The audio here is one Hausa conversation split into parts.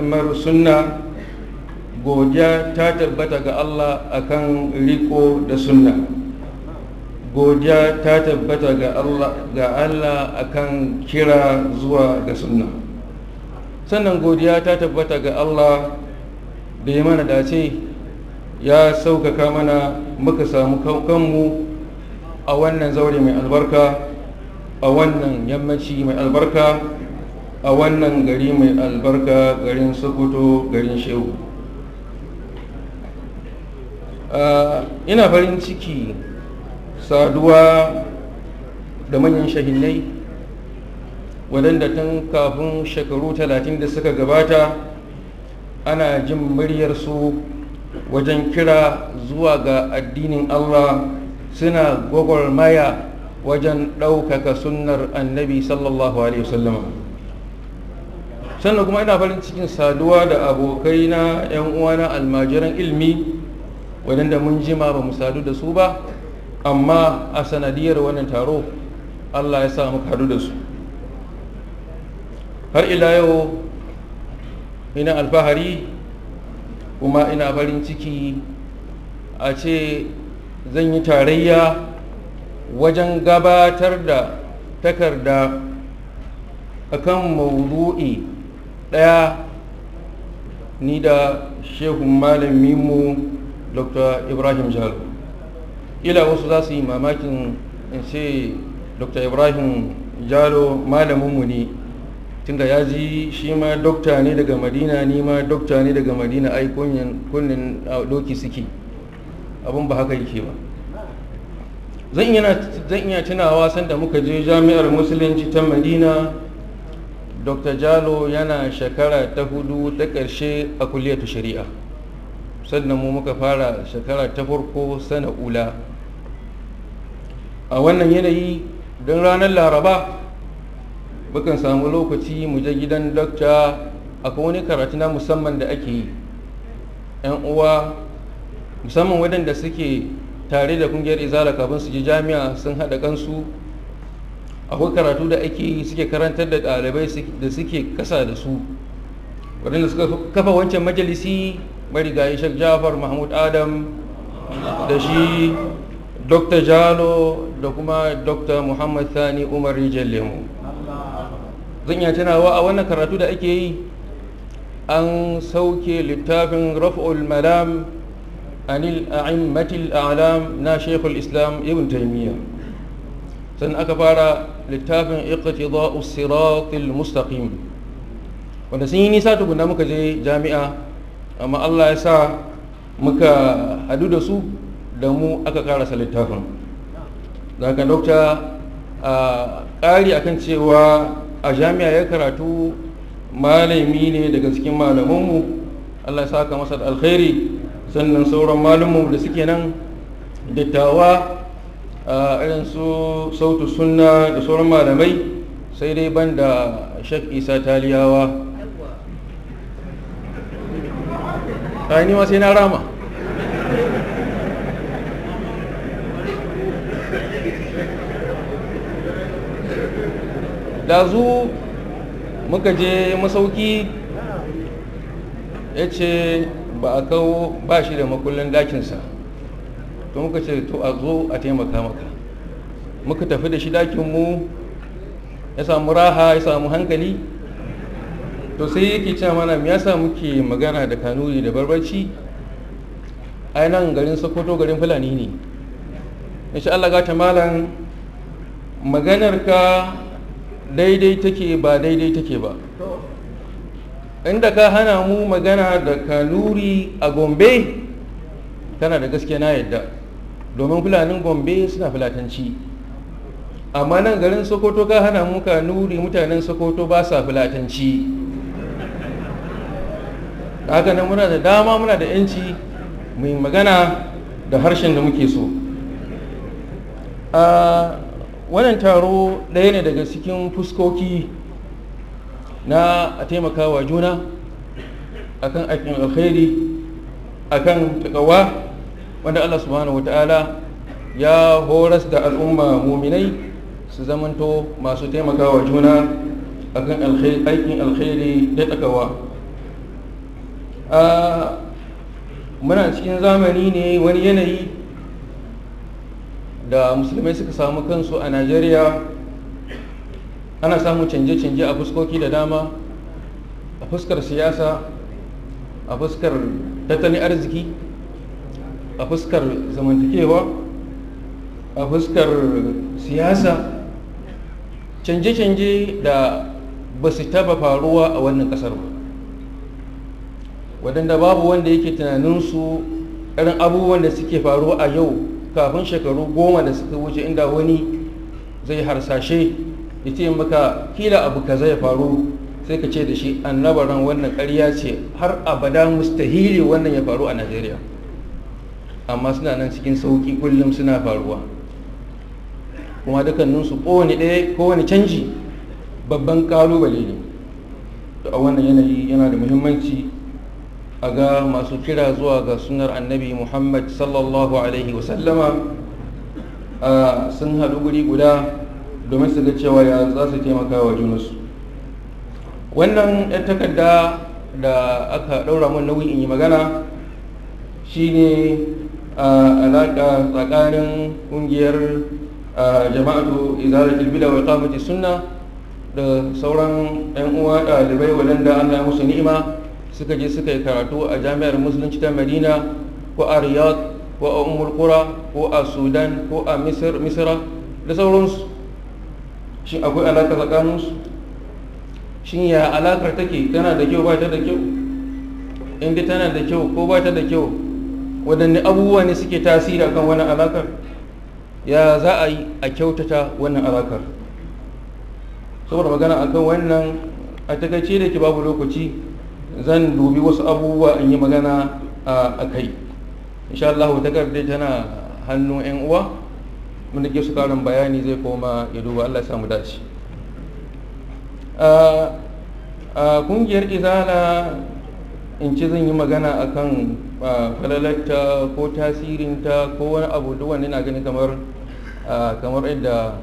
kamar sunna godiya ta tabbata ga Allah akan riko da sunna godiya ta tabbata ga Allah ga Allah akan kira zuwa ga sunna sannan godiya ta tabbata ga Allah da ya mana dace ya sauƙaƙa mana muka samu kanmu a wannan zaure mai albarka a wannan yammaci mai albarka a wannan gari mai albarka garin sokoto garin shehu ina farin ciki saduwa da manyan shahinai waɗanda tun kafin shekaru talatin da suka gabata ana jin muryarsu wajen kira zuwa ga addinin allah suna gwagwarmaya wajen ɗaukaka sunnar annabi sallallahu alaihi wasallama sannan kuma ina farin cikin saduwa da abokai na 'yan uwana almajiran ilmi waɗanda mun jima ba mu sadu da su ba amma a sanadiyar wannan taro allah ya sa muka hadu da su har ila yau ina alfahari kuma ina farin ciki a ce zan yi tarayya wajen gabatar da takarda akan maudu'i ɗaya ni da shehun malaminmu dr ibrahim jalo ila wasu za su yi mamakin in ce dr ibrahim jalo malaminmu ne tunda ya ji shi ma dokta ne daga madina ni ma dokta ne daga madina ai kunnin doki suke abin ba haka yake ba zan iya tunawa sanda muka je jami'ar musulunci ta madina dr jalo yana shekara ta hudu ta ƙarshe a kuliyatu shari'a sannan mu muka fara shekara ta farko sana ula a wannan yanayi don ranar laraba mukan samu lokaci mu je gidan dokta akwai wani karatu na musamman da ake yi 'yan uwa musamman waɗanda suke tare da kungiyar izala kafin su je jami'a sun haɗa kansu akwai karatu da ake yi suke karantar da ɗalibai da suke kasa da su waɗanda suka kafa wancan majalisi marigayi shek jafar mahmud adam da shi dr jalo da kuma dr muhammad thani umar rijal lemu zan iya tunawa a wannan karatu da ake yi an sauke littafin raf'ul malam anil a'immatil a'lam na shekul islam ibn taimiyya sannan aka fara littafin iqtida'u siratil mustaqim wanda sun yi nisa tukuna muka je jami'a amma Allah ya sa muka hadu da su da mu aka karasa littafin daga dokta a ƙari akan cewa a jami'a ya karatu malami ne daga cikin malamanmu Allah ya saka masa da alkhairi sannan sauran malumu da suke nan dattawa a irin su sautu sunna da sauran malamai sai dai ban da shek isa taliyawa ni ma sai na rama da zu muka je masauki ya ce ba a kawo ba shi da makullin dakinsa to muka ce to a zo a taimaka maka muka tafi da shi dakinmu ya samu raha ya samu hankali to sai yake cewa mana me yasa muke magana da kanuri da barbarci ai nan garin sokoto garin fulani ne insha Allah gata malam maganar ka daidai take ba daidai take ba inda ka hana mu magana da kanuri a gombe tana da gaske na yadda domin fulanin gombe suna fulatanci amma nan garin sokoto ka hana mu kanuri mutanen sokoto ba sa fulatanci haka nan muna da dama muna da yanci mai magana da harshen da muke so a wannan taro ɗaya ne daga cikin fuskoki na a taimaka wa juna akan aikin alkhairi akan takawa wanda Allah subhanahu wata'ala ya horas da al'umma muminai su zamanto masu taimaka wa juna akan aikin alkhairi da takawa muna cikin zamani ne wani yanayi da musulmai suka samu kansu a najeriya ana samun canje-canje a fuskoki da dama a fuskar siyasa a fuskar tattalin arziki a fuskar zamantakewa a fuskar siyasa canje-canje da ba su taba faruwa a wannan kasar ba waɗanda babu wanda yake tunaninsu irin abubuwan da suke faruwa a yau kafin shekaru goma da suka wuce inda wani zai harsashe ya ce maka kila abu kaza ya faru sai ka ce da shi annabaran wannan ƙarya ce har abada mustahili wannan ya faru a najeriya amma suna nan cikin sauƙi kullum suna faruwa kuma dukkaninsu kowane ɗaya kowane canji babban ƙalubale ne a wannan yanayi yana da muhimmanci a ga masu kira zuwa ga sunar annabi muhammad sallallahu alaihi wasallama sun haɗu guri guda domin su ga cewa ya za su taimaka wa junansu wannan yan takarda da aka ɗaura mun nauyi in yi magana shine alaƙa tsakanin ƙungiyar jama'atu izalatul bida wa iqamati sunna da sauran 'yan uwa ɗalibai waɗanda Allah ya musu ni'ima suka je suka yi karatu a jami'ar musulunci ta madina ko a riyadh ko a umul qura ko a sudan ko a misra da sauransu shi akwai alaƙa tsakaninsu shin ya alaƙar take tana da kyau ba ta da kyau inda tana da kyau ko ba ta da kyau waɗanne abubuwa ne suke tasiri akan wannan alaƙar ya za a yi a kyautata wannan alaƙar saboda magana akan wannan a takaice da ke babu lokaci zan dubi wasu abubuwa in yi magana a kai insha Allah takardar tana hannun 'yan uwa mun ke su karin bayani zai koma ya duba Allah samu dace a kungiyar izala in ci zan yi magana akan falalarta ko tasirinta ko wani abu duk wani na gani kamar kamar yadda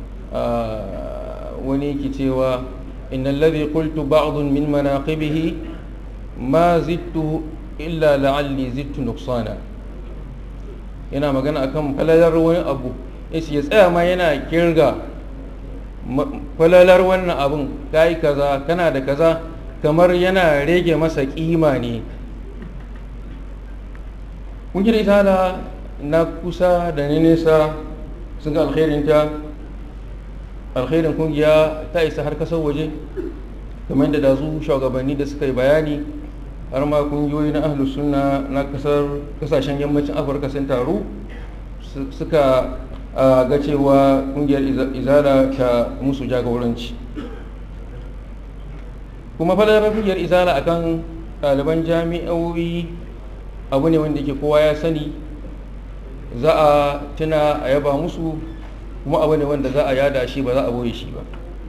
wani ke cewa inna alladhi qultu ba'dun min manaqibihi ma zittu illa la'alli zittu nuqsana yana magana akan falalar wani abu yace ya tsaya ma yana kirga falalar wannan abun kai kaza kana da kaza kamar yana rage masa kima ne kungiyar itala na kusa da na nesa sun ga alkhairinta alkhairin kungiya ta isa har kasar waje kamar da dazu shugabanni da suka yi bayani har ma kungiyoyi na ahlus sunna na kasar kasashen yammacin afirka sun taru suka ga cewa kungiyar izala ta musu jagoranci kuma fadalar kungiyar izala akan ɗaliban jami'o'i abu ne wanda ke kowa ya sani za a tuna a yaba musu kuma abu ne wanda za a yada shi ba za a boye shi ba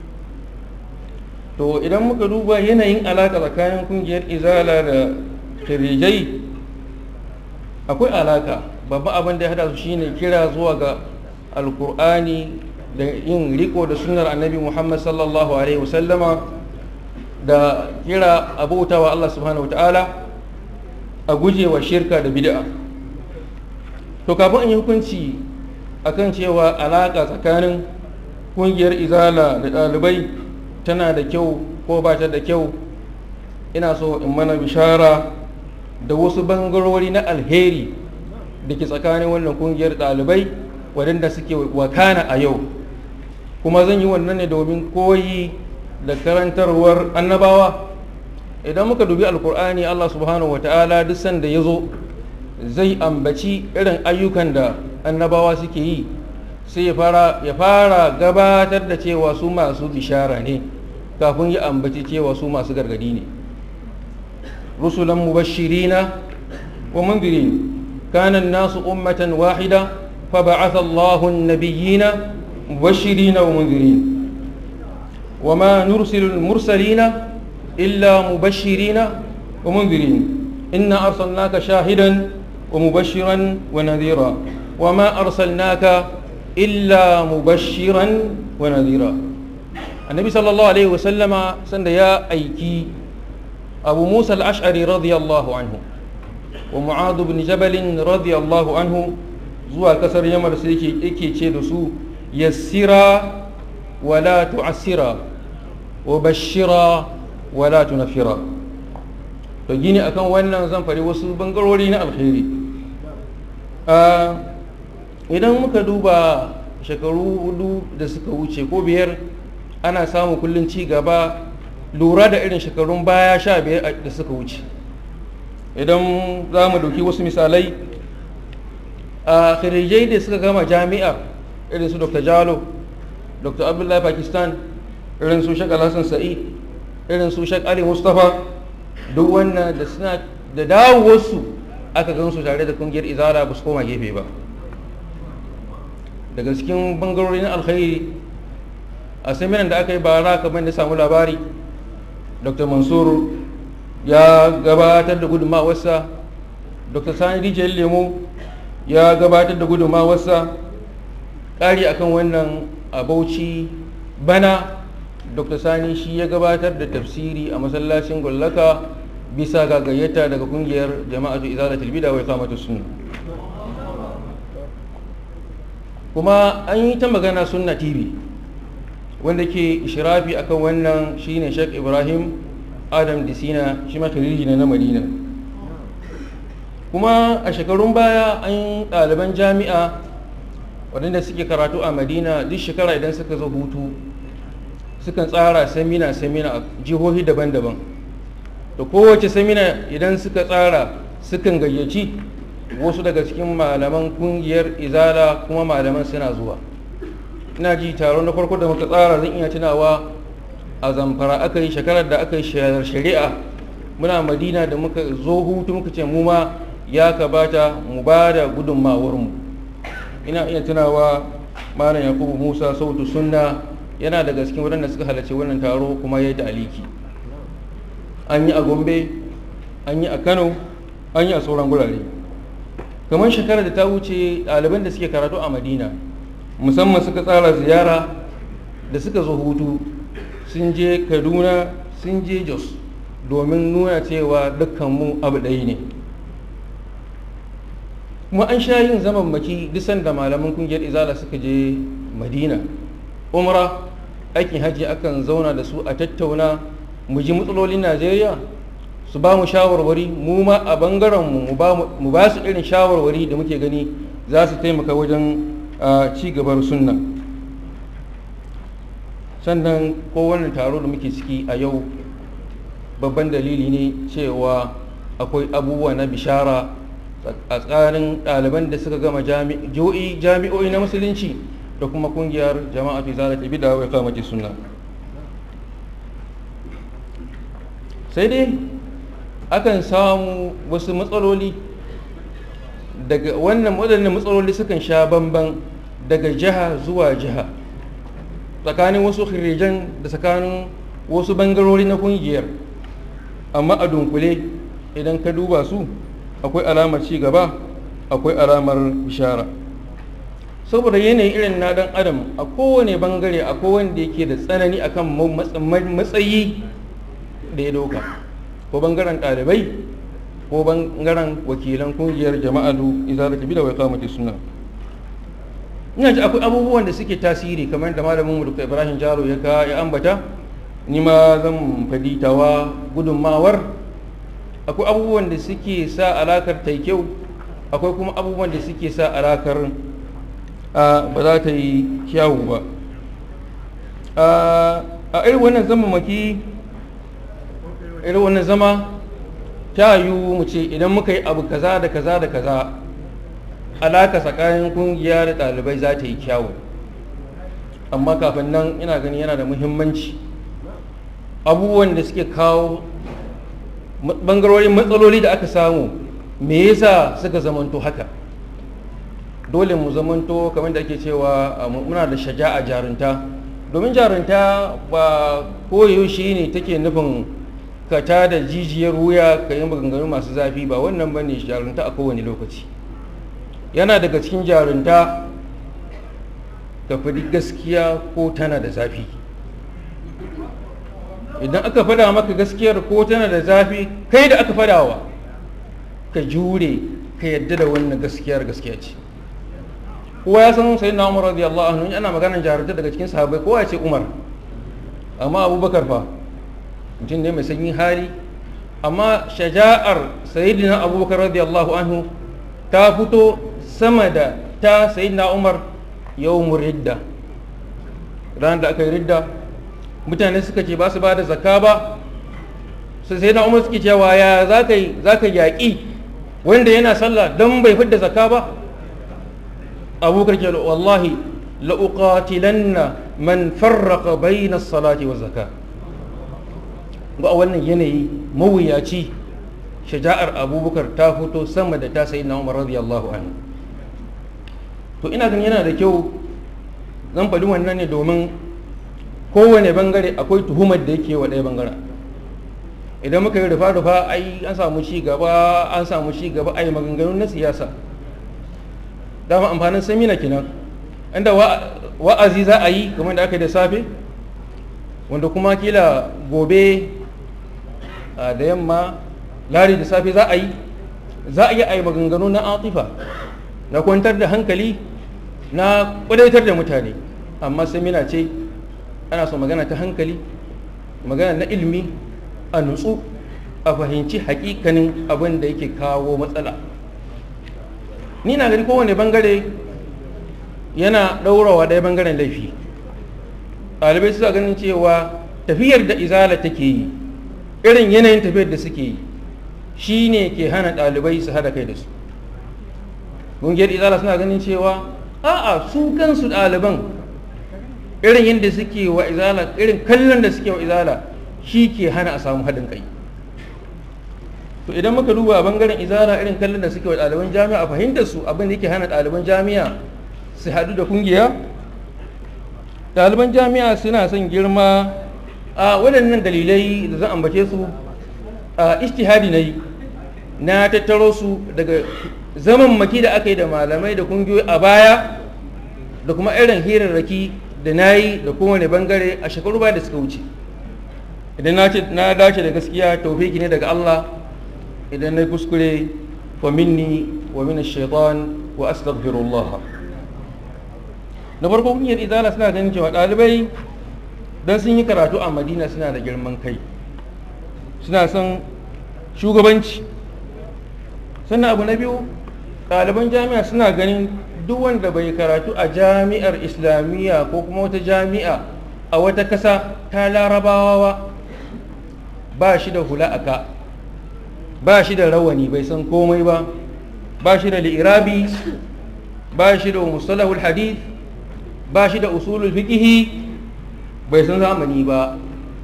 to idan muka duba yanayin alaka tsakanin kungiyar izala da kirijai akwai alaka babban abin da ya hada su shine kira zuwa ga alkur'ani da yin riko da sunnar annabi muhammad sallallahu alaihi wasallama da kira abautawa allah subhanahu wa ta'ala a gujewa shirka da bid'a to kafin in yi hukunci akan cewa alaka tsakanin kungiyar izala da ɗalibai tana da kyau ko ba ta da kyau ina so in mana bishara da wasu bangarori na alheri da ke tsakanin wannan kungiyar ɗalibai waɗanda suke wakana a yau kuma zan yi wannan ne domin koyi da karantarwar annabawa idan muka dubi alkur'ani allah subhanahu wa ta'ala duk sanda ya zo zai ambaci irin ayyukan da annabawa suke yi sai ya fara gabatar da cewa su masu bishara ne kafin ya ambaci cewa su masu gargadi ne rusulan mubashirina wa mundirin kana nasu ummatan wahida fa ba'atha Allahu an-nabiyyina mubashirina wa mundirin وما نرسل المرسلين إلا مبشرين ومنذرين إنا أرسلناك شاهدا ومبشرا ونذيرا وما أرسلناك إلا مبشرا ونذيرا النبي صلى الله عليه وسلم سند يا أيكي abu musa al-ash'ari radiyallahu anhu wa mu'adu bin jabalin radiyallahu anhu zuwa kasar yamar sai yake ce da su yassira wala tu'assira wa bashira wala tunafira to gini akan wannan zan fari wasu bangarori na alkhairi idan muka duba shekaru hudu da suka wuce ko biyar ana samu kullum ci gaba lura da irin shekarun baya sha biyar da suka wuce idan za mu dauki wasu misalai a khirijai da suka gama jami'ar irin su dr jalo dr abdullahi pakistan irin su shek alhassan sa'id irin su shek ali mustapha duk wannan da suna da dawowarsu aka gansu tare da kungiyar izala ba su koma gefe ba daga cikin bangarori na alkhairi a seminan da aka yi bara kamar da samu labari dr mansur ya gabatar da gudunmawarsa dr sani rijiyar lemo ya gabatar da gudunmawarsa ƙari akan wannan a bauchi bana dr sani shi ya gabatar da tafsiri a masallacin gwallaka bisa ga gayyata daga kungiyar jama'atu izalatul bida wa iqamatu sunna kuma an yi ta magana sunna tv wanda ke ishirafi akan wannan shine Sheikh Ibrahim Adam Disina shi ma ne na Madina kuma a shekarun baya an ɗaliban jami'a waɗanda suke karatu a Madina duk shekara idan suka zo hutu sukan tsara samina samina a jihohi daban-daban da kowace samina idan suka tsara sukan gayyaci wasu daga cikin malaman kungiyar izala kuma malaman suna zuwa ina ji taron na farko da muka tsara zan iya tunawa a zamfara aka yi shekarar da aka yi shari'a muna madina da muka zo hutu muka ce mu ma ya kabata mu ba da gudunmawarmu ina iya tunawa malam yakubu musa sautu sunna yana daga cikin waɗanda suka halarci wannan taro kuma ya yi da aliki an yi a gombe an yi a kano an yi a sauran gurare kamar shekarar da ta wuce ɗaliban da suke karatu a madina musamman suka tsara ziyara da suka zo hutu sun je kaduna sun je jos domin nuna cewa dukkanmu abu ɗaya ne kuma an sha yin zaman maki disan da malaman kungiyar izala suka je madina umra aikin hajji akan zauna da su a tattauna mu ji matsalolin najeriya su ba mu shawarwari mu ma a bangarenmu mu ba su irin shawarwari da muke gani za su taimaka wajen ci gabar sunna sannan kowane taro da muke ciki a yau babban dalili ne cewa akwai abubuwa na bishara a tsarin ɗaliban da suka gama jami'o'i na musulunci da kuma kungiyar jama'a fi zara ta bida wai kamaki sunna sai dai akan samu wasu matsaloli daga wannan waɗannan matsaloli sukan sha bamban daga jiha zuwa jiha tsakanin wasu khirijan da tsakanin wasu bangarori na kungiyar amma a dunkule idan ka duba su akwai alamar ci gaba akwai alamar bishara saboda yanayin irin na dan adam a kowane bangare a kowane da yake da tsanani akan matsayi da ya dauka ko bangaren ɗalibai ko bangaren wakilan kungiyar jama'atu izara ta bi da wai kamata suna ina ji akwai abubuwan da suke tasiri kamar da malamin mu ibrahim jaro ya ka ya ambata ni ma zan faditawa gudunmawar akwai abubuwan da suke sa alakar ta kyau akwai kuma abubuwan da suke sa alakar ba za ta yi kyawu ba a irin wannan zamamaki irin wannan zama ta yiwu mu ce idan muka yi abu kaza da kaza da kaza alaka tsakanin kungiya da ɗalibai za ta yi kyawu amma kafin nan ina gani yana da muhimmanci abubuwan da suke kawo bangarorin matsaloli da aka samu me yasa suka zamanto haka dole mu zamanto kamar da ake cewa muna da shaja'a jarunta domin jarunta ba koyaushe ne take nufin ka ta da jijiyar wuya ka yi maganganu masu zafi ba wannan ba ne jarunta a kowane lokaci yana daga cikin jarunta ka faɗi gaskiya ko tana da zafi idan aka fada maka gaskiyar ko tana da zafi kai da aka fadawa ka jure ka yadda da wannan gaskiyar gaskiya ce kowa ya san sai na umar radiyallahu anhu ana maganar jarumta daga cikin sahabbai kowa ya ce umar amma abubakar fa mutum ne mai sanyin hali amma shaja'ar sayyidina abubakar radiyallahu anhu ta fito sama da ta sayyidina umar yawmur ridda ranar da aka yi ridda mutane suka ce ba su ba da zakka ba sai sayyidina umar suke cewa ya za ka yaƙi wanda yana sallah don bai fidda zakka ba abubakar ke wallahi la'uqatilanna man farraqa bayna salati wa zakka ga wannan yanayi mawuyaci shaja'ar abubakar ta fito sama da ta sayi na umar radiyallahu anhu to ina ganin yana da kyau zan faɗi wannan ne domin kowane bangare akwai tuhumar da yake wa ɗaya bangaren idan muka yi rufa-rufa ai an samu ci gaba an samu ci gaba ai maganganu na siyasa dama amfanin samina kenan inda wa'azi za a yi kamar da aka yi da safe wanda kuma kila gobe da yamma lari da safe za a yi za a yi a yi maganganu na atifa na kwantar da hankali na kudaitar da mutane amma samina ce ana so magana ta hankali magana na ilmi a nutsu a fahimci hakikanin abin da yake kawo matsala ni na gani kowane bangare yana ɗaurawa ɗaya bangaren laifi ɗalibai suna ganin cewa tafiyar da izala take yi irin yanayin tafiyar da suke yi shi ne ke hana ɗalibai su haɗa kai da su ƙungiyar izala suna ganin cewa a'a su kansu ɗaliban irin yadda suke wa izala irin kallon da suke wa izala shi ke hana a samu haɗin kai to idan muka duba bangaren izala irin kallon da suke wa ɗaliban jami'a a fahimtar su abin da yake hana ɗaliban jami'a su haɗu da kungiya ɗaliban jami'a suna son girma a waɗannan dalilai da zan ambace su a ishtihadi na yi na tattaro su daga zaman maki da aka yi da malamai da kungiyoyi a baya da kuma irin hirarraki da na yi da kowane bangare a shekaru ba da suka wuce idan na dace da gaskiya taufiki ne daga Allah idan na kuskure wa minni wa min shaitan wa astaghfirullah na farko kungiyar izala suna ganin cewa ɗalibai don sun yi karatu a madina suna da girman kai suna son shugabanci sannan abu na biyu ɗaliban jami'a suna ganin duk wanda bai karatu a jami'ar islamiyya ko kuma wata jami'a a wata kasa ta larabawa ba shi da hula aka ba shi da rawani bai san komai ba ba shi da li'irabi ba shi da mustalahul hadith ba shi da usulul fiqhi bai san zamani ba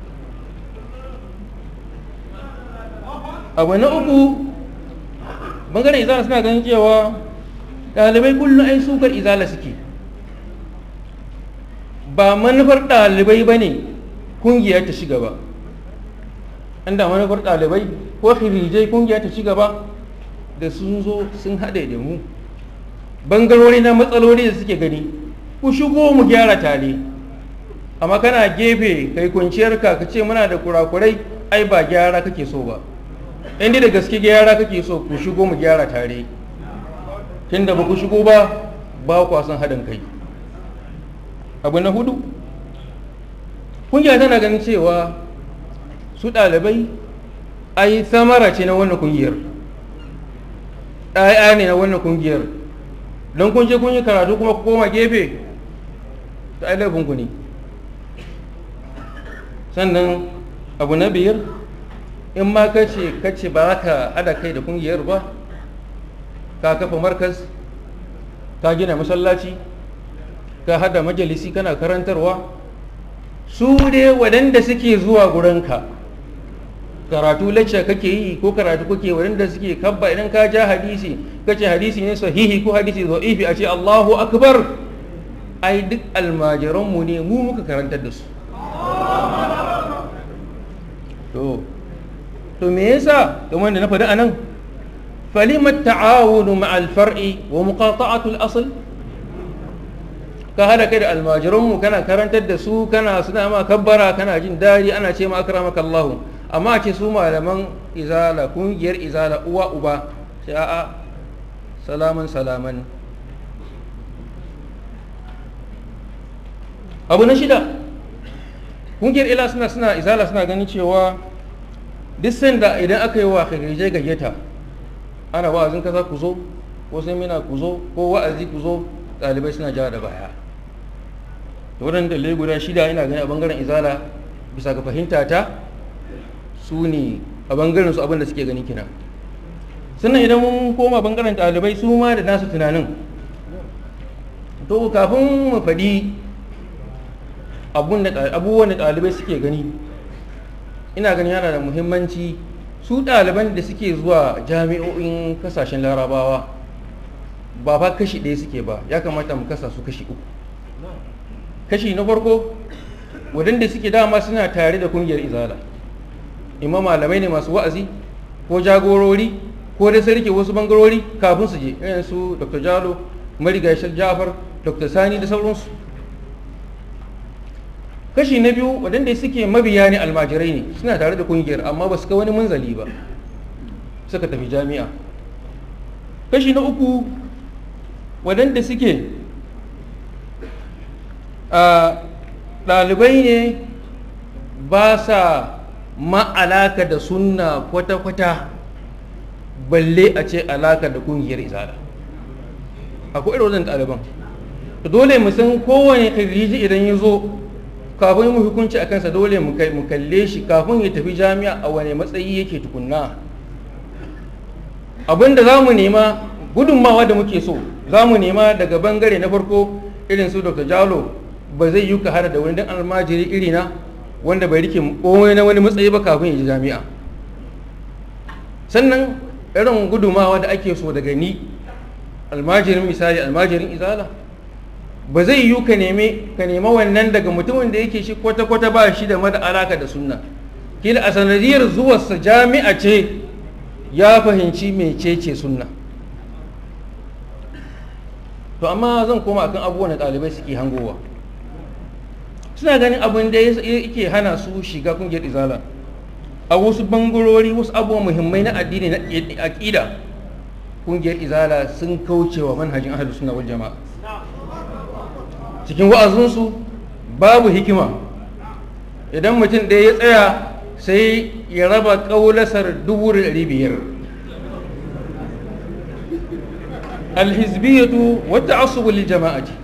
abu na uku bangaren izala suna ganin cewa ɗalibai kullum ai sukar izala suke ba manufar ɗalibai ba ne kungiya ta shiga ba inda manufar ɗalibai ko hirijai kungiya ta shiga ba da sun zo sun haɗe da mu bangarori na matsaloli da suke gani ku shigo mu gyara tare amma kana gefe kai kwanciyarka ka ce muna da kurakurai ai ba gyara kake so ba inda da gaske gyara kake so ku shigo mu gyara tare tunda ba ku shigo ba ba ku san haɗin kai abu na hudu kungiya tana ganin cewa su ɗalibai ai samara ce na wannan kungiyar ɗaya ne na wannan kungiyar don kun je kun yi karatu kuma ku koma gefe ta ai laifinku ne sannan abu na biyar in ma kace kace ba ka hada kai da kungiyar ba ka kafa markas ka gina masallaci ka hada majalisi kana karantarwa su dai waɗanda suke zuwa gurinka karatu lacca kake yi ko karatu kake waɗanda suke kabba idan ka ja hadisi kace hadisi ne sahihi ko hadisi za'ifi a ce Allahu akbar ai duk almajiranmu ne mu muka karantar da su to to me yasa kamar da na faɗi anan falimat ta'awunu ma'al far'i wa muqata'atu al-asl ka hada kai da almajiranmu kana karantar da su kana suna ma kabbara kana jin dari ana ce ma akramaka Allah amma ce su malaman izala kungiyar izala uwa uba sai a'a salaman salaman abu na shida kungiyar ila suna suna izala suna ganin cewa duk sanda idan aka yi wa khirije gayyata ana wa'azin kasa ku zo ko semina ku zo ko wa'azi ku zo ɗalibai suna jawa da baya da waɗanda dalilai guda shida ina gani a bangaren izala bisa ga fahimta ta su ne a bangaren su abin da suke gani kina sannan idan mun koma bangaren ɗalibai su ma da nasu tunanin to kafin mu faɗi abubuwan da ɗalibai suke gani ina gani yana da muhimmanci su ɗaliban da suke zuwa jami'o'in kasashen larabawa ba fa kashi ɗaya suke ba ya kamata mu kasa su kashi uku kashi na farko waɗanda suke dama suna tare da kungiyar izala imma malamai ne masu wa'azi ko jagorori ko da sarki wasu bangarori kafin su je irin su dr jalo marigayi jafar dr sani da sauransu kashi na biyu waɗanda suke mabiya ne almajirai ne suna tare da kungiyar amma ba su ka wani munzali ba suka tafi jami'a kashi na uku waɗanda suke ɗalibai ne ba sa ma'alaka da sunna kwata-kwata balle a ce alaka da kungiyar izala akwai irin wajen ɗaliban dole mu san kowane kiriji idan ya zo kafin mu hukunci a kansa dole mu kalle shi kafin ya tafi jami'a a wane matsayi yake tukunna abinda za mu nema gudunmawa da muke so za mu nema daga bangare na farko irin su dr jalo ba zai yi ka hada da wani dan almajiri irina wanda bai rike komai na wani matsayi ba kafin ya ji jami'a sannan irin gudumawa da ake so daga ni almajirin misali almajirin izala ba zai yi ka neme ka nema wannan daga mutumin da yake shi kwata-kwata ba shi da mada alaka da sunna kila a sanadiyar zuwarsa jami'a ce ya fahimci mecece sunna to amma zan koma akan abubuwan da ɗalibai suke hangowa suna ganin abin da yake hana su shiga kungiyar izala a wasu bangarori wasu abubuwan muhimmai na addini na aƙida kungiyar izala sun kaucewa manhajin ahlus sunna wal jama'a cikin wa'azinsu babu hikima idan mutum ɗaya ya tsaya sai ya raba ƙaulasar dubu da ɗari biyar alhizbiyatu wata asubul jama'ati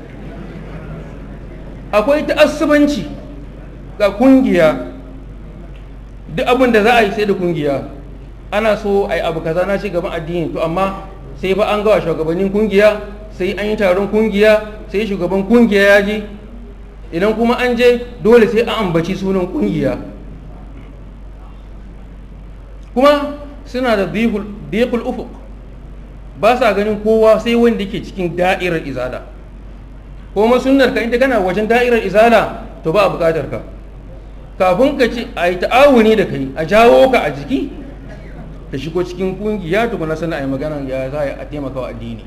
akwai ta'assubanci ga kungiya duk abin da za a yi sai da kungiya ana so a yi abu kaza na ci gaban addini to amma sai fa an gawa shugabannin kungiya sai an yi taron kungiya sai shugaban kungiya ya je idan kuma an je dole sai an ambaci sunan kungiya kuma suna da dikul ufuk ba sa ganin kowa sai wanda ke cikin da'irar izala kuma sunnar ka inda kana wajen da'irar izala to ba a bukatar ka kafin ka ci a yi ta'awuni da kai a jawo ka a jiki ka shigo cikin kungiya tukuna sana a yi magana ya za a taimaka wa addini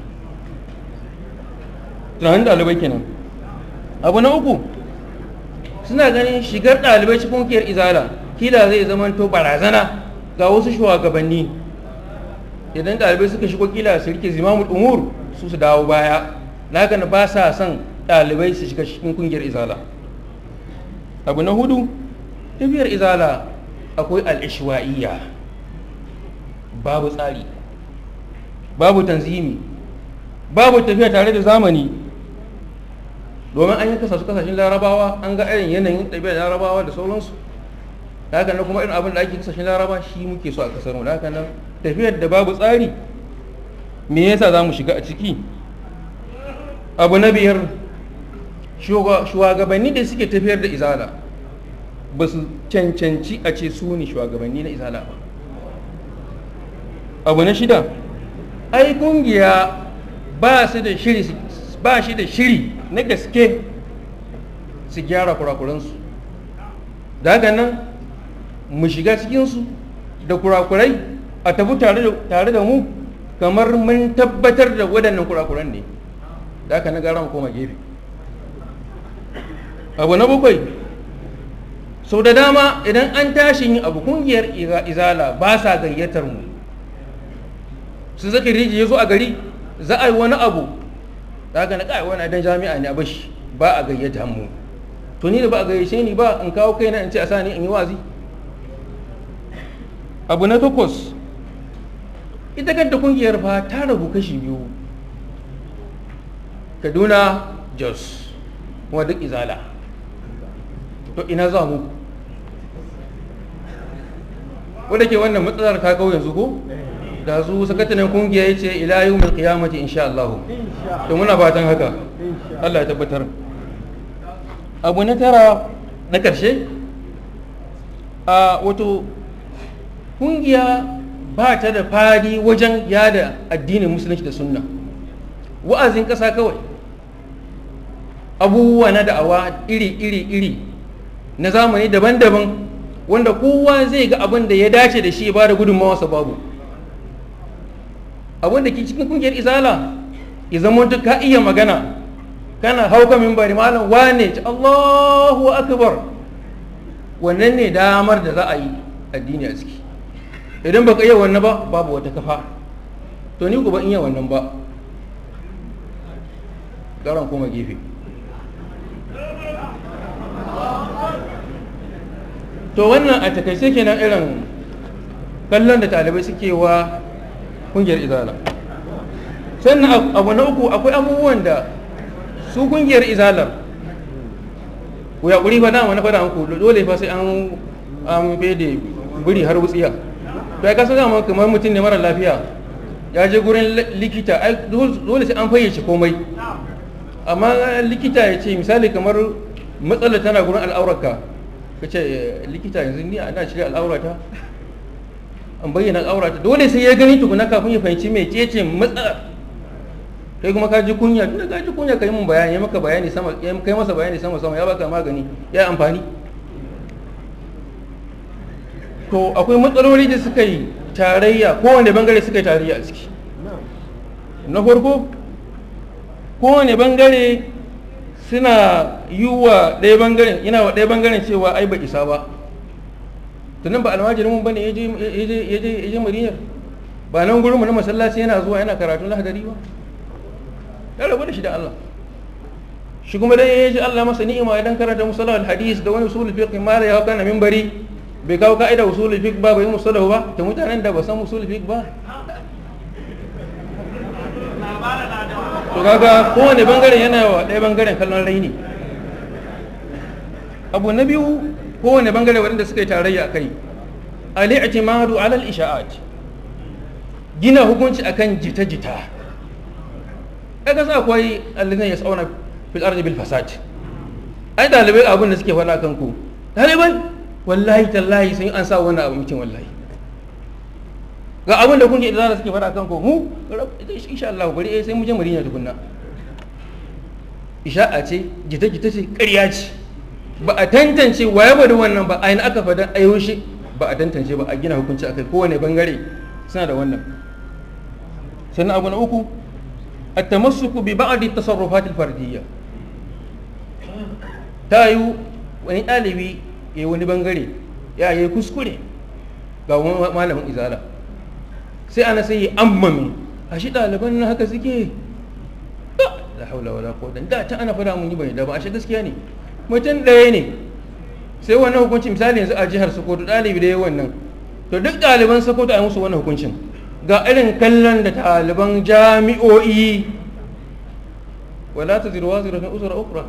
tunanin ɗalibai kenan abu na uku suna ganin shigar ɗalibai cikin kungiyar izala kila zai zamanto barazana ga wasu shugabanni idan ɗalibai suka shigo kila su rike zimamul umur su su dawo baya na ba sa son ɗalibai su shiga cikin kungiyar izala abu na hudu tafiyar izala akwai al'ishwa'iyya babu tsari babu tanzimi babu tafiya tare da zamani domin an yi kasa su kasashen larabawa an ga irin yanayin ɗabi'ar larabawa da sauransu da haka nan kuma irin abin da ake kasashen laraba shi muke so a kasar mu da haka nan tafiyar da babu tsari me yasa za mu shiga a ciki abu na biyar shugabanni da suke tafiyar da izala ba su cancanci a ce su ne shugabanni na izala ba abu na shida ai kungiya ba su da shiri ba shi da shiri na gaske su gyara kurakuransu da haka nan mu shiga cikinsu da kurakurai a tafi tare da mu kamar mun tabbatar da waɗannan kurakuran ne da haka na gara mu koma gefe abu na bakwai sau da dama idan an tashi yin abu kungiyar izala ba sa gayyatar mu su zaki riji ya zo a gari za a yi wani abu da haka na kai wani dan jami'a ne a bashi ba a gayyata mu to ni da ba a gayyace ni ba in kawo kaina in ce a sani in yi wazi abu na takwas ita kanta kungiyar fa ta rabu kashi biyu kaduna jos kuma duk izala to ina za mu wadda ke wannan matsalar ta kawo yanzu ko da su sakatanin kungiya ya ce ila yau mai kiyamati insha Allah to muna fatan haka Allah ya tabbatar abu na tara na karshe a wato kungiya ba ta da fadi wajen yada addinin musulunci da sunna wa'azin ƙasa kawai abubuwa na da'awa iri-iri-iri na zamani daban-daban wanda kowa zai ga abin da ya dace da shi ba da gudunmawarsa babu abin da ke cikin kungiyar izala ya zama duk ka iya magana kana hauka mimbari malam wane ci Allahu akbar wannan ne damar da za a yi addini a ciki idan baka iya wannan ba babu wata kafa to ni ku ba iya wannan ba garan koma gefe to wannan a takaice kenan irin kallon da talibai suke wa kungiyar izala sannan abu na uku akwai abubuwan da su kungiyar izalar ku ya ƙuri fada wani fada ku dole fa sai an an fede buri har wutsiya to ya kasa zama kamar mutum ne mara lafiya ya je gurin likita dole sai an fayyace komai amma likita ya ce misali kamar matsala tana gurin al'aurarka ka ce likita yanzu ni ana shirya al'aurata an bayyana al'aurata dole sai ya gani tukuna kafin ya fahimci mai cece matsala kai kuma ka ji kunya tunda ka ji kunya ka yi mun bayani ya maka bayani sama ya kai masa bayani sama sama ya baka magani ya amfani to akwai matsaloli da suka yi tarayya kowane bangare suka yi tarayya a ciki na farko kowane bangare suna yi wa ɗaya bangaren yana wa ɗaya bangaren cewa ai ba isa ba tunan ba almajirin mun bane ya je madina ba nan gurin mu na masallaci yana zuwa yana karatun lahadari ba ya rabu da shi da Allah shi kuma dai ya ji Allah masa ni'ima idan karanta musallah hadis da wani usul fiqh ma da ya kana minbari bai kawo ka'ida usul fiqh ba bai musallahu ba ta mutanen da ba san usul fiqh ba to kaga kowane bangaren yana wa ɗaya bangaren kallon raini abu na biyu kowane bangare waɗanda suka yi tarayya kai al-i'timadu ala al-isha'at gina hukunci akan jita-jita kaga sa akwai allazina yas'una fil ardi bil fasad ai dalibai abin da suke faɗa kan ku dalibai wallahi tallahi sun an sa wannan abu mutum wallahi ga abin da kun ji idan suke faɗa kan ku mu insha Allah bari eh sai mu je Madina tukunna isha'a ce jita-jita ce ƙarya ce ba a tantance waye bada wannan ba aina aka faɗa a yaushe ba a tantance ba a gina hukunci akai kowane bangare suna da wannan sannan abu na uku التمسك ببعض التصرفات الفردية tayu wani ɗalibi ya wani bangare ya yi kuskure ga wani malamin izala sai ana sai ammami a shi ɗaliban na haka suke la haula wala quwwata da ta ana fara mun yi bai da ba a shi gaskiya ne mutum ɗaya ne sai wannan hukunci misali yanzu a jihar Sokoto ɗalibi da ya wannan to duk ɗaliban Sokoto a yi musu wannan hukuncin ga irin kallon da ɗaliban jami'o'i wala ta zirwa zira na usura ukra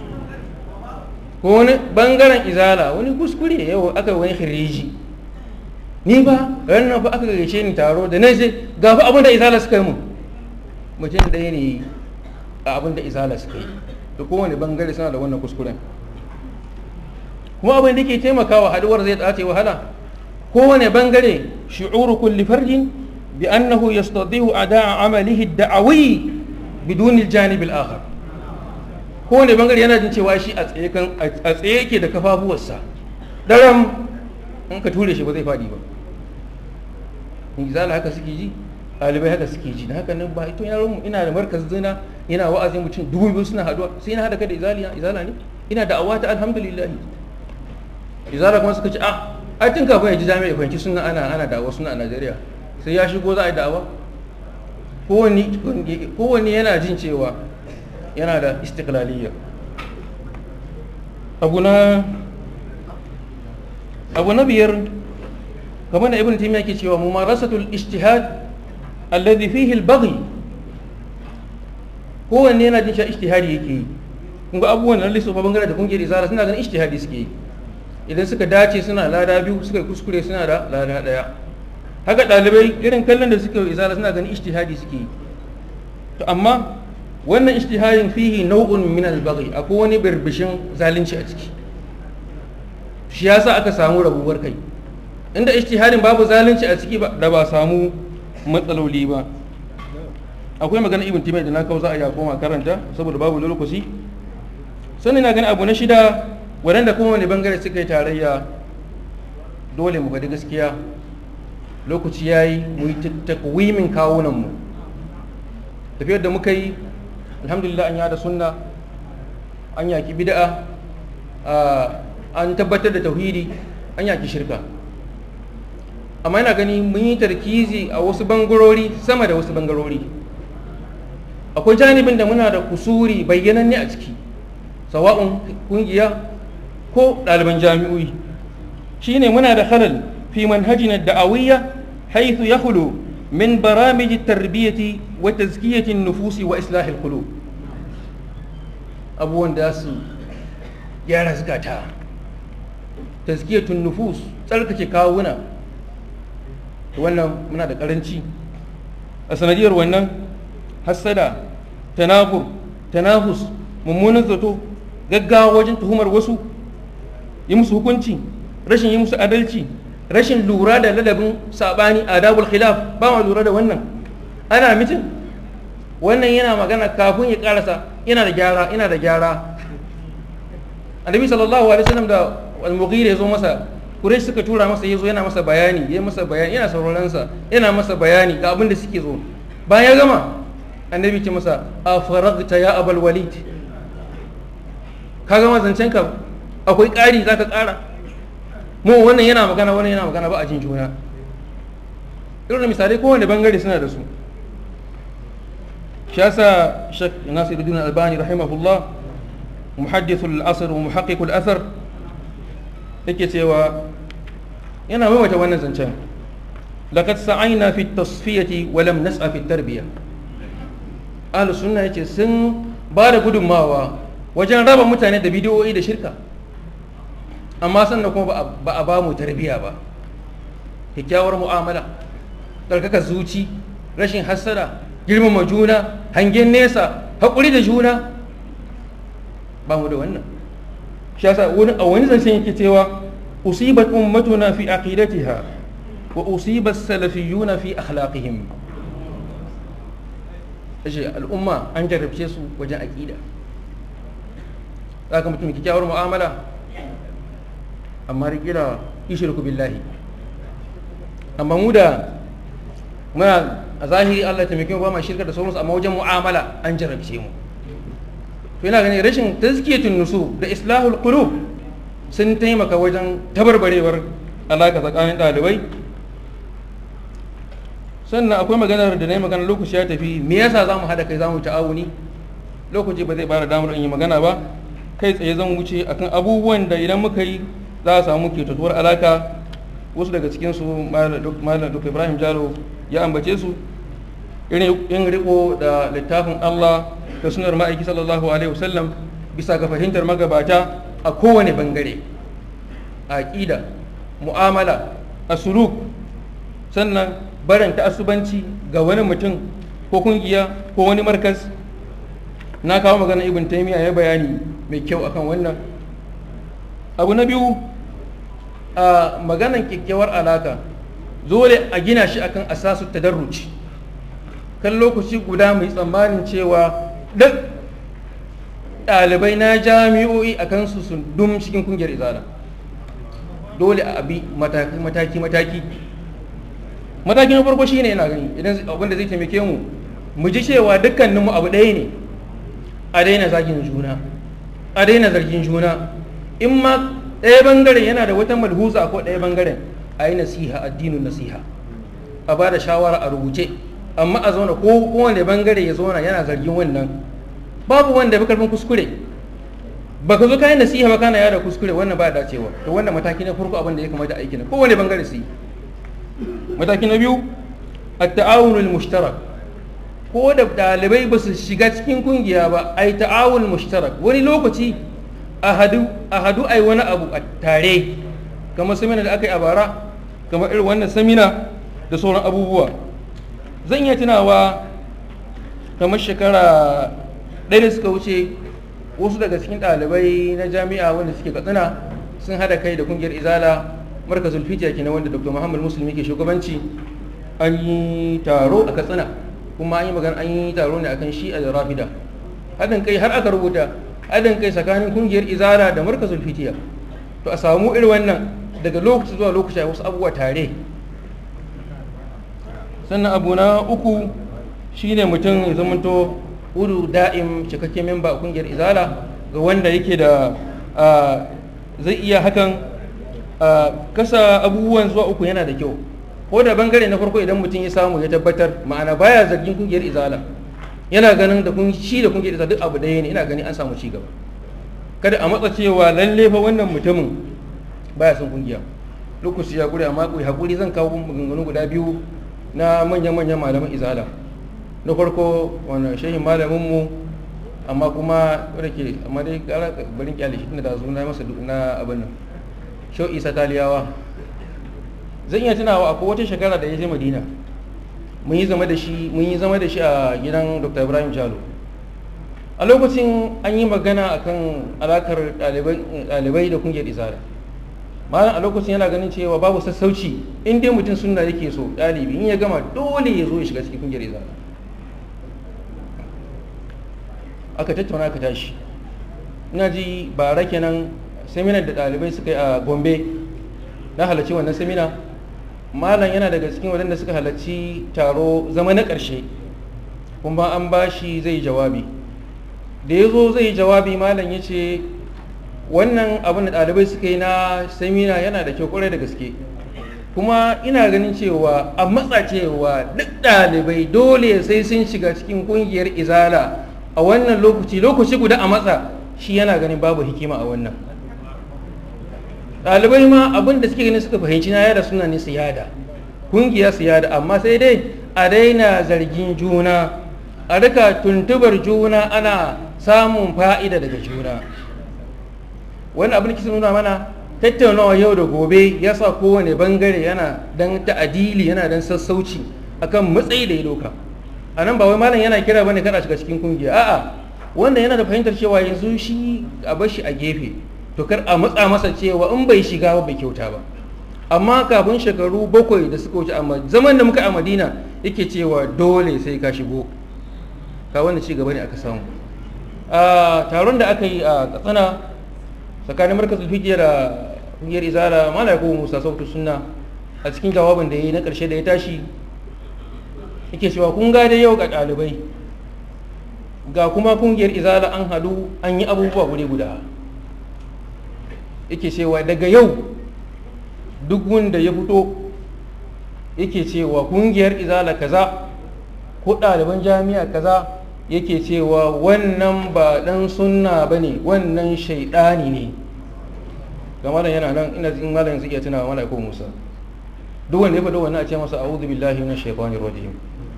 ko wani bangaren izala wani kuskure yau aka wani khiriji ni ba ranar fa aka gaishe ni taro da na je ga fa abin da izala suka yi mu mutum ɗaya ne a abin da izala suka yi da kowane bangare suna da wannan kuskuren kuma abin da ke taimakawa haduwar zai tsace wahala kowane bangare shi'uru kulli farjin بأنه يستطيع أداء عمله الدعوي بدون الجانب الآخر kowane bangare yana jin cewa shi a tsaye yake da kafafuwarsa daram in ka ture shi ba zai faɗi ba in izala haka suke ji ɗalibai haka suke ji da haka nan ba ito yaron mu ina da markaz zina yana wa'azin mutum dubu biyu suna haduwa sai na hada ka da izala ne ina da awata alhamdulillah izara kuma suka ce a ai tun kafin ya ji jami'a ya fahimci suna ana ana da'awa suna a Najeriya sai ya shigo za a yi da'awa kowanne yana jin cewa yana da istiklaliya abu na abu na biyar kamar da ibn taymiya ke cewa mumarasatul ijtihad alladhi fihi al-baghi kowanne yana jin cewa ijtihadi yake yi kun ga abubuwan nan lissofa bangare da kungiyar izara suna ganin ijtihadi suke yi idan suka dace suna lada biyu suka kuskure suna da lada daya haka dalibai irin kallon da suke izara suna ganin ijtihadi suke yi to amma wannan ijtihadin fihi nau'un min al-baghi akwai wani birbishin zalunci a ciki shi yasa aka samu rabuwar kai inda ijtihadin babu zalunci a ciki da ba samu matsaloli ba akwai magana ibn timai da na kawo za a ya koma karanta saboda babu lokaci sannan na gani abu na shida waɗanda kuma wani bangare suka yi tarayya dole mu faɗi gaskiya lokaci ya yi mu yi takwimin kawunanmu tafiyar da muka yi alhamdulillah an yada sunna an yaki bida'a an tabbatar da tauhidi an yaki shirka amma yana gani mun yi tarkizi a wasu bangarori sama da wasu bangarori akwai janibin da muna da kusuri bayyananne a ciki sawa'un kungiya ko ɗaliban jami'o'i shine muna da halal fi manhajina da'awiyya haythu yakhlu min baramij tarbiyati wa tazkiyati nufusi wa islahi al abubuwan da su gyara zukata tazkiyatun nufus tsarkake kawuna wannan muna da karanci a sanadiyar wannan hassada tanafur tanafus mummunan zato gaggawa wajen tuhumar wasu yi musu hukunci rashin yi musu adalci rashin lura da ladabin sabani adabul khilaf ba ma lura da wannan ana mitin wannan yana magana kafin ya karasa yana da gyara yana da gyara annabi sallallahu alaihi wasallam da al-mughira yazo masa Quraysh suka tura masa yazo yana masa bayani yayi masa bayani yana sauraron sa yana masa bayani ga abin da suke zo bayan ya gama annabi ce masa a faragta ya abal walid ka gama zancen ka akwai ƙari za ka ƙara mu wannan yana magana wannan yana magana ba a jin juna irin da misalai kowane bangare suna da su shi yasa shek nasiruddin albani rahimahullah muhaddithul asr wa muhaqqiqul athar yake cewa yana maimaita wannan zancen laqad sa'ayna fi at-tasfiyati wa lam nas'a fi at-tarbiyah ahlus sunna yace sun ba da gudunmawa wajen raba mutane da bidiyoyi da shirka amma sannan kuma ba a ba mu tarbiya ba kyakkyawar mu'amala ɗarkaka zuci rashin hassada girmama juna hangen nesa haƙuri da juna ba mu da wannan shi yasa a wani zancen yake cewa usibat ummatuna fi aqidatiha wa usibat salafiyuna fi akhlaqihim ashe al'umma an jarrabce su wajen aƙida za ka mutum kyakkyawar mu'amala amma rikila ishirku billahi amma mu da muna a zahiri Allah taimake mu ba ma shirka da sauransu amma wajen mu'amala an jarrabce mu to ina ganin rashin tazkiyatun nusu da islahul qulub sun taimaka wajen tabarbarewar alaka tsakanin ɗalibai sannan akwai maganar da na yi magana lokaci ya tafi me yasa za mu haɗa kai za mu ta'awuni lokaci ba zai bada damar in yi magana ba kai tsaye zan wuce akan abubuwan da idan muka yi za a samu ketatuwar alaka wasu daga cikinsu malam duk ibrahim jalo ya ambace su irin riko da littafin allah da sunar ma'aiki sallallahu alaihi wasallam bisa ga fahimtar magabata a kowane bangare a aƙida mu'amala a suluk sannan barin ta'assubanci ga wani mutum ko kungiya ko wani markas na kawo magana ibn taymiya ya bayani mai kyau akan wannan abu na biyu a maganan kyakkyawar alaka dole a gina shi akan asasu tadarruci kan lokaci guda mai tsammanin cewa duk ɗalibai na jami'o'i a kansu sun dum cikin kungiyar izala dole a abi mataki mataki mataki na farko shine yana gani idan abin da zai taimake mu mu ji cewa dukkaninmu abu ɗaya ne a daina zagin juna a daina zargin juna in ma ɗaya bangaren yana da wata malhuza ko ɗaya bangaren a yi nasiha addinin nasiha a ba da shawara a rubuce amma a zauna ko kowane bangare ya zauna yana zargin wannan babu wanda ya fi karfin kuskure ba ka zo kayan nasiha ba kana yada kuskure wannan ba dacewa to wannan mataki na farko abin da ya kamata aiki na kowane bangare su yi mataki na biyu at-ta'awunul mushtarak ko da ɗalibai ba su shiga cikin kungiya ba ai ta'awun mushtarak wani lokaci a hadu a hadu ai wani abu a tare kamar samina da aka yi a bara kamar irin wannan samina da sauran abubuwa zan iya tunawa kamar shekara ɗaya da suka wuce wasu daga cikin ɗalibai na jami'a wanda suke katsina sun hada kai da kungiyar izala markazul fitiya kenan wanda dr muhammad musulmi ke shugabanci an yi taro a katsina kuma an yi magana an yi taro ne akan shi a da rafida haɗin kai har aka rubuta haɗin kai tsakanin kungiyar izala da markazul fitiya to a samu irin wannan daga lokaci zuwa lokaci wasu abubuwa tare sannan abu na uku shine mutum ya zamanto hudu da'im cikakken memba a kungiyar izala ga wanda yake da zai iya hakan kasa abubuwan zuwa uku yana da kyau ko da bangare na farko idan mutum ya samu ya tabbatar ma'ana baya zargin kungiyar izala yana ganin da kun shi da kungiyar izala duk abu ɗaya ne ina gani an samu ci gaba kada a matsa cewa lalle fa wannan mutumin baya son kungiya lokaci ya gure amma ku hakuri zan kawo maganganu guda biyu na manyan-manyan malaman izala na farko wani shehin malaminmu amma kuma wadda ke amma dai gara barin kyale shi da zo na masa na abin nan shau isa taliyawa zan iya tunawa akwai wata shekara da ya je madina mun yi zama da shi mun yi zama da shi a gidan dr ibrahim jalo a lokacin an yi magana akan alakar ɗalibai da kungiyar izala malam a lokacin yana ganin cewa babu sassauci in dai mutum sunna yake so ɗalibi in ya gama dole ya zo ya shiga cikin kungiyar izala aka tattauna aka tashi ina ji bara kenan seminar da ɗalibai suka yi a gombe na halarci wannan semina malam yana daga cikin waɗanda suka halarci taro zama na ƙarshe kuma an ba shi zai jawabi da ya zo zai jawabi malam ya ce wannan abin da ɗalibai suka yi na semina yana da kyau kwarai da gaske kuma ina ganin cewa a matsa cewa duk ɗalibai dole sai sun shiga cikin ƙungiyar izala a wannan lokaci lokaci guda a matsa shi yana ganin babu hikima a wannan ɗalibai ma abin da suke ganin suka fahimci na yada suna ne siyada ƙungiya siyada amma sai dai a daina zargin juna a rika tuntubar juna ana samun fa'ida daga juna wani abin da kisa nuna mana tattaunawa yau da gobe ya sa kowane bangare yana dan ta'adili yana dan sassauci akan matsayi da ya doka a nan ba wai malam yana kira bane kada shiga cikin kungiya a'a wanda yana da fahimtar cewa yanzu shi a bar shi a gefe to kar a matsa masa cewa in bai shiga ba bai kyauta ba amma kafin shekaru bakwai da suka wuce amma zaman da muka a madina yake cewa dole sai ka shigo ka wanda ci gaba ne aka samu a taron da aka yi a katsina tsakanin markazin fikiya da kungiyar izala malaku musa sautu sunna a cikin jawabin da ya yi na karshe da ya tashi yake cewa kun ga dai yau ga ɗalibai ga kuma kungiyar izala an hadu an yi abubuwa guri guda yake cewa daga yau duk wanda ya fito yake cewa kungiyar izala kaza ko ɗaliban jami'a kaza yake cewa wannan ba ɗan sunna ba ne wannan shaiɗani ne ga malam yana nan ina in malam zai iya tunawa malam ko musa duk wanda ya faɗo wannan a ce masa a'udhu billahi minash shaitanir rajim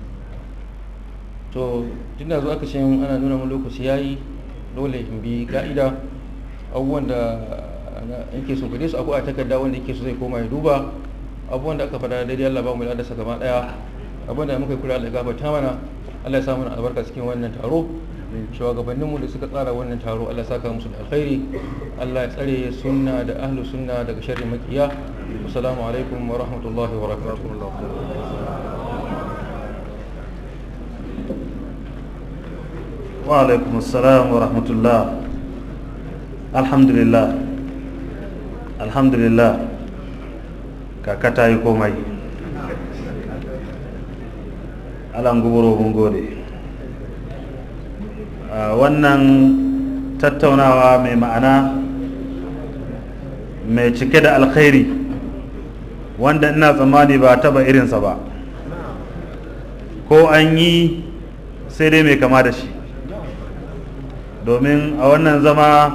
to tunda zo aka ce ana nuna mun lokaci yayi dole in bi ka'ida abubuwan da yake so kudi su akwai a takarda wanda yake so zai koma ya duba abubuwan da aka faɗa daidai Allah ba mu da sa gaba daya abin da muka yi kula Allah gafarta mana Allah ya sa mana albarka cikin wannan taro shugabanninmu da suka tsara wannan taro Allah ya saka musu da alkhairi Allah ya tsare sunna da ahlu sunna daga sharri makiya assalamu alaikum wa rahmatullahi wa barakatuh وعليكم السلام ورحمة الله الحمد لله الحمد لله kakata yi komai alan gubaro mun gode wannan tattaunawa mai ma'ana mai cike da alkhairi wanda ina tsammani ba taba irinsa ba ko an yi sai dai mai kama da shi domin a wannan zama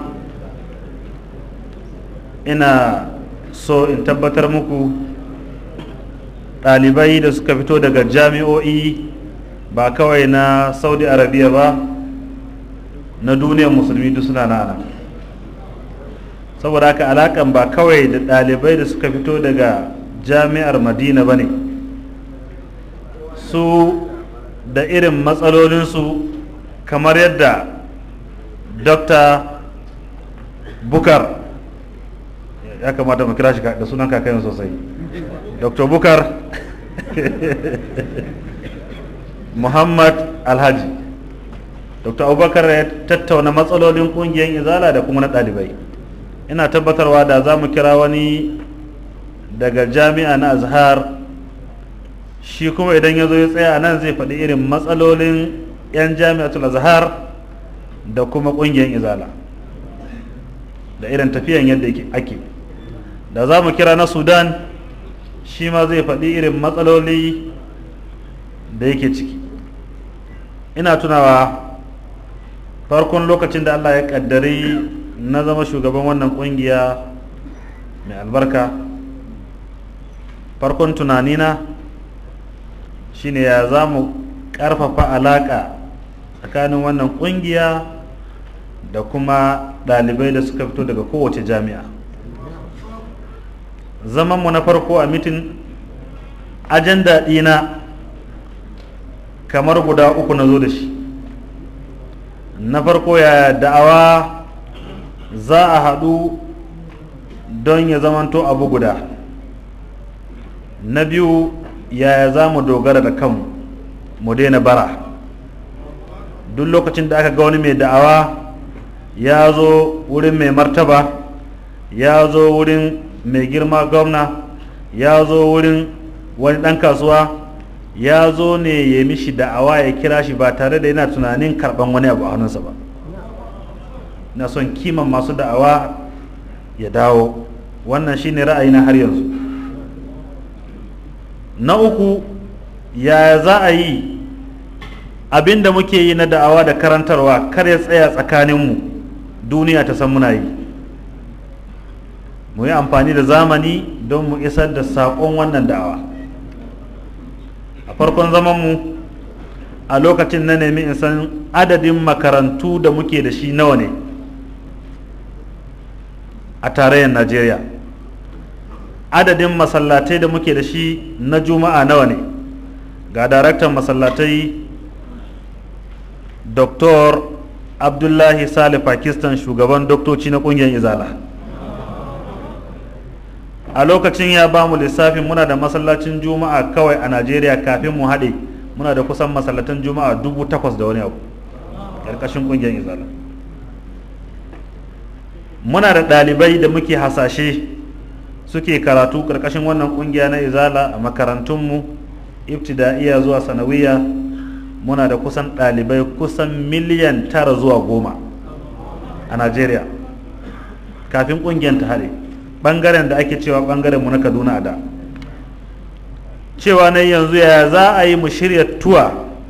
ina so in tabbatar muku ɗalibai da suka fito daga jami'o'i ba kawai na saudi arabiya ba na duniyar musulmi duk suna nana saboda haka alakan ba kawai da ɗalibai da suka fito daga jami'ar madina ba ne su da irin matsalolinsu kamar yadda dr bukar ya kamata mu kira shi da sunan kakayin sosai dr bukar muhammad alhaji dr abubakar ya tattauna matsalolin kungiyar izala da kuma na ɗalibai ina tabbatarwa da za mu kira wani daga jami'a na azhar shi kuma idan ya zo ya tsaya nan zai faɗi irin matsalolin 'yan jami'atul azhar da kuma ƙungiyar izala da irin tafiyan yadda ake da za mu kira na sudan shi ma zai faɗi irin matsaloli da yake ciki ina tunawa farkon lokacin da allah ya ƙaddari na zama shugaban wannan ƙungiya mai albarka farkon tunanina shine ya za mu ƙarfafa alaƙa tsakanin wannan ƙungiya da kuma ɗalibai da suka fito daga kowace jami'a zamanmu na farko a mitin ajanda ɗina kamar guda uku na zo da shi na farko ya da'awa za a haɗu don ya zamanto abu guda na biyu yaya za mu dogara da kanmu mu daina bara duk lokacin da aka ga wani mai da'awa ya zo wurin mai martaba ya zo wurin mai girma gwamna ya zo wurin wani ɗan kasuwa ya zo ne ya mishi da'awa ya kira shi ba tare da yana tunanin karɓan wani abu a hannunsa ba na son kiman masu da'awa ya dawo wannan shine ra'ayina har yanzu na uku ya za a yi abin da muke yi na da'awa da karantarwa kar ya tsaya tsakaninmu duniya ta san muna yi mu yi amfani da zamani don mu isar da saƙon wannan da'awa a farkon zamanmu a lokacin na nemi in san adadin makarantu da muke da shi nawa ne a tarayyar najeriya adadin masallatai da muke da shi na juma'a nawa ne ga daraktan masallatai dr abdullahi sale pakistan shugaban doktoci na kungiyar izala a lokacin ya ba mu lissafin muna da masallacin juma'a kawai a najeriya kafin mu haɗe muna da kusan masallatan juma'a dubu takwas da wani abu ƙarƙashin kungiyar izala muna da ɗalibai da muke hasashe suke karatu ƙarƙashin wannan ƙungiya na izala a makarantunmu ibtida'iya zuwa sanawiya muna da kusan ɗalibai kusan miliyan tara zuwa goma a najeriya kafin ƙungiyar ta haɗe ɓangaren da ake cewa ɓangaren mu na kaduna a da cewa na yanzu ya za a yi mu shirya tuwa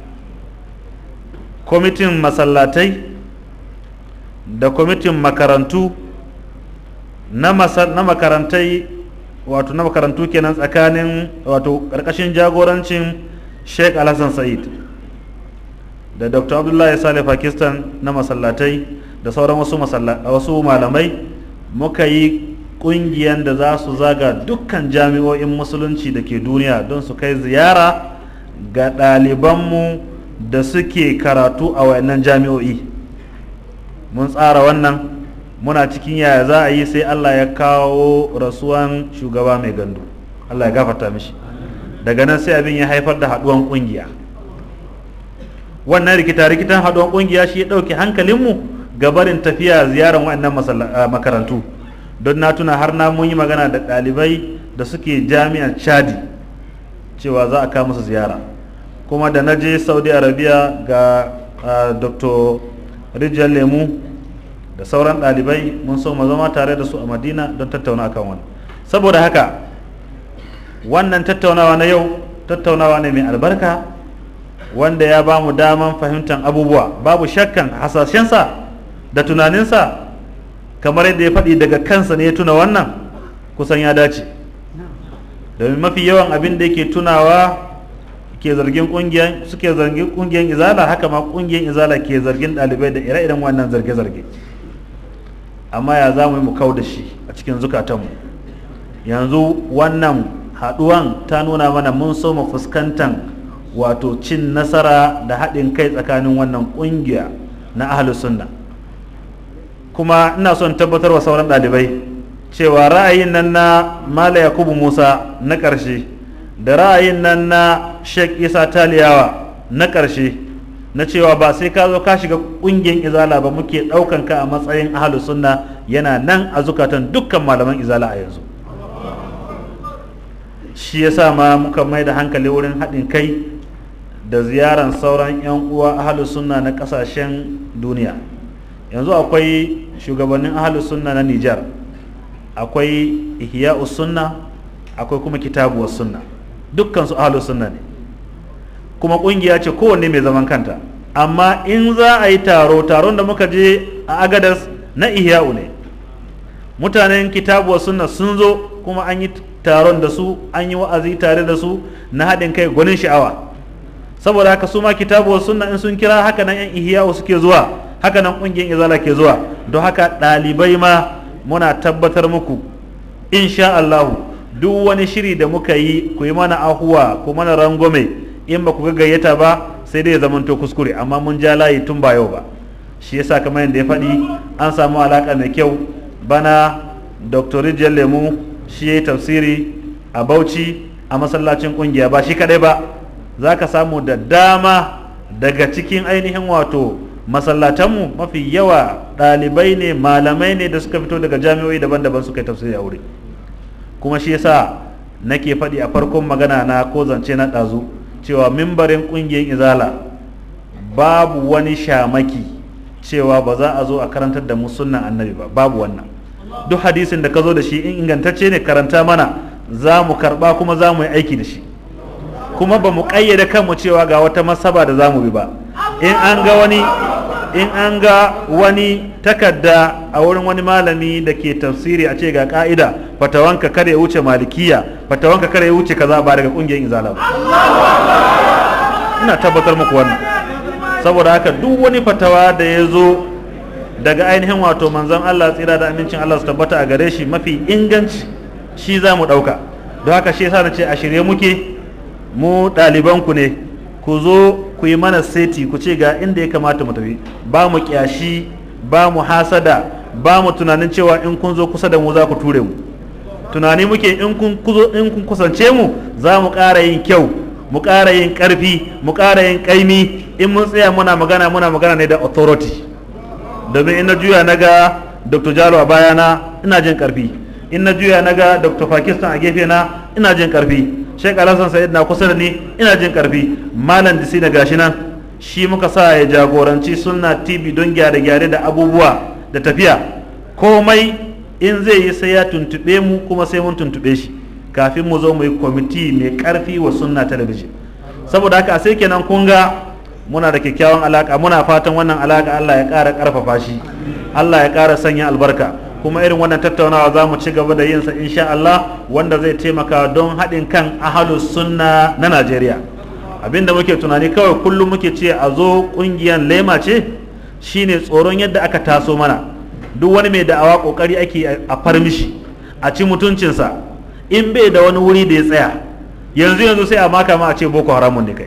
kwamitin masallatai da kwamitin makarantu na makarantai wato na makarantu kenan tsakanin wato ƙarƙashin jagorancin sheikh alhassan sa'id da dr abdullahi saleh pakistan na masallatai da sauran wasu, wasu malamai muka yi ƙungiyar da za su zaga dukkan jami'o'in musulunci da ke duniya don su kai ziyara ga ɗalibanmu da suke karatu a wayannan jami'o'i mun tsara wannan muna cikin yaya za a yi sai Allah ya kawo rasuwan shugaba mai gandu Allah ya gafarta mishi daga nan sai abin ya haifar da haduwan kungiya wannan rikita rikitan haduwan kungiya shi ya dauke hankalinmu ga barin tafiya ziyarar waɗannan makarantu don na tuna har na mun yi magana da ɗalibai da suke jami'ar chadi cewa za a kawo musu ziyara kuma da na je saudi arabia ga dr rijiyar lemu da sauran ɗalibai mun so mu zama tare da su a madina don tattauna akan wannan saboda haka wannan tattaunawa na yau tattaunawa ne mai albarka wanda ya ba mu daman fahimtar abubuwa babu shakkan hasashensa da tunaninsa kamar yadda ya faɗi daga kansa ne ya tuna wannan kusan ya dace domin mafi yawan abin da yake tunawa ke zargin kungiyan suke zargin kungiyan izala haka ma kungiyan izala ke zargin ɗalibai da ire-iren wannan zarge-zarge amma ya za mu yi mu kau da shi a cikin zukatanmu yanzu wannan haɗuwan ta nuna mana mun so mu fuskantan wato cin nasara da haɗin kai tsakanin wannan ƙungiya na ahlus sunna kuma ina son tabbatar wa sauran ɗalibai cewa ra'ayin nan na mala yakubu musa na ƙarshe da ra'ayin nan na sheikh isa taliyawa na ƙarshe na cewa ba sai ka zo ka shiga ƙungiyar izala ba muke ɗaukan ka a matsayin ahlus sunna yana nan a zukatan dukkan malaman izala a yanzu shi yasa ma muka mai da hankali wurin haɗin kai da ziyaran sauran 'yan uwa ahalus sunna na ƙasashen duniya yanzu akwai shugabannin ahalus sunna na nijar akwai ihya'us sunna akwai kuma kitabuwar sunna dukkan su ahalus sunna ne kuma ƙungiya ce kowanne mai zaman kanta amma in za a yi taro taron da muka je a agadas na ihya'u ne mutanen kitabuwar sunna sun zo kuma an yi taron da su an yi wa'azi tare da su na haɗin kai gwanin sha'awa saboda haka su ma kitabuwar sunna in sun kira haka nan yan ihyawu suke zuwa haka nan ƙungiyar izala ke zuwa don haka ɗalibai ma muna tabbatar muku insha Allahu duk wani shiri da muka yi ku yi mana ahuwa ku mana rangwame in ba ku ga gayyata ba sai dai ya zamanto kuskure amma mun ja layi tun ba yau ba shi yasa kamar yadda ya faɗi an samu alaƙa mai kyau bana dr rijiyar lemu shi ya yi tafsiri a bauchi a masallacin kungiya ba shi kadai ba za ka samu da dama daga cikin ainihin wato masallatanmu mafi yawa ɗalibai ne malamai ne da suka fito daga jami'o'i daban-daban suka yi tafsiri a wuri kuma shi yasa nake faɗi a farkon magana na ko zance na ɗazu cewa mimbarin ƙungiyar izala babu wani shamaki cewa ba za a zo a karantar da mu sunnan annabi ba babu wannan duk hadisin da ka zo da shi in ingantacce ne karanta mana za mu karba kuma za mu yi aiki da shi kuma ba mu ƙayyade kanmu cewa ga wata masaba da za mu bi ba in an ga wani in an ga wani takarda a wurin wani malami da ke tafsiri a ce ga ka'ida fatawanka kada ya wuce malikiya fatawanka kada ya wuce kaza ba daga kungiyar izala ba ina tabbatar muku wannan saboda haka duk wani fatawa da ya zo daga ainihin wato manzon Allah tsira da amincin Allah su tabbata a gare shi mafi inganci shi za mu ɗauka don haka shi yasa na ce a shirye muke mu ɗalibanku ne ku zo ku yi mana seti ku ce ga inda ya kamata mu tafi ba mu kyashi ba mu hasada ba mu tunanin cewa in kun zo kusa da mu za ku ture mu tunani muke in kun in kun kusance mu za mu ƙara yin kyau mu ƙara yin ƙarfi mu ƙara yin ƙaimi in mun tsaya muna magana muna magana ne da authority domin in na juya na ga dr jalo a bayana ina jin karfi in na juya na ga dr pakistan a gefe na ina jin karfi sheik alhassan sa'id na kusa da ni ina jin karfi malam disi na gashi nan shi muka sa ya jagoranci sunna tv don gyare-gyare da abubuwa da tafiya komai in zai yi sai ya tuntube mu kuma sai mun tuntube shi kafin mu zo mu yi kwamiti mai karfi wa sunna talabijin saboda haka sai kenan kun ga muna da kyakkyawan alaka muna fatan wannan alaka Allah ya ƙara ƙarfafa shi Allah ya ƙara sanya albarka kuma irin wannan tattaunawa za mu ci gaba da yinsa insha Allah wanda zai taimaka don haɗin kan ahalus sunna na Najeriya abinda muke tunani kawai kullum muke ce a zo ƙungiyar lema ce shine tsoron yadda aka taso mana duk wani mai da'awa ƙoƙari ake a farmishi a ci mutuncinsa in bai da wani wuri da ya tsaya yanzu yanzu sai a maka ma a ce boko haramun ne kai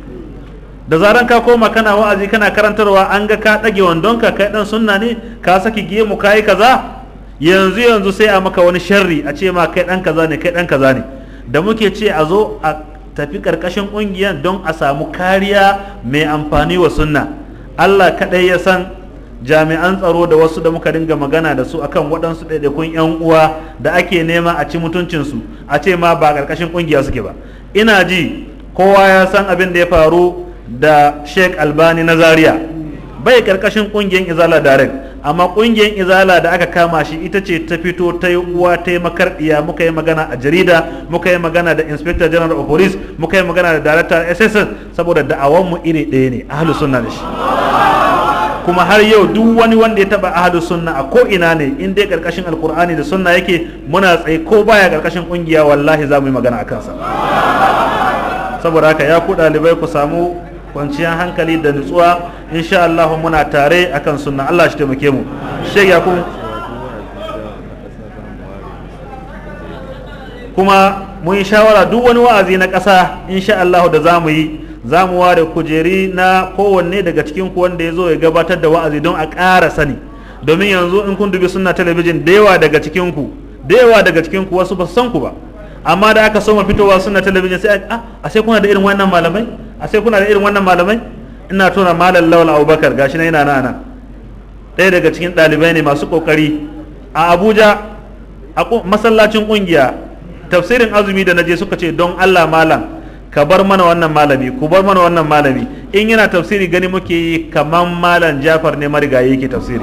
da zaran ka koma kana wa'azi kana karantarwa an ga ka ɗage wandonka kai ɗan sunna ne ka saki gemu ka yi kaza yanzu yanzu sai a maka wani sharri a ce ma kai ɗan kaza ne kai ɗan kaza ne da muke ce a zo a tafi ƙarƙashin ƙungiyar don a samu kariya mai amfani wa sunna Allah kaɗai ya san jami'an tsaro da wasu da muka dinga magana da su akan waɗansu ɗaiɗaikun 'yan uwa da ake nema a ci mutuncinsu a ce ma ba ƙarƙashin ƙungiya suke ba ina ji kowa ya san abin da ya faru da sheikh albani na zaria bai karkashin kungiyar izala direct amma ƙungiyar izala da aka kama shi ita ce ta fito ta yi uwa ta yi makarɗiya muka yi magana a jarida muka yi magana da inspector general of police muka yi magana da director sss saboda da'awanmu iri ɗaya ne ahlus sunna da shi kuma har yau duk wani wanda ya taba ahlus sunna a ko ina ne in dai karkashin alkur'ani da sunna yake muna tsaye ko baya karkashin kungiya wallahi za mu yi magana a kansa saboda haka ya ku ɗalibai ku samu kwanciyar hankali da nutsuwa insha Allah muna tare akan sunna Allah shi taimake mu shek ya kuma mun yi shawara duk wani wa'azi na ƙasa insha Allah da za mu yi za mu ware kujeri na kowanne daga cikin ku wanda ya zo ya gabatar da wa'azi don a ƙara sani domin yanzu in kun dubi sunna talabijin da yawa daga cikin ku da yawa daga cikin ku wasu ba su san ku ba amma da aka soma fitowa sunna talabijin sai a a sai kuna da irin wannan malamai a sai kuna da irin wannan malamai ina tona malam lawal abubakar gashi na yana nana ɗaya daga cikin ɗalibai ne masu ƙoƙari a abuja a masallacin ƙungiya tafsirin azumi da naje suka ce don allah malam ka bar mana wannan malami ku bar mana wannan malami in yana tafsiri gani muke yi kaman malam jafar ne marigayi yake tafsiri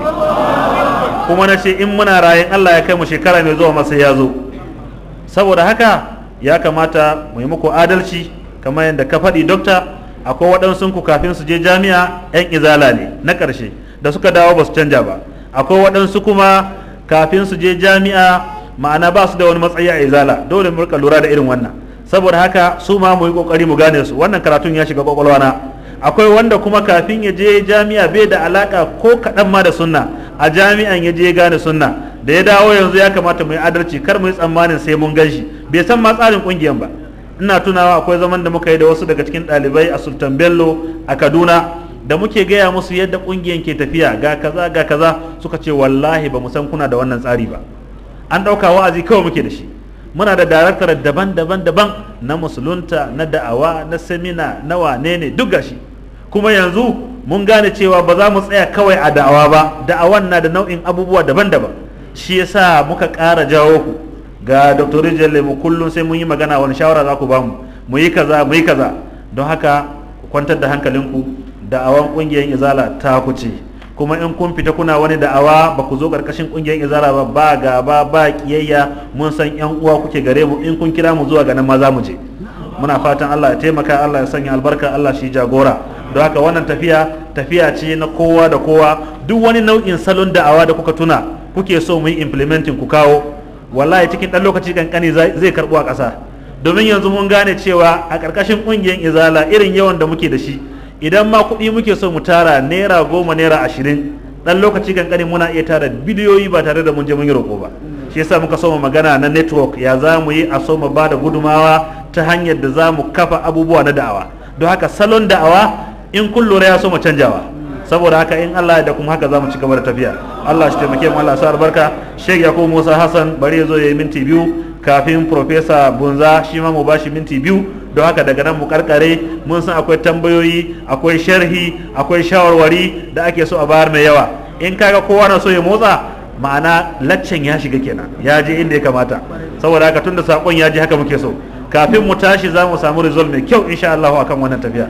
kuma na ce in muna rayin allah ya kai mu shekara mai zuwa masa ya zo saboda haka ya kamata mu yi muku adalci kamar yadda ka faɗi dokta akwai waɗansu ku kafin su je jami'a 'yan izala ne na ƙarshe da suka dawo ba su canja ba akwai waɗansu kuma kafin su je jami'a ma'ana ba su da wani matsayi a izala dole mu rika lura da irin wannan saboda haka su ma mu yi kokari mu gane su wannan karatun ya shiga kwakwalwana akwai wanda kuma kafin ya je jami'a bai da alaka ko kaɗan ma da sunna a jami'an ya je ya gane sunna da ya dawo yanzu ya kamata mu yi adalci kar mu yi tsammanin sai mun gan shi bai san ma tsarin ƙungiyar ba ina tunawa akwai zaman da muka yi da wasu daga cikin ɗalibai a sultan bello a kaduna da muke gaya musu yadda ƙungiyar ke tafiya ga kaza ga kaza suka ce wallahi ba mu san kuna da wannan tsari ba an ɗauka wa'azi kawai muke da shi muna da daraktar daban-daban daban na musulunta na da'awa na semina na wane ne duk gashi kuma yanzu mun gane cewa ba za mu tsaya kawai a da'awa ba da'awan na da nau'in abubuwa daban-daban shi yasa muka ƙara jawo ku ga dr rijal mu kullum sai mun yi magana wani shawara za ku ba mu mu yi kaza mu yi kaza don haka ku kwantar da hankalinku da'awan ƙungiyar izala ta ku ce kuma in kun fita kuna wani da'awa ba ku zo karkashin kungiyar izara ba ba gaba ba kiyayya mun san yan uwa kuke gare mu in kun kira mu zuwa ga nan ma za mu je muna fatan Allah ya taimaka Allah ya sanya albarka Allah shi jagora don haka wannan tafiya tafiya ce na kowa da kowa duk wani nau'in salon da'awa da kuka tuna kuke so mu yi implementing ku kawo wallahi cikin dan lokaci kankani zai karbu a ƙasa domin yanzu mun gane cewa a ƙarƙashin ƙungiyar izala irin yawan da muke da shi idan ma kuɗi muke so mu tara naira goma naira ashirin ɗan lokaci kankani muna iya tara bidiyoyi ba tare da mun je mun yi roƙo ba shi yasa muka so mu magana na network ya za mu yi a so mu ba da gudumawa ta hanyar da za mu kafa abubuwa na da'awa don haka salon da'awa in kun lura ya so mu canjawa saboda haka in Allah ya da kuma haka za mu ci gaba da tafiya Allah shi taimake mu Allah sa albarka Sheikh Yakubu Musa Hassan bari ya zo ya yi minti biyu kafin Professor Bunza shi ma mu bashi minti biyu don haka daga nan mu karkare mun san akwai tambayoyi akwai sharhi akwai shawarwari da ake so a bayar mai yawa in kaga kowa na so ya motsa ma'ana laccen ya shiga kenan ya je inda ya kamata saboda haka tunda sakon ya je haka muke so kafin mu tashi za mu samu result mai kyau insha Allah akan wannan tafiya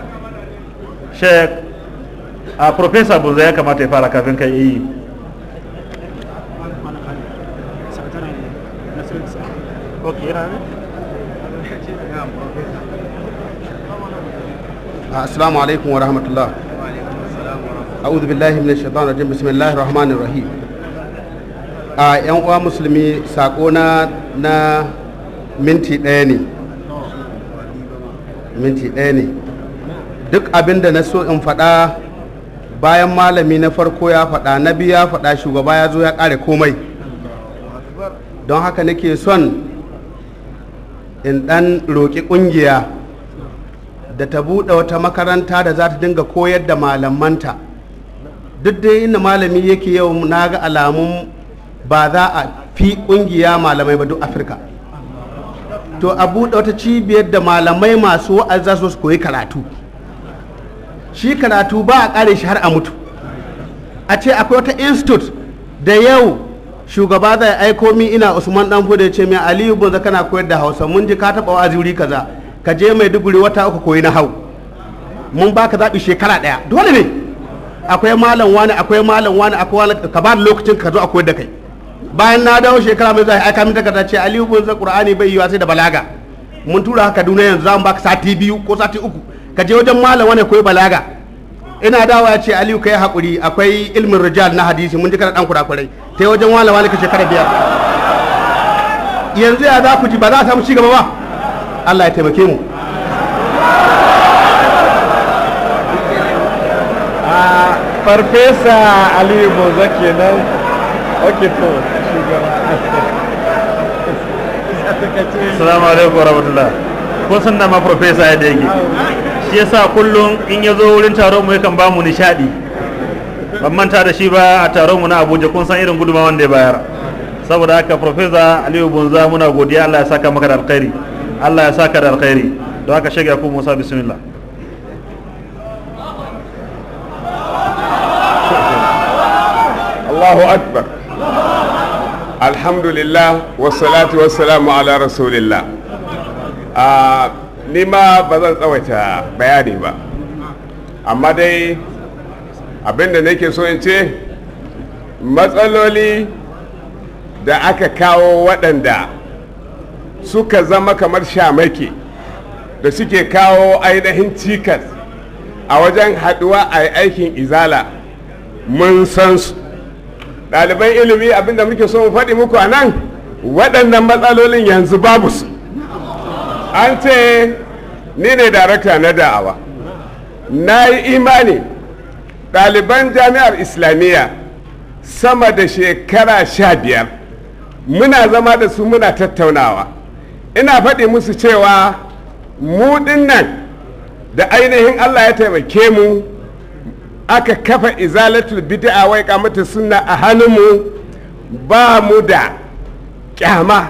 Sheikh a Professor Bunza ya kamata ya fara kafin kai yi Okay, assalamu alaikum wa rahmatullah a'udhu billahi minash shaitanir rajim bismillahir rahmanir rahim a yan uwa musulmi sako na na minti ɗaya ne minti ɗaya ne duk abin da na so in faɗa bayan malami na farko ya faɗa na biyu ya faɗa shugaba ya zo ya ƙare komai don haka nake son in ɗan roƙi ƙungiya da ta buɗe wata makaranta da za ta dinga koyar da malamanta duk dai inda malami yake yau na ga alamun ba za a fi ƙungiya malamai ba duk afirka to a buɗe wata cibiyar da malamai masu wa'azi za su koyi karatu shi karatu ba a ƙare shi har a mutu a ce akwai wata institute da yau shugaba zai aiko min ina usman dan fude ce min aliyu bunza kana koyar da hausa mun ji ka taɓa wa'azi wuri kaza ka je mai duguri wata uku koyi na hau mun baka zaɓi shekara ɗaya dole ne akwai malam wani akwai malam wani akwai wani ka ba da lokacin ka zo a koyar da kai bayan na dawo shekara mai zuwa aika min takarda ce aliyu bin zai qur'ani bai yiwa sai da balaga mun tura haka duniya yanzu za mu baka sati biyu ko sati uku ka je wajen malam wani koyi balaga ina dawa ya ce aliyu kai hakuri akwai ilmin rijal na hadisi mun ji kana dan kurakurai ta yi wajen malam wani ka shekara biyar yanzu ya za ku ji ba za a samu cigaba ba Allah ya taimake mu a farfesa aliyu boza kenan ok to shugaba assalamu alaikum warahmatullah ko san da ma professor ya da yake shi yasa kullum in ya zo wurin taron mu yakan ba mu nishadi ban manta da shi ba a taron mu na Abuja kun san irin gudunmawar da ya bayar saboda haka professor Aliyu Bunza muna godiya Allah ya saka maka da alkhairi Allah ya saka da alkhairi don haka shege ku Musa bismillah Allahu akbar alhamdulillah wassalatu wassalamu ala rasulillah a ni ma ba zan tsawaita bayani ba amma dai abinda nake so in ce matsaloli da aka kawo waɗanda suka zama kamar shamaki da suke kawo ainihin cikas a wajen haɗuwa a aikin izala mun san su ɗaliban ilimi abinda muke so mu faɗi muku a nan waɗannan matsalolin yanzu babu su an ce ni ne darakta na da'awa na yi imani ɗaliban jami'ar islamiyya sama da shekara sha biyar muna zama da su muna tattaunawa ina faɗi musu cewa mu nan da ainihin allah ya taimake mu aka kafa izalatul bid'a wai kamata sunna a hannunmu ba mu da kyama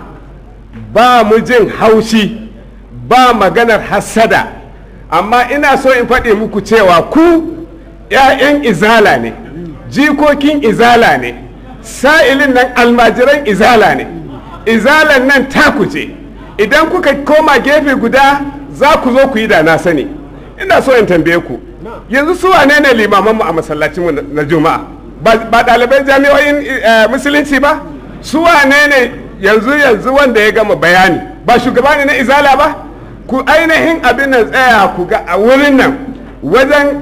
ba mu jin haushi ba maganar hassada amma ina so in faɗi muku cewa ku 'ya'yan izala ne jikokin izala ne sa'ilin nan almajiran izala ne izalan nan taku ce idan kuka koma gefe guda za ku zo ku yi da na sani ina so in tambaye ku yanzu su wane ne limamanmu a masallacinmu na juma'a ba ɗaliban jami'o'in musulunci ba su wane ne yanzu yanzu wanda ya gama bayani ba shugaba ne na izala ba ku ainihin abin nan tsaya ku ga a wurin nan wajen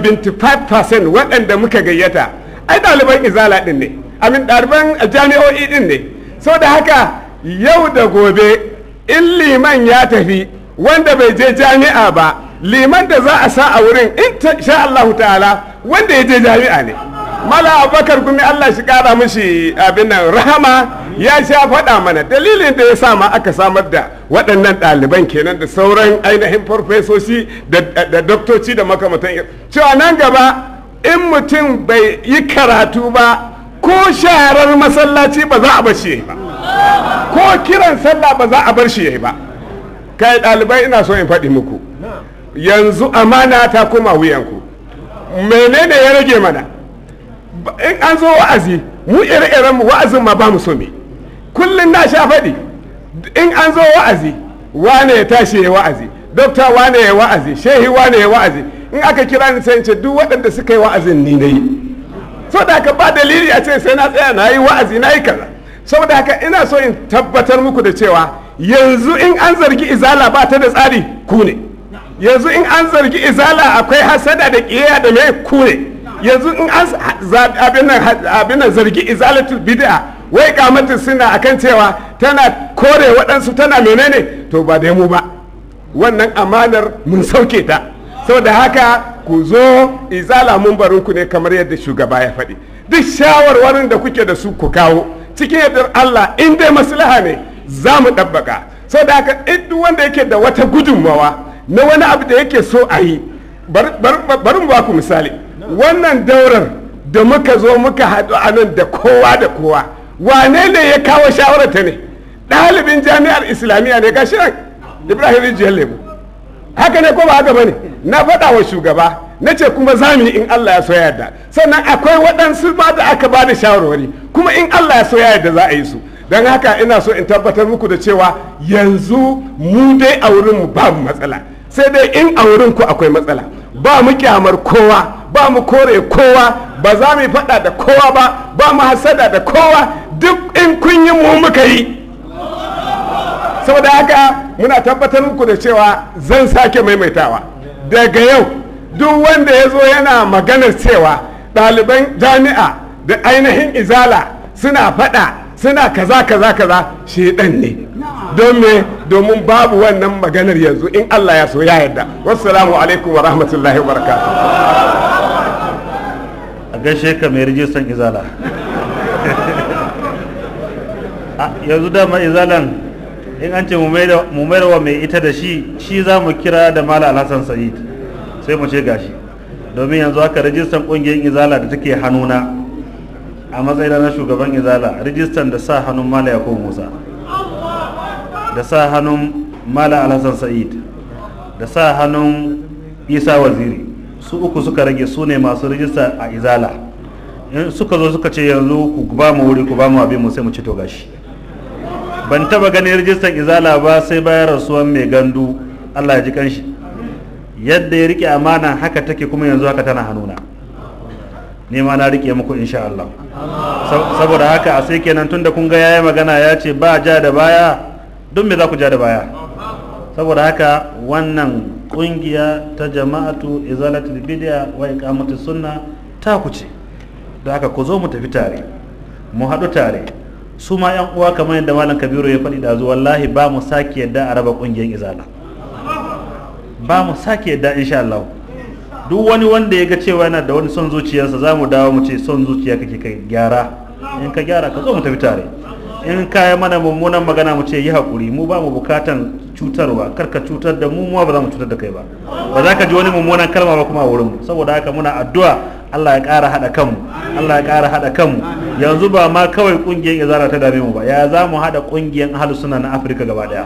75% waɗanda muka gayyata ai ɗaliban izala ɗin ne amin ɗaliban jami'o'i ɗin ne sau da haka yau da gobe in liman ya tafi wanda bai je jami'a ba liman da za a sa a wurin in sha Allah ta'ala wanda ya je jami'a ne mala abubakar gumi Allah shi kara mishi abin nan rahama ya sha faɗa mana dalilin da ya sa ma aka samar da waɗannan ɗaliban kenan da sauran ainihin farfesoshi da doktoci da makamantan cewa nan gaba in mutum bai yi karatu ba ko sharar masallaci ba za a bar shi ba ko kiran sallah ba za a bar shi ba kai ɗalibai ina so in faɗi muku yanzu amana ta koma wuyanku menene ya rage mana in an zo wa'azi mu ire-iren mu wa'azin ma ba mu so me kullum na sha faɗi in an zo wa'azi wane ya tashi ya wa'azi dokta wane ya wa'azi shehi wane ya wa'azi in aka kira ni sai ce duk waɗanda suka yi wa'azin ni na yi saboda haka ba dalili a ce sai na tsaya na yi wa'azi na yi kaza saboda haka ina so in tabbatar muku da cewa yanzu in an zargi izala ba ta da tsari ku ne yanzu in an zargi izala akwai hasada da ƙiyayya da mai ku ne yanzu in an abin nan zargi izalatul bid'a wai kamatin suna akan cewa tana kore waɗansu tana menene to ba da mu ba wannan amanar mun sauke ta saboda haka ku zo izala mun barinku ne kamar yadda shugaba ya faɗi duk shawarwarin da kuke da su ku kawo cikin yardar Allah in dai maslaha ne za mu ɗabbaka saboda haka duk wanda yake da wata gudunmawa na wani abu da yake so a yi bari mu ba ku misali wannan daurar da muka zo muka haɗu a nan da kowa da kowa wane ne ya kawo shawararta ne ɗalibin jami'ar islamiyya ne gashi nan ibrahim rijiyar lemu haka ne ko ba haka bane na faɗa wa shugaba na ce kuma za mu yi in allah ya so yarda sannan akwai waɗansu ba da aka ba da shawarwari kuma in allah ya so yarda za a yi su don haka ina so in tabbatar muku da cewa yanzu mu dai a wurinmu babu matsala sai dai in a wurinku akwai matsala ba mu kyamar kowa ba mu kore kowa ba za mu yi faɗa da kowa ba ba mu hasada da kowa duk in kun yi mu muka yi saboda haka muna tabbatar muku da cewa zan sake maimaitawa daga yau duk wanda ya zo yana maganar cewa ɗaliban jami'a da ainihin izala suna faɗa suna kaza kaza kaza shedan ne don me domin babu wannan maganar yanzu in Allah ya so ya yarda wassalamu alaikum wa rahmatullahi wa barakatuh a gaishe ka mai rijistan izala A, yanzu dama izalan in an ce mu mayar wa mai ita da shi shi za mu kira da mala alhassan sa'id sai mu ce gashi domin yanzu haka rijistan kungiyar izala da take hannuna a matsayin na shugaban izala rijistan da sa hannun mala yakubu musa da sa hannun mala alhassan sa'id da sa hannun isa waziri su uku suka rage su ne masu rijista a izala in suka zo suka ce yanzu ku ba mu wuri ku ba mu abin mu sai mu ci to gashi ban taba ganin rijistar izala ba sai bayan rasuwan mai gandu allah ya ji kanshi yadda ya rike amana haka take kuma yanzu haka tana hannuna ne ma na rike muku insha Allah saboda haka a sai kenan tunda kun ga yayi magana ya ce ba ja da baya don me za ku ja da baya saboda haka wannan kungiya ta jama'atu izalatul bid'a wa iqamatus sunna ta ku ce da haka ku zo mu tafi tare mu haɗu tare su ma yan uwa kamar yadda malam kabiru ya faɗi da zuwa wallahi ba mu sake yadda a raba kungiyar izala ba mu sake yadda insha Allah duk wani wanda ya ga cewa yana da wani son zuciyarsa za mu dawo mu ce son zuciya kake kai gyara in ka gyara ka zo mu tafi tare in ka yi mana mummunan magana mu ce yi haƙuri mu ba mu bukatan cutarwa kar ka cutar da mu mu ba za mu cutar da kai ba ba za ka ji wani mummunan kalma ba kuma a wurin mu saboda haka muna addu'a Allah ya ƙara haɗa kanmu Allah ya ƙara haɗa kanmu yanzu ba ma kawai ƙungiyar izara ta dame mu ba ya za mu haɗa ƙungiyar ahlus sunna na Afirka gaba ɗaya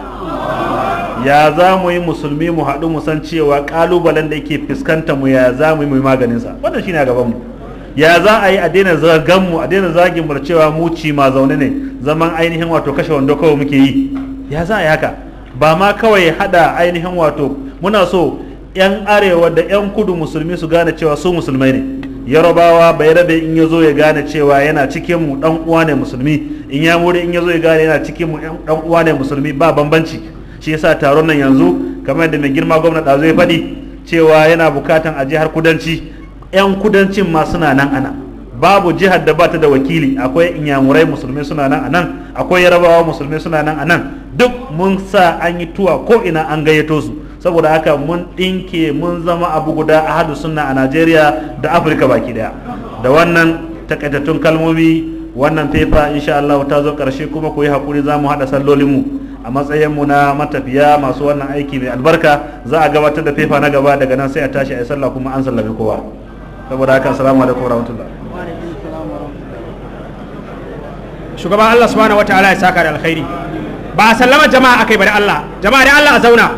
ya za mu yi musulmi mu haɗu mu san cewa ƙalubalen da yake fuskanta mu ya za mu yi mu maganin sa wannan shine a gaban mu ya za a yi a daina zagan mu a daina zagin mu da cewa mu ci ma zaune ne zaman ainihin wato kashe wando kawai muke yi ya za a yi haka ba ma kawai hada ainihin wato muna so yan arewa da yan kudu musulmi su gane cewa su musulmai ne yarabawa bai rabe in ya zo ya gane cewa yana cikin mu dan uwa ne musulmi in ya muri in ya zo ya gane yana cikin mu dan uwa ne musulmi ba bambanci shi yasa taron nan yanzu kamar da mai girma gwamna ɗazu ya faɗi cewa yana bukatan a jihar kudanci 'yan kudancin ma suna nan ana babu jihar da bata da wakili akwai inyamurai musulmai suna nan a nan akwai yarabawa musulmai suna nan a nan duk mun sa an yi tuwa ko ina an gayyato su saboda haka mun ɗinke mun zama abu guda a hadu sunna a najeriya da afirka baki daya da wannan takaitattun kalmomi wannan fefa insha Allah ta zo ƙarshe kuma ku yi haƙuri za mu haɗa sallolinmu a matsayinmu na matafiya masu wannan aiki mai albarka za a gabatar da fefa na gaba daga nan sai a tashi a yi sallah kuma an sallami kowa saboda haka assalamu alaikum warahmatullah shugaban Allah subhanahu wataala ya saka da alkhairi ba a sallama jama'a akai ba da Allah jama'a da Allah a zauna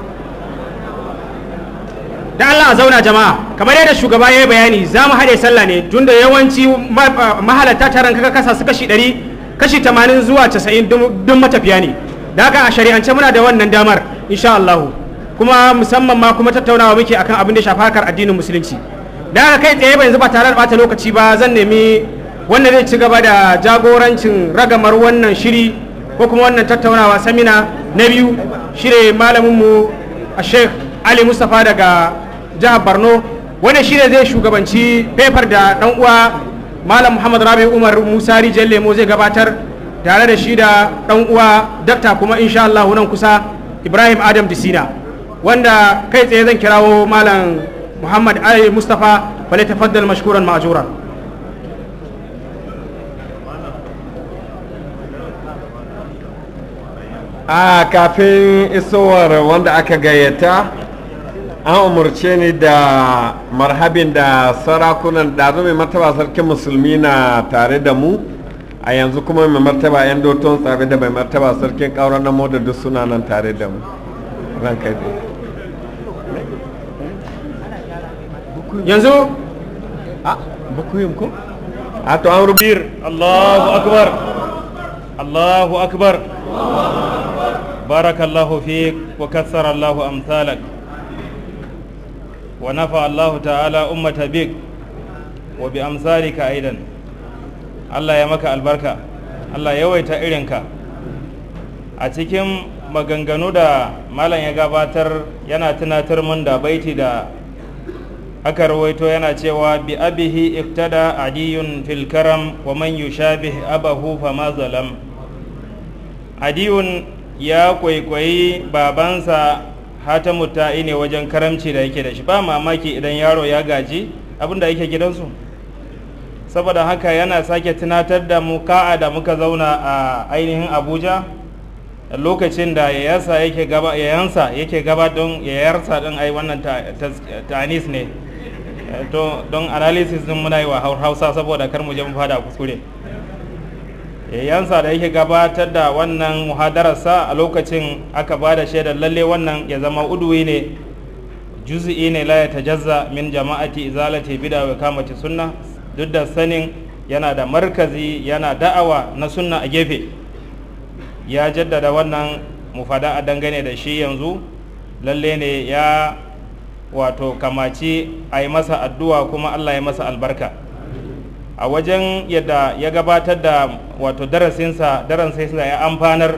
da Allah a zauna jama'a kamar yadda shugaba ya yi bayani za mu haɗe sallah ne tun da yawanci mahalarta taron kaka kasa su kashi 100 kashi 80 zuwa 90 duk matafiya ne da haka a shari'ance muna da wannan damar insha Allah kuma musamman ma kuma tattaunawa muke akan abin da shafa harkar addinin musulunci da haka kai tsaye ba yanzu ba tare da bata lokaci ba zan nemi wanda zai ci gaba da jagorancin ragamar wannan shiri ko kuma wannan tattaunawa samina na biyu shire malaminmu a sheikh ali mustapha daga jihar borno wanda shine zai shugabanci fefar da dan uwa malam muhammad rabi umar musa rijiyar lemo zai gabatar tare da shi da dan uwa dakta kuma insha Allah nan kusa ibrahim adam disina wanda kai tsaye zan kirawo malam muhammad ali mustapha fale tafaddal mashkuran ma'ajuran a kafin isowar wanda aka gayyata an umarce ni da marhabin da sarakunan ɗazu mai martaba sarkin musulmi na tare da mu a yanzu kuma mai martaba 'yan doton tsabe da mai martaba sarkin ƙauran na da duk suna nan tare da mu ranka yanzu a bukuyin ko a to an rubir Allahu akbar Allahu akbar barakallahu fik wa kassara Allahu amsalak ونفع الله تعالى أمة بك وبأمثالك أيضا الله يمك البركة الله يويت إلنك أتكم maganganu da malam ya gabatar yana tunatar mun da baiti da aka rawaito yana cewa bi abihi iktada adiyun fil karam wa man yushabih abahu fama zalam adiyun ya kwaikwayi babansa hatamu ta'i ne wajen karamci da yake da shi ba mamaki idan yaro ya gaji abinda yake gidansu saboda haka yana sake tunatar da mu ka'a da muka zauna a ainihin abuja lokacin da yayansa yake gaba yayansa yake gaba don yayarsa din ai wannan tanis ne to don analysis din muna yi wa hausa saboda kar mu je mu fada kuskure yayansa da yake gabatar da wannan muhadararsa a lokacin aka ba da shaidar lalle wannan ya zama uduwi ne juz'i ne la ya tajazza min jama'ati izalati bid'a wa kamati sunna duk da sanin yana da markazi yana da'awa na sunna a gefe ya jaddada wannan mufada a dangane da shi yanzu lalle ne ya wato kamaci a yi masa addu'a kuma allah ya masa albarka a wajen yadda ya gabatar da wato darasinsa darasinsa ya amfanar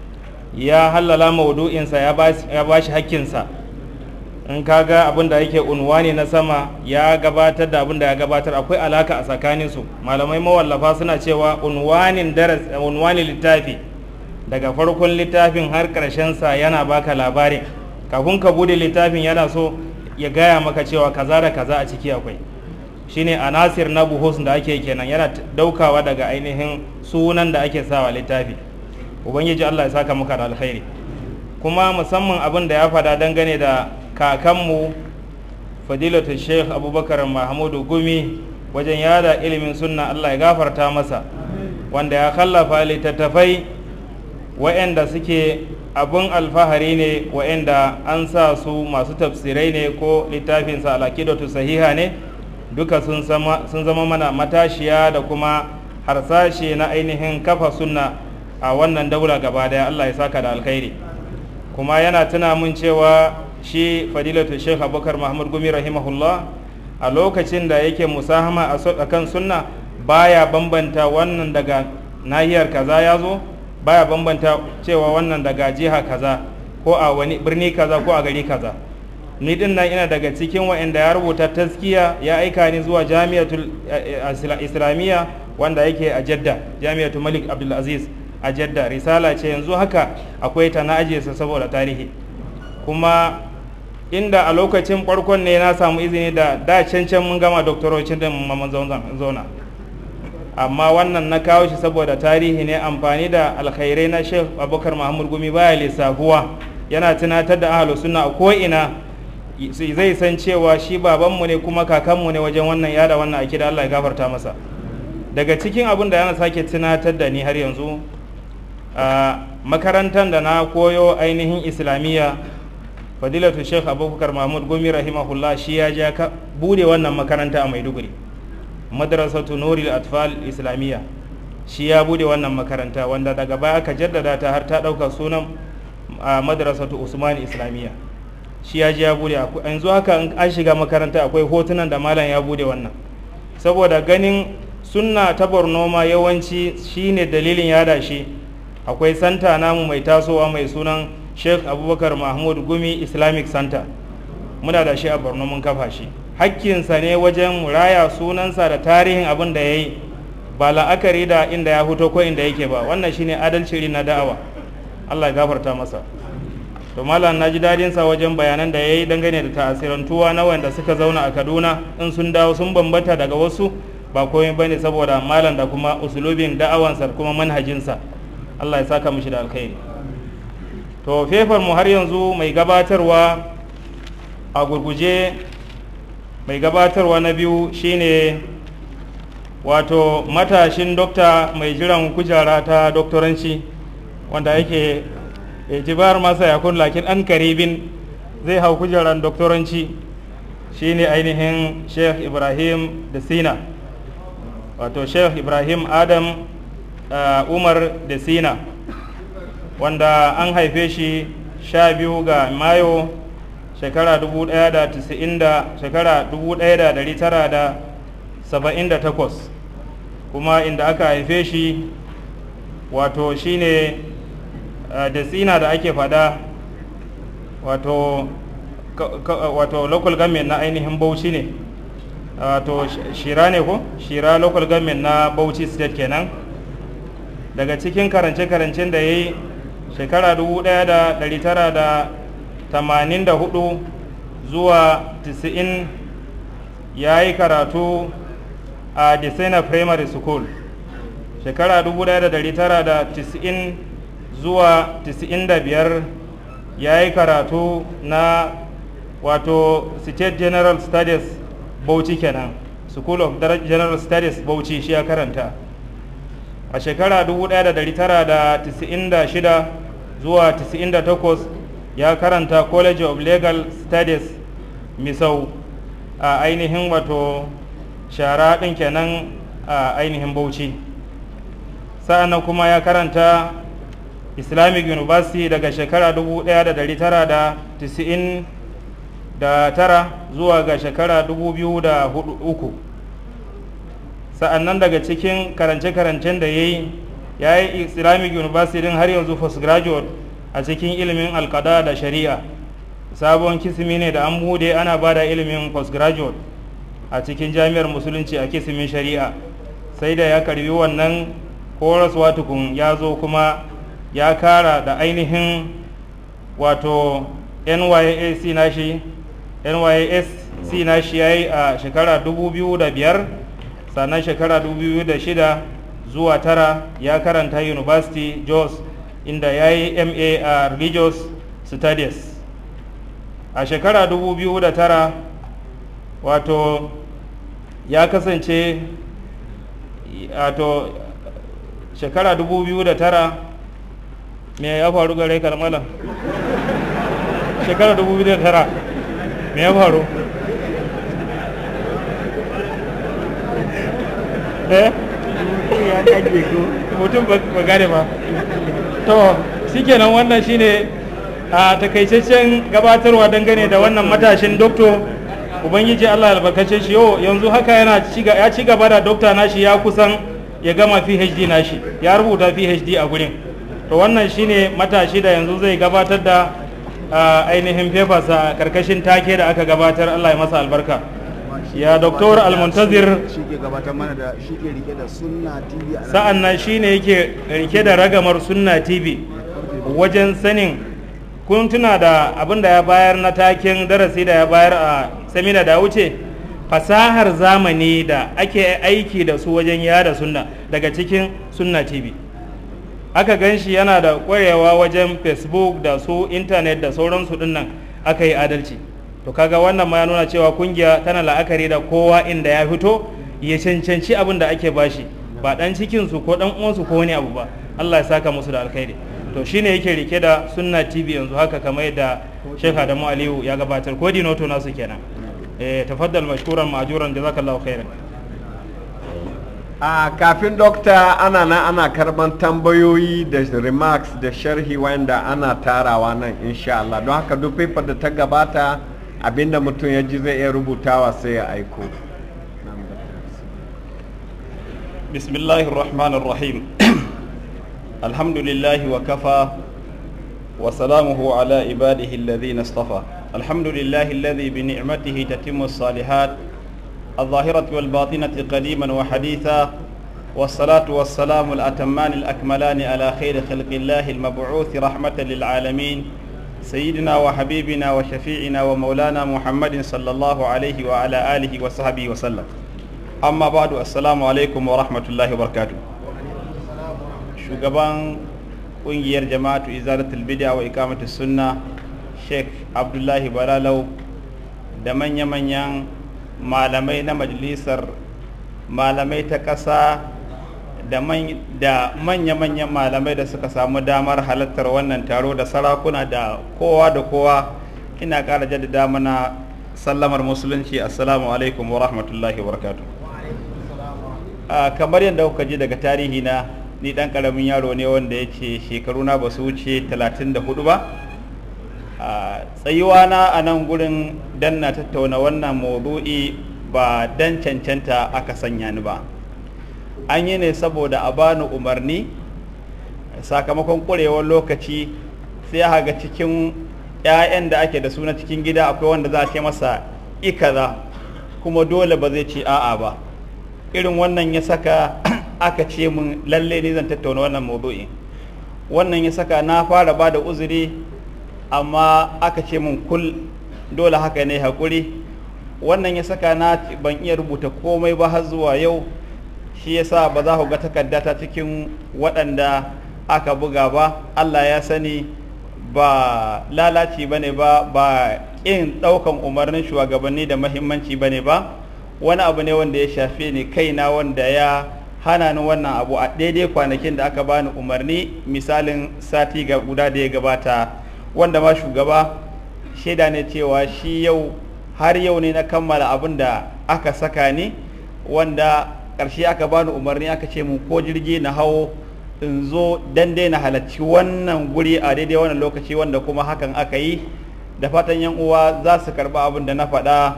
ya hallala maudu'insa ya ba shi hakkinsa in kaga abin da yake unwani na sama ya gabatar da abin da ya gabatar akwai alaka a tsakaninsu malamai mawallafa suna cewa unwanin unwanin littafi daga farkon littafin har sa yana baka labarin kafin ka bude littafin yana so ya gaya maka cewa kaza da kaza a ciki akwai shine anasir na buhus da ake kenan yana daukawa daga ainihin sunan da ake sawa littafi ubangiji Allah ya saka muka da alkhairi kuma musamman abin da ya fada dangane da kakanmu fadilatu sheikh abubakar mahmudu gumi wajen yada ilimin sunna Allah ya gafarta masa wanda ya kallafa littattafai wa'anda suke abun alfahari ne wa'anda an sa su masu tafsirai ne ko littafinsa alakidatu sahiha ne duka sun zama mana matashiya da kuma harsashe na ainihin kafa sunna a wannan daula gaba daya Allah ya saka da alkhairi kuma yana tuna mun cewa shi fadilatu sheikh abubakar mahmud gumi rahimahullah a lokacin da yake musahama a kan sunna baya bambanta wannan daga nahiyar kaza ya zo baya bambanta cewa wannan daga jiha kaza ko a wani birni kaza ko a gari kaza ni din nan ina daga cikin wa'anda ya rubuta taskiya ya aika ni zuwa jami'atul islamiyya wanda yake a jadda jami'atul malik abdulaziz a jadda risala ce yanzu haka akwai ta na ajiye saboda tarihi kuma inda a lokacin farkon ne na samu izini da da cancan mun gama doktorocin da mamman zauna amma wannan na kawo shi saboda tarihi ne amfani da alkhairai na sheikh abubakar mahmud gumi baya lissafuwa yana tunatar da ahalu suna a ko'ina zai san cewa shi babanmu ne kuma kakanmu ne wajen wannan yada wannan ake da allah ya gafarta masa daga cikin abin da yana sake tunatar da ni har yanzu a makarantar da na koyo ainihin islamiyya fadilatu sheikh abubakar mahmud gumi rahimahullah shi ya ja ka bude wannan makaranta a maiduguri madrasatu nuril atfal islamiyya shi ya bude wannan makaranta wanda daga baya aka jaddada ta har ta dauka sunan madrasatu usman islamiyya shi ya ji ya bude yanzu haka an shiga makaranta akwai hotunan da malam ya bude wannan saboda ganin sunna ta borno ma yawanci shine dalilin yada shi akwai santa namu mai tasowa mai sunan sheikh abubakar mahmud gumi islamic center muna da shi a borno mun kafa shi hakkinsa ne wajen muraya sunansa da tarihin abin da ya yi ba la'akari da inda ya fito ko inda yake ba wannan shine adalci na da'awa allah ya gafarta masa to malam na ji dadinsa wajen bayanan da ya yi dangane da ta'asirantuwa na wanda suka zauna a kaduna in sun dawo sun bambanta daga wasu ba komai bane saboda malam da kuma usulubin da'awansa kuma manhajinsa allah ya saka mishi da alkhairi to fefar mu har yanzu mai gabatarwa a gurguje mai gabatarwa na biyu shine wato matashin dokta mai jiran kujera ta doktoranci wanda yake jibar masa ya kun lakin an karibin zai hau kujeran doktoranci shine ainihin sheikh ibrahim da sina wato sheikh ibrahim adam uh, umar da sina wanda an haife shi sha biyu ga mayo shekara 1990 da shekara 1978 kuma inda aka haife shi wato shine uh, da tsina da ake fada wato wato local government na ainihin bauchi ne wato shira ne ko shira local government na bauchi state kenan daga cikin karance-karancen da ya yi shekara 1984 zuwa 90 ya yi karatu a Desena Primary School shekara 1990 zuwa 95 ya yi karatu na wato State General Studies Bauchi kenan School of General Studies Bauchi shi ya karanta a shekara 1996 zuwa 98 ya karanta College of Legal Studies Misau a ainihin wato shara ɗin kenan a ainihin Bauchi sa'annan kuma ya karanta Islamic University daga shekara 1999 zuwa ga shekara 2003 sa'annan daga cikin karance-karancen da ya yi ya yi islamic university din har yanzu postgraduate a cikin ilimin alkada da shari'a sabon kisimi ne da an bude ana ba da ilimin postgraduate a cikin jami'ar musulunci a kisimin shari'a sai da ya karbi wannan horaswa tukun ya zo kuma ya kara da ainihin wato nyac nashi nysc nashi ya yi a shekara 2005 sannan shekara 2006 zuwa tara ya karanta university jos inda ya yi ma a religious studies a shekara 2009 wato ya kasance wato shekara 2009 me ya faru gare kalmala shekara 2009 me ya faru eh mutum ba gane ba to shikenan wannan shine a takaitaccen gabatarwa dangane da wannan matashin doktor ubangiji allah albarkace shi yau yanzu haka yana ya ci gaba da dokta nashi ya kusan ya gama phd nashi ya rubuta phd a gurin to wannan shine matashi da yanzu zai gabatar da ainihin fefarsa karkashin take da aka gabatar allah ya masa albarka ya doktor almuntazir sa'an nan shi ne yake rike da ragamar sunna tv wajen sanin kun tuna da abin da ya bayar na takin darasi da ya bayar a samina da wuce fasahar zamani da ake aiki da su wajen yada sunna daga cikin sunna tv aka gan shi yana da kwarewa wajen facebook da su intanet da sauransu dinnan aka yi adalci to kaga wannan ma ya nuna cewa kungiya tana la'akari da kowa inda ya fito ya cancanci abin da ake bashi ba dan cikin su ko dan uwansu ko wani abu ba Allah ya saka musu da alkhairi to shine yake rike da sunna tv yanzu haka kamar yadda Sheikh Adamu Aliyu ya gabatar ko dinoto nasu kenan eh tafaddal mashkuran ma'juran jazakallahu khairan a kafin dokta ana na ana karban tambayoyi da remarks da sharhi wanda ana tarawa nan insha Allah don haka duk paper da ta gabata abinda mutum ya ji zai iya rubutawa sai ya aiko بسم الله الرحمن الرحيم الحمد لله وكفى وسلامه على عباده الذين اصطفى الحمد لله الذي بنعمته تتم الصالحات الظاهرة والباطنة قديما وحديثا والصلاة والسلام الأتمان الأكملان على خير خلق الله المبعوث رحمة للعالمين سيدنا وحبيبنا وشفيعنا ومولانا محمد صلى الله عليه وعلى آله وصحبه وسلم amma badu assalamu alaikum wa rahmatullahi wa barakatuh shugaban kungiyar jama'atu izalatul bid'a wa iqamatus sunna sheikh abdullahi balalau da manya-manyan malamai na majalisar malamai ta ƙasa da manya-manyan malamai da suka samu damar halartar wannan taro da sarakuna da kowa da kowa ina ƙara jaddada mana sallamar musulunci assalamu alaikum wa rahmatullahi wa barakatuh Uh, kamar yadda kuka ji daga tarihi na ni dan karamin yaro ne wanda ya ce shekaru na ba su wuce 34 ba tsayuwa na a nan gurin dan na tattauna wannan maudu'i ba dan cancanta aka sanya ni ba an yi ne saboda a bani umarni sakamakon ƙurewar lokaci sai ya ga cikin 'ya'yan da ake da su na cikin gida akwai wanda za a ce masa ikaza kuma dole ba zai ce a'a ba irin wannan ya saka aka ce mun lalle ne zan tattauna wannan maudu'i wannan ya saka na fara ba da uzuri amma aka ce mun kul dole haka ne haƙuri wannan ya saka na ban iya rubuta komai ba har zuwa yau shi yasa ba za ku ga takardata cikin waɗanda aka buga ba allah ya sani ba lalaci ba ne ba ba ƙin ɗaukan umarnin shugabanni da mahimmanci ba ne ba wani abu ne wanda ya shafe ni kaina wanda ya hana ni wannan abu a daidai kwanakin da aka bani umarni misalin sati ga guda da ya gabata wanda ma shugaba shaida ne cewa shi yau har yau ne na kammala abin da aka saka ni wanda ƙarshe aka bani umarni aka ce mu ko jirgi na hawo in zo dan na halarci wannan guri a daidai wannan lokaci wanda kuma hakan aka yi da fatan yan uwa za su karɓi abin da na faɗa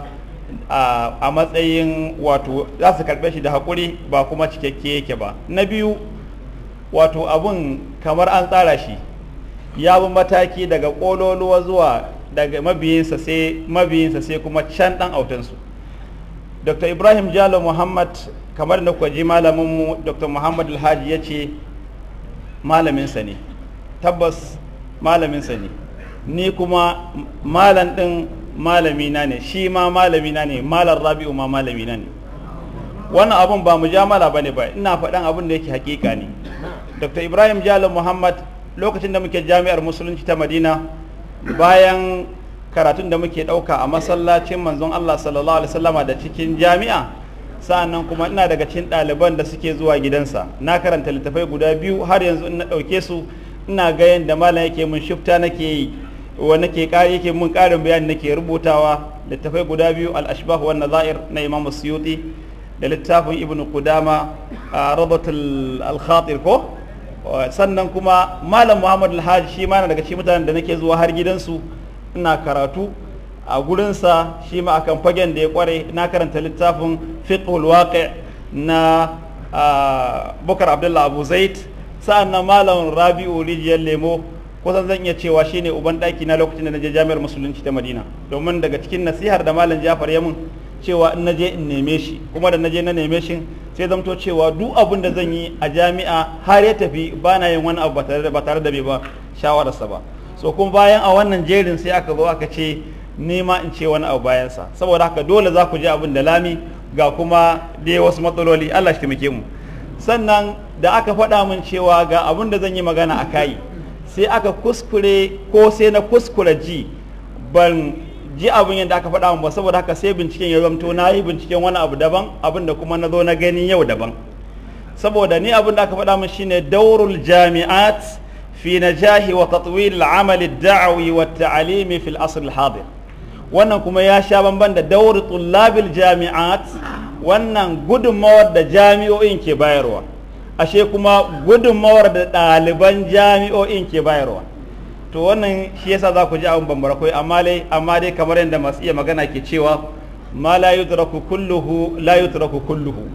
a matsayin wato za su karɓe shi da haƙuri ba kuma cikakke yake ba na biyu wato abun kamar an tsara shi ya bi mataki daga ƙololuwa zuwa daga mabiyinsa sai mabiyinsa sai kuma can ɗan autansu dr ibrahim jalo muhammad kamar da kuka ji malaminmu dr muhammad alhaji ya ce malaminsa ne tabbas malaminsa ne ni kuma malam ɗin malamina ne shi ma malamina ne malar rabi'u ma malamina ne wannan abun ba mujamala bane ba ina faɗan abin da yake hakika ne dr ibrahim jalo muhammad lokacin da muke jami'ar musulunci ta madina bayan karatun da muke ɗauka a masallacin manzon allah sallallahu alaihi wasallama da cikin jami'a sa'annan kuma ina daga cikin ɗaliban da suke zuwa gidansa na karanta littafai guda biyu har yanzu in na ɗauke su ina ga yadda malam yake mun shifta nake yi wa nake yake mun ƙarin bayani nake rubutawa littafai guda biyu al-ashbah wa nazair na imam suyuti da littafin ibnu qudama rabatul al-khatir ko sannan kuma malam muhammad alhaji shi ma daga cikin mutanen da nake zuwa har gidansu ina karatu a gurinsa shi ma akan fagen da ya kware na karanta littafin fiqhul waqi na bukar abdullah abu zaid sa'an nan malam rabi'u rijiyar lemo kusan zan iya cewa shine uban daki na lokacin da na je jami'ar musulunci ta madina domin daga cikin nasihar da malam jafar ya mun cewa in naje in neme shi kuma da naje na neme shi sai zamto cewa duk abin da zan yi a jami'a har ya tafi ba na yin wani abu ba tare da bai ba shawararsa ba so kuma bayan a wannan jerin sai aka zo aka ce nema in ce wani abu bayansa saboda haka dole za ku ji abin da lami ga kuma dai wasu matsaloli Allah shi taimake mu sannan da aka faɗa min cewa ga abin da zan yi magana a kai sai aka kuskure ko sai na kuskure ji ban ji abin yadda aka faɗa min ba saboda haka sai binciken ya zamto na yi binciken wani abu daban abin da kuma na zo na gani yau daban saboda ni abin da aka faɗa min shine daurul jami'at fi najahi wa tatwil al-amal ad-da'wi wa at-ta'limi fi al-asr al-hadir wannan kuma ya sha bamban da dauri tullabil jami'at wannan gudunmawar da jami'o'in ke bayarwa ashe kuma gudunmawar da ɗaliban jami'o'in ke bayarwa to wannan shi yasa za ku ji abin bambara kai amma dai amma dai kamar yadda masu iya magana ke cewa ma la yudraku kulluhu la yudraku kulluhu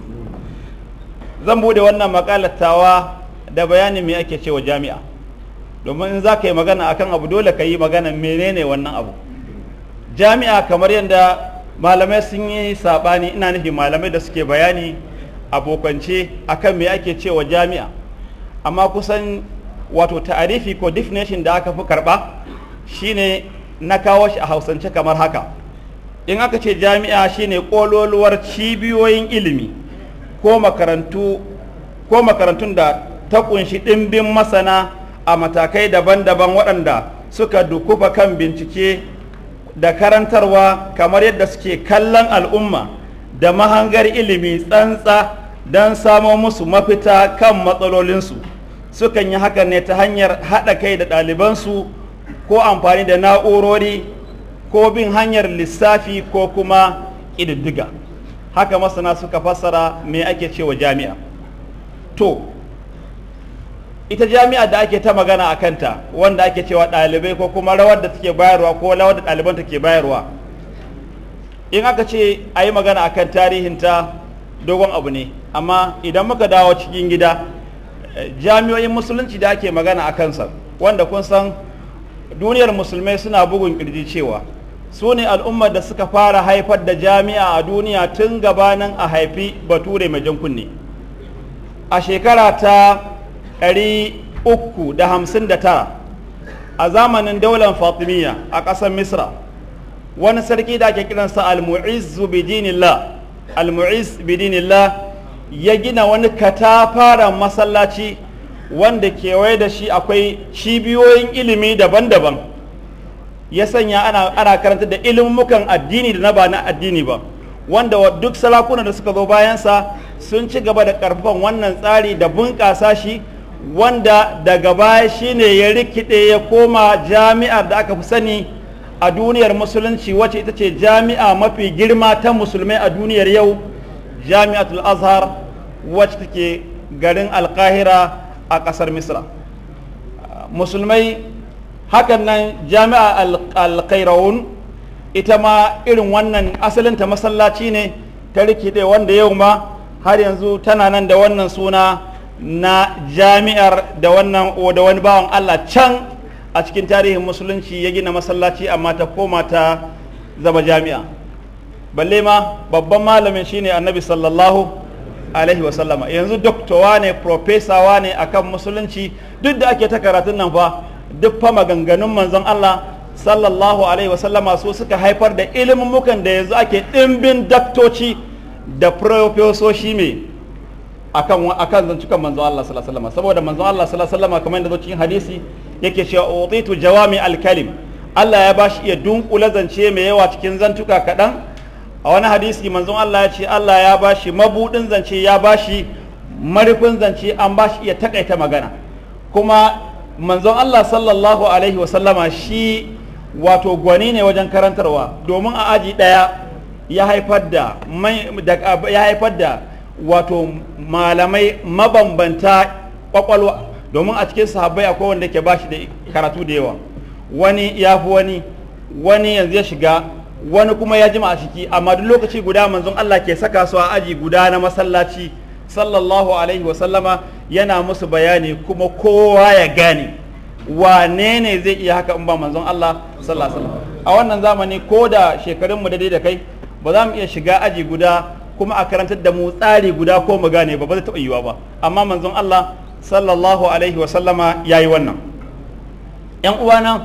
zan bude wannan makalatawa da bayanin me ake cewa jami'a domin in za ka yi magana akan abu dole ka yi magana menene wannan abu jami'a kamar yadda malamai sun yi saɓani ina nufi malamai da suke bayani abokance akan me ake cewa jami'a amma kusan wato ta'arifi ko definition da aka fi karɓa shine na kawo shi a hausance kamar haka in aka ce jami'a shine ƙololuwar cibiyoyin ilimi ko makarantu ko makarantun da ta kunshi ɗimbin masana a matakai daban-daban waɗanda suka dukufa kan bincike da karantarwa kamar yadda suke kallon al'umma da mahangar ilimi tsantsa don samo musu mafita kan matsalolinsu sukan yi hakan ne ta hanyar haɗa kai da ɗalibansu ko amfani da na'urori ko bin hanyar lissafi ko kuma ƙididdiga haka masana suka fassara me ake cewa jami'a to ita jami'a da ake ta magana a kanta wanda ake cewa ɗalibai ko kuma rawar da take bayarwa ko rawar da ɗaliban take bayarwa in aka ce a yi magana akan tarihinta dogon abu ne amma idan muka dawo cikin gida jami'o'in musulunci da ake magana a kansa wanda kun san duniyar musulmai suna bugun kirji cewa su ne al'ummar da suka fara haifar da jami'a a duniya tun gabanin a haifi bature mai jan kunne a shekara ta 359 a zamanin daular fatimiyya a ƙasar misra wani sarki da ake kiransa al-mu'izz bidinillah al-mu'izz bidinillah ya gina wani katafaren masallaci wanda kewaye da shi akwai cibiyoyin ilimi daban-daban ya sanya ana, ana karanta da ilimukan addini da na ba na addini ba wanda wa duk salakunan da suka zo bayansa sun ci gaba da karfafan wannan tsari da bunƙasa shi wanda daga baya shine ya rikide ya koma jami'ar da aka fi sani a duniyar musulunci wacce ita ce jami'a mafi girma ta musulmai a duniyar yau jami'atul azhar wacce take garin alkahira a ƙasar misra musulmai hakan nan jami'a alkairawun ita ma irin wannan asalinta masallaci ne ta rikide wanda yau ma har yanzu tana nan da wannan suna na jami'ar da wannan da wani bawan allah can a cikin tarihin musulunci ya gina masallaci amma ta koma ta zama jami'a balle ma babban malamin shine annabi sallallahu alaihi wasallama yanzu doktowa ne profesawa ne akan musulunci duk da ake ta karatun nan fa duk fa maganganun manzon Allah sallallahu alaihi wasallama su suka haifar da ilimin da yanzu ake ɗimbin daktoci da profesoshi mai akan akan zancukan manzon Allah sallallahu alaihi wasallama saboda manzon Allah sallallahu alaihi wasallama kamar yadda zo cikin hadisi yake cewa utitu jawami alkalim Allah ya bashi iya dunkula zance mai yawa cikin zantuka kaɗan a wani hadisi manzon Allah ya ce Allah ya bashi mabudin zance ya bashi marufin zance an bashi iya takaita magana kuma manzon Allah sallallahu alaihi wasallama shi wato gwani ne wajen karantarwa domin a aji ɗaya ya haifar da ya haifar da wato malamai mabambanta kwakwalwa domin a cikin sahabbai akwai wanda ke bashi da karatu da yawa wani ya fi wani wani yanzu ya shiga wani kuma ya jima a ciki amma duk lokaci guda manzon Allah ke saka su a aji guda na masallaci sallallahu alaihi wasallama yana musu bayani kuma kowa ya gane wane ne zai iya haka in ba manzon Allah sallallahu alaihi wasallam a wannan zamani ko da shekarun mu daidai da kai ba za mu iya shiga aji guda kuma a karantar da mu tsari guda ko mu gane ba ba zai taɓa yiwa ba amma manzon Allah sallallahu alaihi wasallama ya yi wannan yan uwana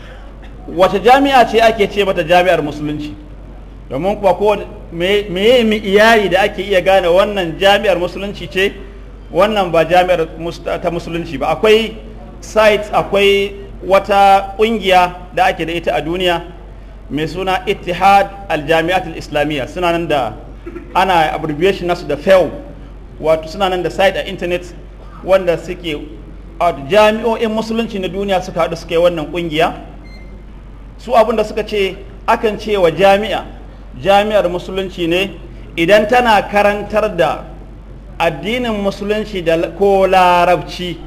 wace jami'a ce ake ce mata jami'ar musulunci domin kuwa ko meye mi iyali da ake iya gane wannan jami'ar musulunci ce wannan ba jami'ar ta musulunci ba akwai site akwai wata kungiya da ake da ita a duniya mai suna ittihad al-jami'at al-islamiyya suna nan da ana abbreviation nasu da FEW wato suna nan da site a internet wanda suke a jami'o'in musulunci na duniya suka haɗu suka yi wannan kungiya su abin da suka ce akan ce wa jami'a jami'ar musulunci ne idan tana karantar da addinin musulunci da ko larabci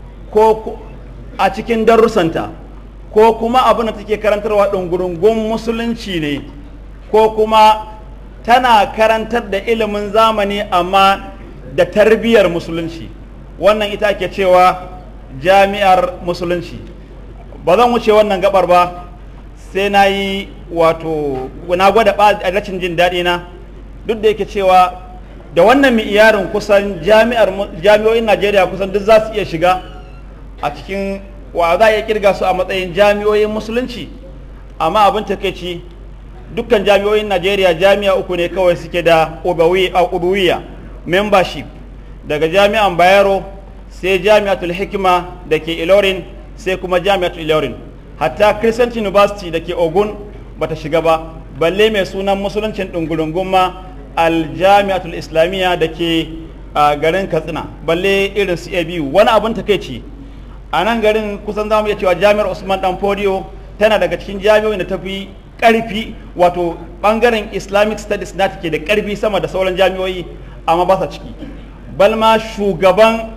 ko a cikin darussanta ko kuma abin da take karantarwa ɗungurungun musulunci ne ko kuma tana karantar da ilimin zamani amma da tarbiyyar musulunci wannan ita ke cewa jami'ar musulunci ba zan wuce wannan gabar ba sai na yi wato na gwada rashin jin daɗi na duk da yake cewa da wannan mi'iyarin kusan jami'o'in najeriya kusan duk za su iya shiga a cikin wa za a iya kirga su a matsayin jami'o'in musulunci amma abin takaici dukkan jami'o'in najeriya jami'a uku ne kawai suke da ubuwiya membership daga jami'an bayero sai jami'atul hikima da ke ilorin sai kuma jami'atul ilorin hatta crescent university da ke ogun bata shiga ba balle mai sunan musuluncin ɗungulungun ma aljami'atul islamiyya da ke garin katsina balle irin su biyu wani abin takaici a nan garin kusan zamu iya cewa jami'ar usman dan fodiyo tana daga cikin jami'o'in da ta fi karfi wato bangaren islamic studies na take da karfi sama da sauran jami'o'i amma ba sa ciki balma shugaban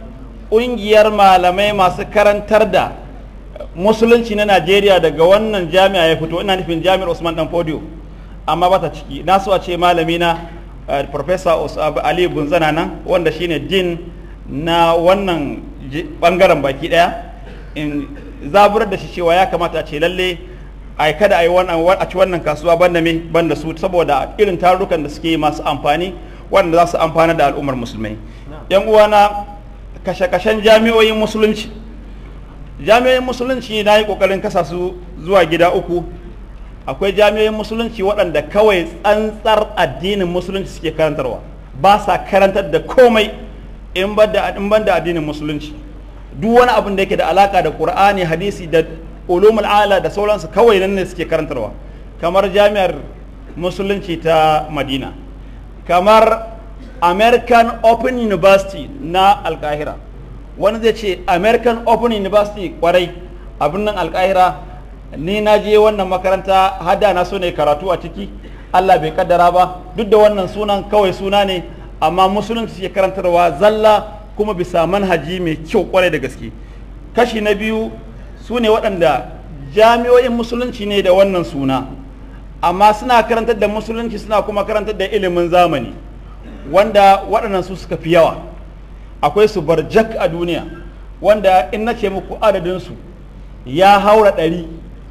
ƙungiyar malamai masu karantar da musulunci na najeriya daga wannan jami'a ya fito ina nufin jami'ar usman dan fodio amma ba ta ciki na so a ce malami na uh, professor ali gunzana nan wanda shine din na wannan bangaren baki daya in zaburar da shi cewa ya kamata a ce lalle a kada a yi wannan a ci wannan kasuwa banda me banda su saboda irin tarurrukan da suke masu amfani wanda za su amfana da al'ummar musulmai yan uwana kashe-kashen jami'oyin musulunci jami'oyin musulunci na yi kokarin kasa su zuwa gida uku akwai jami'oyin musulunci waɗanda kawai tsantsar addinin musulunci suke karantarwa ba sa karantar da komai in ban da addinin musulunci duk wani abin da yake da alaka da qur'ani hadisi da ulumul ala da sauransu kawai nan ne suke karantarwa kamar jami'ar musulunci ta madina kamar american open university na alkahira wani zai ce american open university kwarai abin nan alkahira ni na je wannan makaranta hada na so ne karatu a ciki allah bai kaddara ba duk da wannan sunan kawai suna ne amma musulunci ke karantarwa zalla kuma bisa manhaji mai kyau kwarai da gaske kashi na biyu su ne waɗanda jami'o'in musulunci ne da wannan suna amma suna karantar da musulunci suna kuma karantar da ilimin zamani wanda waɗannan su suka fi yawa akwai su barjak a duniya wanda in na ce muku adadinsu ya haura ɗari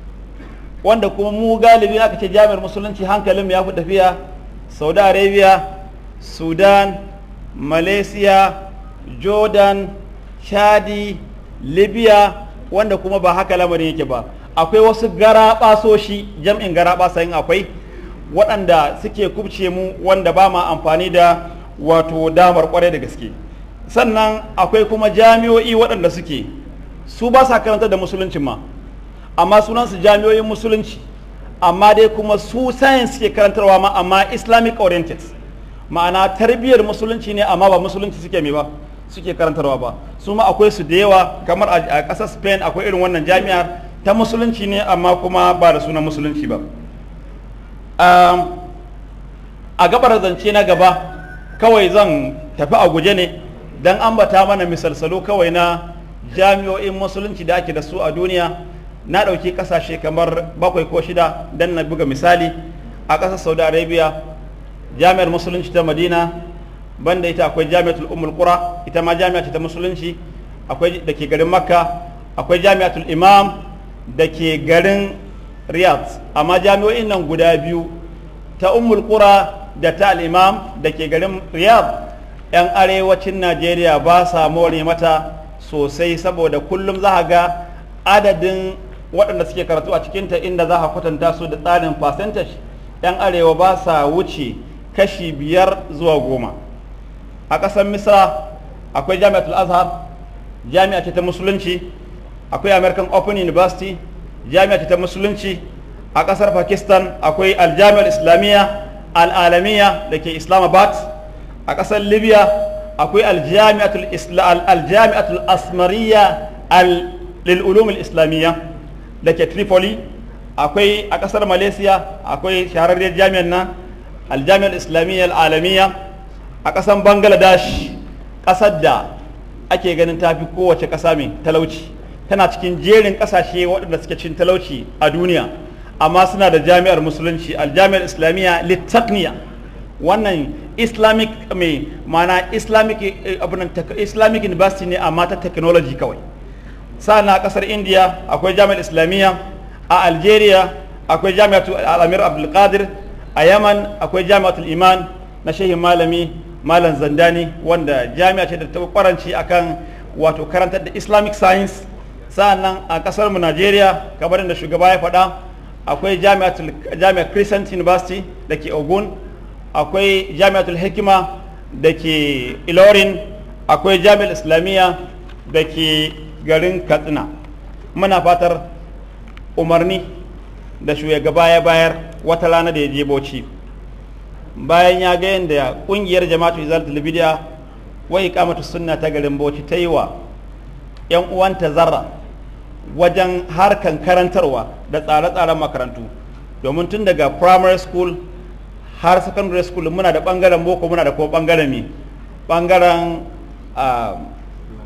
wanda kuma mu galibi aka ce jami'ar musulunci hankalin ya fi tafiya saudi arabia sudan malaysia jordan chadi libya wanda kuma ba haka lamarin yake ba akwai wasu garaɓasoshi jam'in garaɓasa yin akwai waɗanda suke kubce mu wanda ba ma amfani da wato damar kwarai da gaske sannan akwai kuma jami'o'i waɗanda suke su ba sa karanta da musuluncin ma amma sunansu jami'o'in musulunci amma dai kuma su science suke karantarwa ma amma islamic oriented ma'ana tarbiyyar musulunci ne amma ba musulunci suke mai ba suke karantarwa ba su ma akwai su da yawa kamar a ƙasar spain akwai irin wannan jami'ar ta musulunci ne amma kuma ba da sunan musulunci ba a gabar zance na gaba kawai zan tafi a guje ne don ambata mana misalsalo kawai na jami'o'in musulunci da ake da su a duniya na ɗauki ƙasashe kamar bakwai ko shida don na buga misali a ƙasar saudi arabia jami'ar musulunci ta madina banda ita akwai jami'atul ummul qura ita ma jami'a ce ta musulunci akwai da ke garin makka akwai jami'atul imam da ke garin riyadh amma jami'o'in nan guda biyu ta ummul qura da ta al-imam da ke garin riyadh yan arewacin najeriya ba sa more mata sosai saboda kullum za ga adadin waɗanda suke karatu a cikinta inda za a kwatanta su da tsarin percentage yan arewa ba sa wuce kashi biyar zuwa goma a ƙasar misra akwai jami'atul azhar jami'a ce ta musulunci akwai american open university jami'a ce ta musulunci a ƙasar pakistan akwai aljami'ar islamiyya al'alamiya da ke islamabad a ƙasar libya akwai aljami'atul asmariya lil'ulumul islamiyya da ke tripoli akwai a ƙasar malaysia akwai shahararriyar jami'ar nan aljami'ar islamiyya al'alamiya a ƙasar bangladesh ƙasar da ake ganin tafi kowace ƙasa mai talauci tana cikin jerin ƙasashe waɗanda suke cin talauci a duniya amma suna da jami'ar musulunci aljami'ar islamiyya littakniya wannan islamic mai mana islamic islamic university ne amma ta technology kawai sa'an a ƙasar india akwai jami'ar islamiyya a algeria akwai jami'atul al'amir abdulkadir a yaman akwai jami'atul iman na shehin malami malam zandani wanda jami'a ce da ta kwaranci akan wato karantar da islamic science sa'annan a kasar mu Najeriya kamar da shugaba ya faɗa akwai jami'ar Crescent University da ke Ogun akwai jami'atul hikima da ke Ilorin akwai jami'ar Islamiyya da ke garin Katsina muna fatar umarni da shugaba ya bayar wata rana da ya je Bauchi bayan ya ga yadda kungiyar jama'atu izalatul bidiya wai iqamatu sunna ta garin Bauchi ta yi wa yan uwanta zarra wajen harkan karantarwa da tsare-tsaren makarantu domin tun daga primary school har secondary school muna da bangaren boko muna da kuma bangaren mi bangaren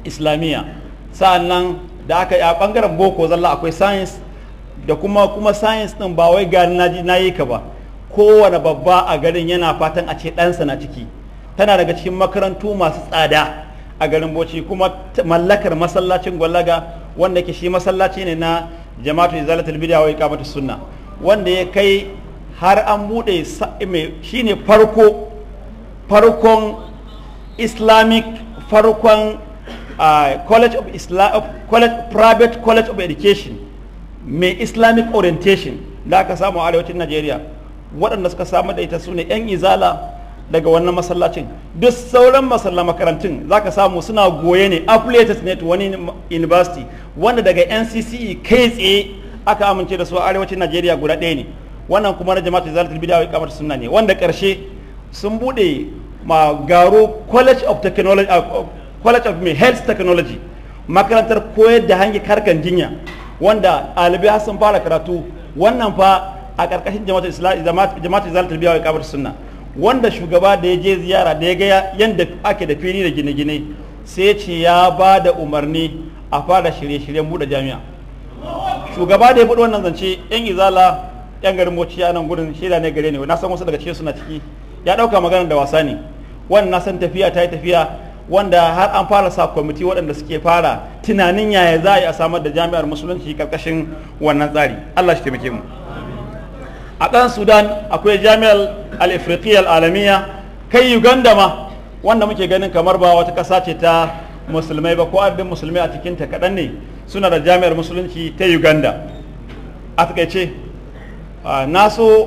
islamiyya sa'annan da aka yi a bangaren boko zalla akwai science da kuma kuma science din ba wai gani na na yi ka ba kowane babba a garin yana fatan a ce ɗansa na ciki tana daga cikin makarantu masu tsada a garin bauchi kuma mallakar masallacin gwallaga wanda ke shi masallaci ne na jama'atu izalatul bid'a wa iqamatus sunna wanda ya kai har an bude shine farko farkon islamic farkon uh, college of islam college private college of education mai islamic orientation da aka samu a arewacin najeriya waɗanda suka samu da ita su ne 'yan izala daga wannan masallacin duk sauran masallan makarantun za ka samu suna goye ne affiliated ne to wani university wanda daga ncce kai tsaye aka amince da su a arewacin najeriya guda ɗaya ne wannan kuma na jama'atu zalatul bid'a wa iqamatu sunna ne wanda ƙarshe sun bude ma garo college of technology uh, college of health technology makarantar koyar da hanyar harkan jinya wanda ɗalibai sun fara karatu wannan fa a ƙarƙashin jama'atu zalatul bid'a wa iqamatu sunna wanda shugaba da ya je ziyara da ya ga yadda ake da fili da gine-gine sai ce ya ba da umarni a fara shirye-shiryen buɗe jami'a shugaba da ya buɗe wannan zance yan izala yan garin bauchi a nan gudun shaida ne gare ne na san wasu daga cikin suna ciki ya ɗauka maganar da wasa ne wannan na san tafiya ta yi tafiya wanda har an fara sa kwamiti waɗanda suke fara tunanin yaya za a yi a samar da jami'ar musulunci karkashin wannan tsari allah shi taimake mu a ɗan sudan akwai jami'ar al-ifriqiyya al-alamiya kai uganda ma wanda muke ganin kamar ba wata ƙasa ce ta musulmai ba ko adadin musulmai a cikin ta kaɗan ne suna da jami'ar musulunci ta uganda a takaice na so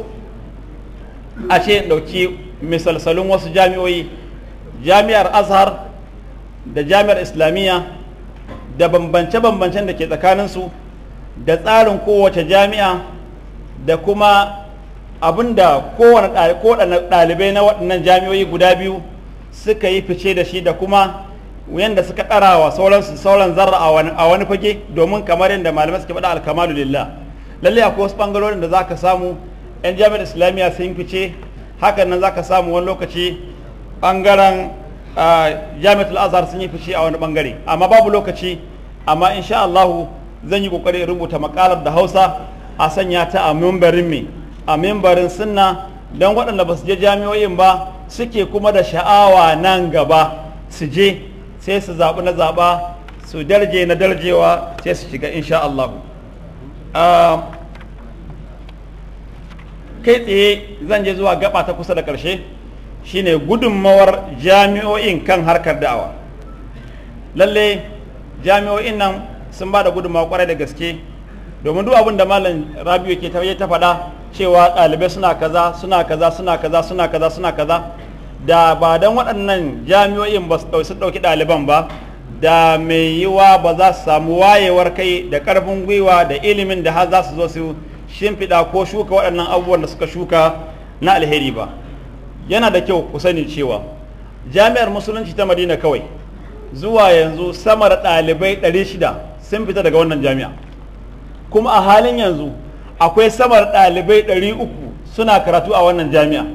a ce ɗauki misalsalun wasu jami'oyi jami'ar azhar da jami'ar islamiyya da bambance-bambancen da ke tsakaninsu da tsarin kowace jami'a da kuma abinda kowane ɗalibai na waɗannan jami'oyi guda biyu suka yi fice da shi da kuma yadda suka ɗara wa sauransu sauran zarra a wani fage domin kamar yadda malamai suke faɗa alkamalu lillah lalle akwai wasu ɓangarorin da za ka samu 'yan jami'ar islamiyya sun fice hakan nan za ka samu wani lokaci ɓangaren jami'atul azhar sun yi fice a wani ɓangare amma babu lokaci amma insha Allahu zan yi ƙoƙari rubuta makalar da hausa a sanya ta a mimbarin me a mimbarin sunna don waɗanda ba su je jami'o'in ba suke kuma da sha'awa nan gaba su je sai su zaɓi na zaɓa su darje na darjewa sai su shiga insha Allah kai tsaye zan je zuwa gaba ta kusa da ƙarshe shine gudunmawar jami'o'in kan harkar da'awa lalle jami'o'in nan sun ba da gudunmawa kwarai da gaske domin duk abin da malam rabiu ke ta faɗa cewa ɗalibai suna kaza suna kaza suna kaza suna kaza suna kaza da ba don waɗannan jami'o'in ba su ɗauki ɗaliban ba da mai yiwa ba za su samu wayewar kai da ƙarfin gwiwa da ilimin da har za su zo su shimfiɗa ko shuka waɗannan abubuwan da suka shuka na alheri ba yana da kyau ku sani cewa jami'ar musulunci ta madina kawai zuwa yanzu sama da ɗalibai 600 sun fita daga wannan jami'a kuma a halin yanzu akwai samar ɗalibai 300 suna karatu a wannan jami'a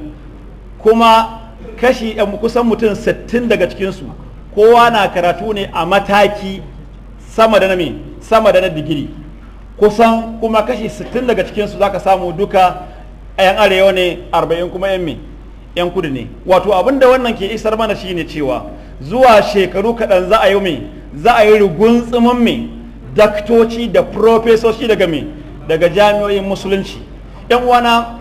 kuma kashi kusan mutum 60 daga cikinsu kowa na karatu ne a mataki sama da na me sama da na digiri kusan kuma kashi 60 daga cikinsu za ka samu duka 'yan arewa ne 40 kuma 'yan me 'yan kudu ne wato abin da wannan ke isar mana shine cewa zuwa shekaru kaɗan za a yi me za a yi rugunsumin me daktoci da profesoci daga me daga jami'o'in musulunci yan uwana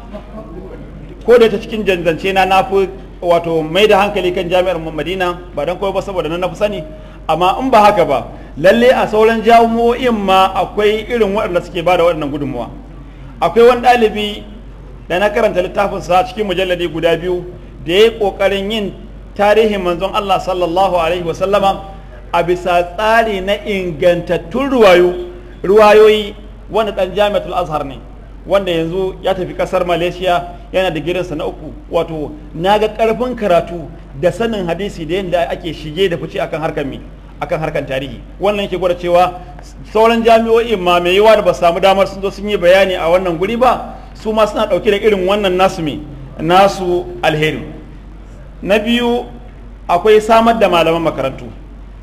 ko da ta cikin janzance na na fi wato mai da hankali kan jami'ar madina ba don kawai ba saboda na fi sani amma in ba haka ba lalle a sauran jami'o'in ma akwai irin waɗanda suke ba da waɗannan gudunmuwa akwai wani ɗalibi da na karanta littafin sa cikin mujalladi guda biyu da ya yi ƙoƙarin yin tarihin manzon Allah sallallahu alaihi wasallama a bisa tsari na ingantattun ruwayoyi wanda ɗan jami'atul azhar ne wanda yanzu ya tafi ƙasar malaysia yana da girinsa na uku wato na ga ƙarfin karatu da sanin hadisi da yadda ake shige da fice akan harkar mi akan harkar tarihi wannan yake gwada cewa sauran jami'o'in ma mai yiwa da ba samu damar sun zo sun yi bayani a wannan guri ba su ma suna ɗauke da irin wannan nasu me nasu alheri na biyu akwai samar da malaman makarantu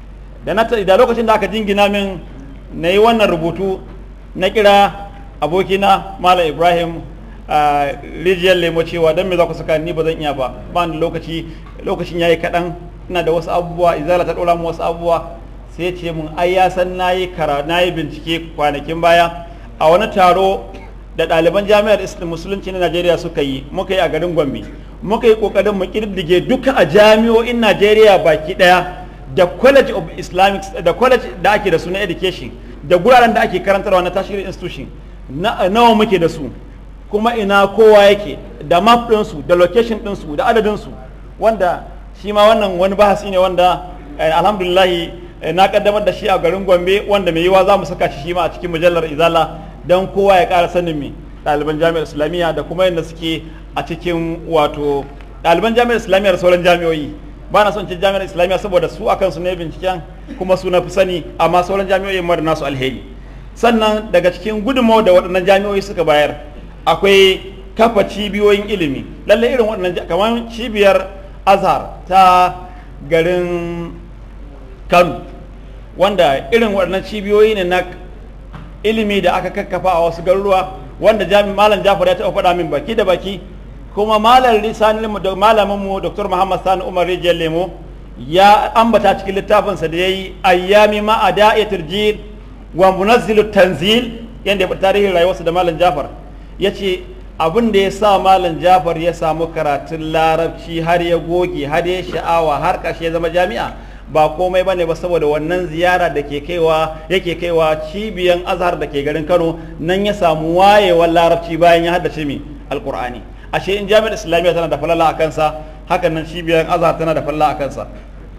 da na da lokacin da aka jingina min na yi wannan rubutu na kira abokina malam ibrahim a rijiyar lemo cewa don me za ku saka ni ba zan iya ba ba ni lokaci lokacin yayi kaɗan ina da wasu abubuwa izala ta ɗora mu wasu abubuwa sai ce mun ai ya san nayi kara nayi bincike kwanakin baya a wani taro da ɗaliban jami'ar islam musulunci na najeriya suka yi muka yi a garin gombe muka yi ƙoƙarin mu ƙididdige duka a jami'o'in najeriya baki ɗaya da college of islamic da college da ake da su na education da guraren da ake karantarwa na tertiary institution na nawa muke da su kuma ina kowa yake da map ɗinsu da location ɗinsu da adadinsu wanda shi ma wannan wani bahasi ne wanda alhamdulillahi na kaddamar da shi a garin gombe wanda mai yiwa za mu saka shi shi ma a cikin mujallar izala don kowa ya ƙara sanin me ɗaliban jami'ar islamiyya da kuma yadda suke a cikin wato ɗaliban jami'ar islamiyya da sauran jami'o'i ba na son ce jami'ar islamiyya saboda su akan su ne binciken kuma su na fi sani amma sauran jami'o'i mara nasu alheri sannan daga cikin gudunmawar da waɗannan jami'o'i suka bayar akwai kafa cibiyoyin ilimi lallai irin waɗannan kamar cibiyar azhar ta garin kano wanda irin waɗannan cibiyoyi ne na ilimi da aka kakkafa a wasu garuruwa wanda jami malam jafar ya taɓa faɗa min baki da baki kuma malam lisani malamin mu dr muhammad sani umar rijiyar lemo ya ambata cikin littafinsa da ya yi ayyami ma a da'iyatul jir wa munazzilu tanzil yadda ya tarihin rayuwarsa da malam jafar ya ce abin da ya sa malam jafar ya samu karatun larabci har ya goge har ya sha'awa har ƙarshe ya zama jami'a ba komai bane ba saboda wannan ziyara da ke kaiwa yake kaiwa cibiyan azhar da ke garin kano nan ya samu wayewar larabci bayan ya haddace mi alkur'ani ashe in jami'ar islamiyya tana da falala a kansa hakan nan cibiyar azhar tana da falala a kansa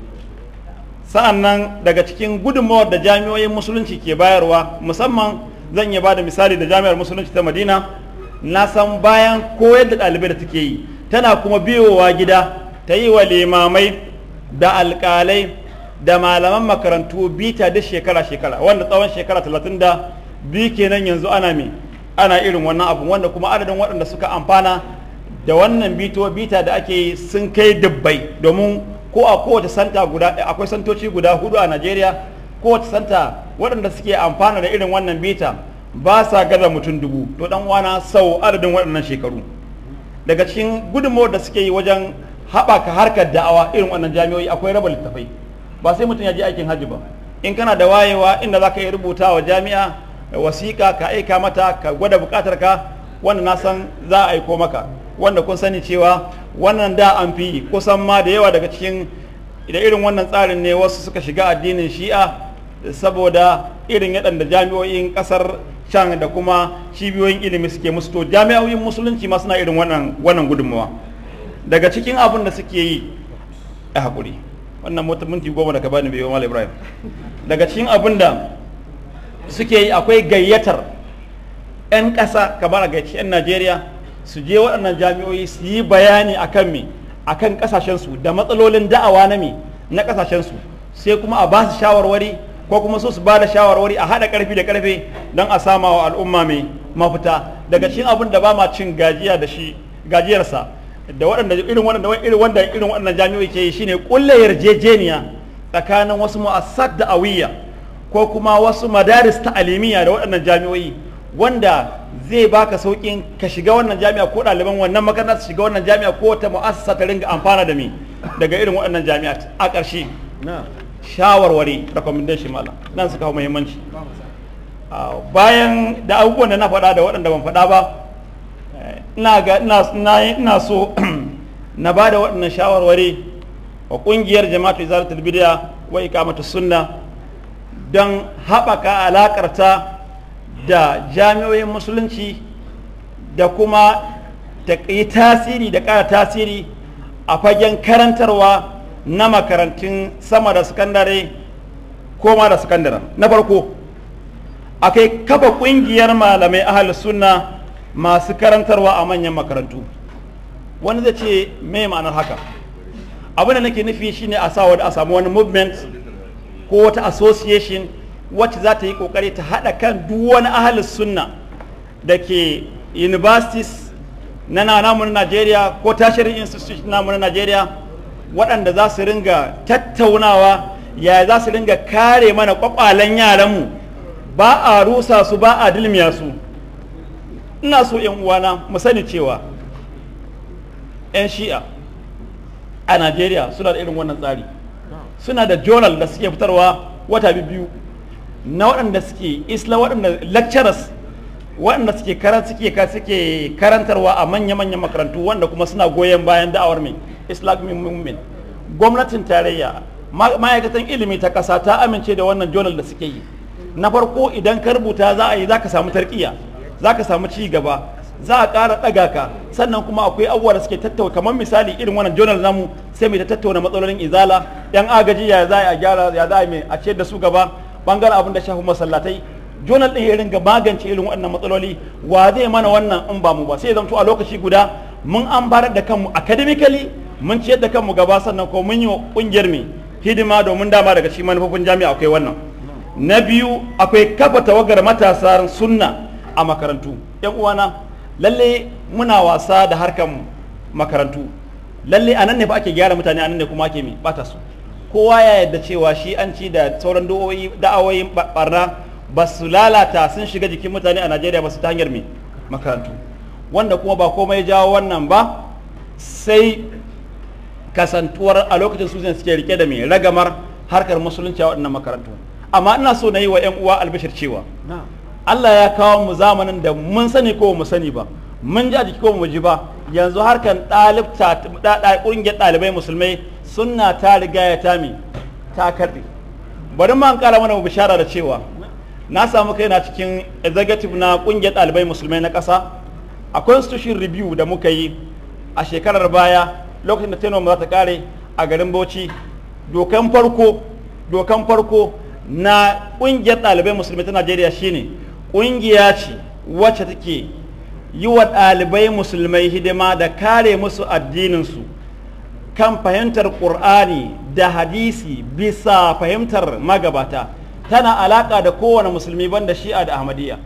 sa'an nan daga cikin gudunmawar da jami'oyin musulunci ke bayarwa musamman zan iya bada misali da jami'ar musulunci ta madina na san bayan koyar da ɗalibai da take yi tana kuma biyowa gida ta yi wa limamai da alƙalai da malaman makarantu bita da shekara-shekara wanda tsawon shekara talatin da biyu kenan yanzu ana me ana irin wannan abu wanda kuma adadin waɗanda suka amfana da wannan bito bita da ake yi sun kai dubbai domin ko a kowace santa guda akwai santoci guda hudu a najeriya kowace santa waɗanda suke amfana da irin wannan bita ba sa gaza mutum dubu to dan uwana sau adadin waɗannan shekaru daga cikin gudunmawar da suke yi wajen haɓaka harkar da'awa irin wannan jami'o'i akwai raba littafai ba sai mutum ya je aikin hajji ba in kana da wayewa inda za ka yi rubuta wa jami'a wasiƙa ka aika mata ka gwada buƙatar ka wanda na san za a aiko maka wanda kun sani cewa wannan da an fi kusan ma da yawa daga cikin da irin wannan tsarin ne wasu suka shiga addinin shi'a saboda irin yadda jami'o'in ƙasar can da kuma cibiyoyin ilimi suke musu to jami'o'in musulunci ma suna irin wannan wannan gudunmawa daga cikin abin da suke yi a haƙuri wannan minti goma da ka bani bai wa ibrahim daga cikin abin da suke yi akwai gayyatar 'yan ƙasa kamar a gayyaci 'yan najeriya su je waɗannan jami'o'i su yi bayani akan me akan ƙasashensu da matsalolin da'awa na me na ƙasashensu sai kuma a ba su shawarwari ko kuma su su ba da shawarwari a haɗa ƙarfi da ƙarfe don a sama wa al'umma mai mafita daga cikin abin da ba ma cin gajiya da shi gajiyarsa da waɗanda irin waɗanda irin wanda irin waɗannan jami'o'i ke yi shine kulle yarjejeniya tsakanin wasu mu'assat da awiyya ko kuma wasu madaris ta alimiya da waɗannan jami'o'i wanda zai baka sauƙin ka shiga wannan jami'a ko ɗaliban wannan makaranta su shiga wannan jami'a ko wata mu'assasa ta ringa amfana da mi daga irin waɗannan jami'a a ƙarshe shawarwari recommendation malam nan suka hau muhimmanci bayan da abubuwan da na faɗa da waɗanda ban faɗa ba ina ga ina so na ba da waɗannan shawarwari wa ƙungiyar jama'atu izalatul bid'a wa iqamatu sunna don haɓaka alaƙarta da jami'oyin musulunci da kuma ta yi tasiri da ƙara tasiri a fagen karantarwa na makarantun sama da sakandare ko ma da sakandaren na farko akai kafa ƙungiyar malamai ahal sunna masu karantarwa a manyan makarantu wani zai ce me ma'anar haka abin da nake nufi shine a sa a samu wani movement ko wata association wacce za ta yi kokari ta haɗa kan duk wani ahalin sunna da ke universities na namu na Najeriya ko tashirin institution namu na Najeriya waɗanda za su ringa tattaunawa ya za su dinga kare mana kwakwalen yaranmu ba a rusa su ba a dilmiya su ina so yan uwana mu sani cewa 'yan shi'a a najeriya suna da irin wannan tsari suna da journal da suke fitarwa wata biyu na waɗanda suke isla waɗanda lecturers waɗanda suke karan suke suke karantarwa a manya-manyan makarantu wanda kuma suna goyon bayan da'awar mai islamic movement gwamnatin tarayya ma'aikatan ilimi ta ƙasa ta amince da wannan journal da suke yi na farko idan ka rubuta za a yi za ka samu tarkiya za ka samu ci gaba za a ƙara ɗaga ka sannan kuma akwai abubuwa da suke tattauna kamar misali irin wannan journal namu sai mai ta tattauna matsalolin izala yan agaji ya za a gyara ya za a mai a ciyar da su gaba bangaren abin da shafi masallatai journal ɗin ya ringa magance irin waɗannan matsaloli wa zai mana wannan in ba mu ba sai zamto a lokaci guda mun amfanar da kanmu academically mun ciyar da kanmu gaba sannan ko mun yi wa ƙungiyar mai hidima domin dama daga cikin manufofin jami'a akwai wannan na biyu akwai kafa tawagar matasa sunna a makarantu yan uwana lalle muna wasa da harkan makarantu lalle a nan ne fa ake gyara mutane a nan ne kuma ake mi bata su kowa ya yadda cewa shi an ci da sauran da'awoyin barna ba su lalata sun shiga jikin mutane a najeriya ba su ta hanyar mi makarantu wanda kuma ba komai jawo wannan ba sai kasantuwar a lokacin su suke rike da mai ragamar harkar musulunci a waɗannan makarantu amma ina so na yi wa 'yan uwa albishir cewa Allah ya kawo mu zamanin da mun sani ko mu sani ba mun ji a jiki ko mu ji ba yanzu harkan ɗalibta ƙungiyar ɗalibai musulmai sunna ta riga ya tami ta karɓe bari ma ƙara mana bishara da cewa na samu kaina cikin executive na ƙungiyar ɗalibai musulmai na ƙasa a constitution review da muka yi a shekarar baya lokacin da tenom za ta kare a garin bauchi dokan farko dokan farko na ƙungiyar ɗalibai musulmai ta najeriya shine ƙungiya ce wacce take yi wa ɗalibai musulmai hidima da kare musu addininsu kan fahimtar ƙur'ani da hadisi bisa fahimtar magabata tana alaƙa da kowane musulmi banda shi'a da ahmadiyya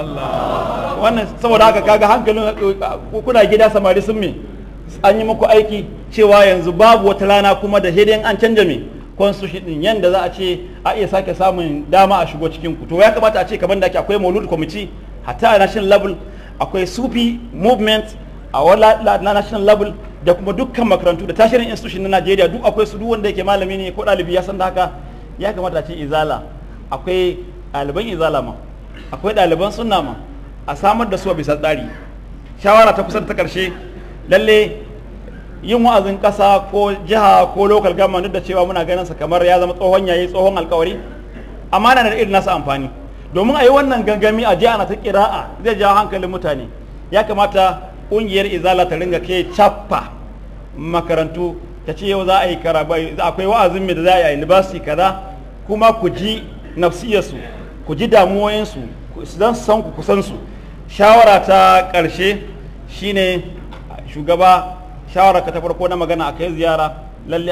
wannan saboda haka kaga hankalin kuna gida samari sun me an yi muku aiki cewa yanzu babu wata rana kuma da hidin an canja me constitution din yanda za a ce a iya sake samun dama a shigo cikin ku to ya kamata a ce kamar da ake akwai maulud committee hatta a national level akwai sufi movement a wala na national level da kuma dukkan makarantu da tashirin institution na Najeriya duk akwai su duk wanda yake malami ne ko ɗalibi ya san da haka ya kamata a ce izala akwai ɗaliban izala ma akwai ɗaliban sunna ma a samar da su a bisa tsari shawara ta kusan ta ƙarshe lalle yin wa'azin ƙasa ko jiha ko local government duk da cewa muna ganin sa kamar ya zama tsohon yayi tsohon alkawari amma na da irin nasa amfani domin a yi wannan gangami a jiha na ta kira'a zai jawo hankalin mutane ya kamata ƙungiyar izala ta ringa ke cappa makarantu ta ce yau za a yi karabai akwai wa'azin mai da za a yi a university kaza kuma ku ji nafsiyarsu ku ji damuwoyinsu don san ku kusan su shawara ta ƙarshe shine shugaba shawara ka ta farko na magana akai ziyara lalle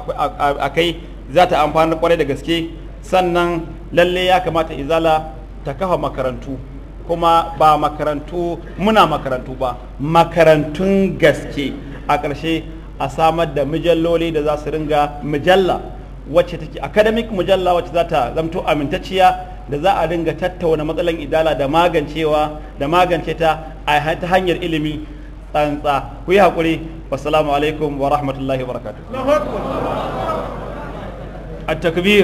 akai za ta amfani kwarai da gaske sannan lalle ya kamata izala ta kafa makarantu kuma ba makarantu muna makarantu ba makarantun gaske a ƙarshe a samar da mijalloli da za su ringa mijalla wacce take academic mujalla wacce za ta zamto amintacciya da za a ringa tattauna matsalan idala da magancewa da magance ta a ta hanyar ilimi tsantsa ku yi haƙuri wassalamu alaikum wa rahmatullahi wa barakatuh التكبير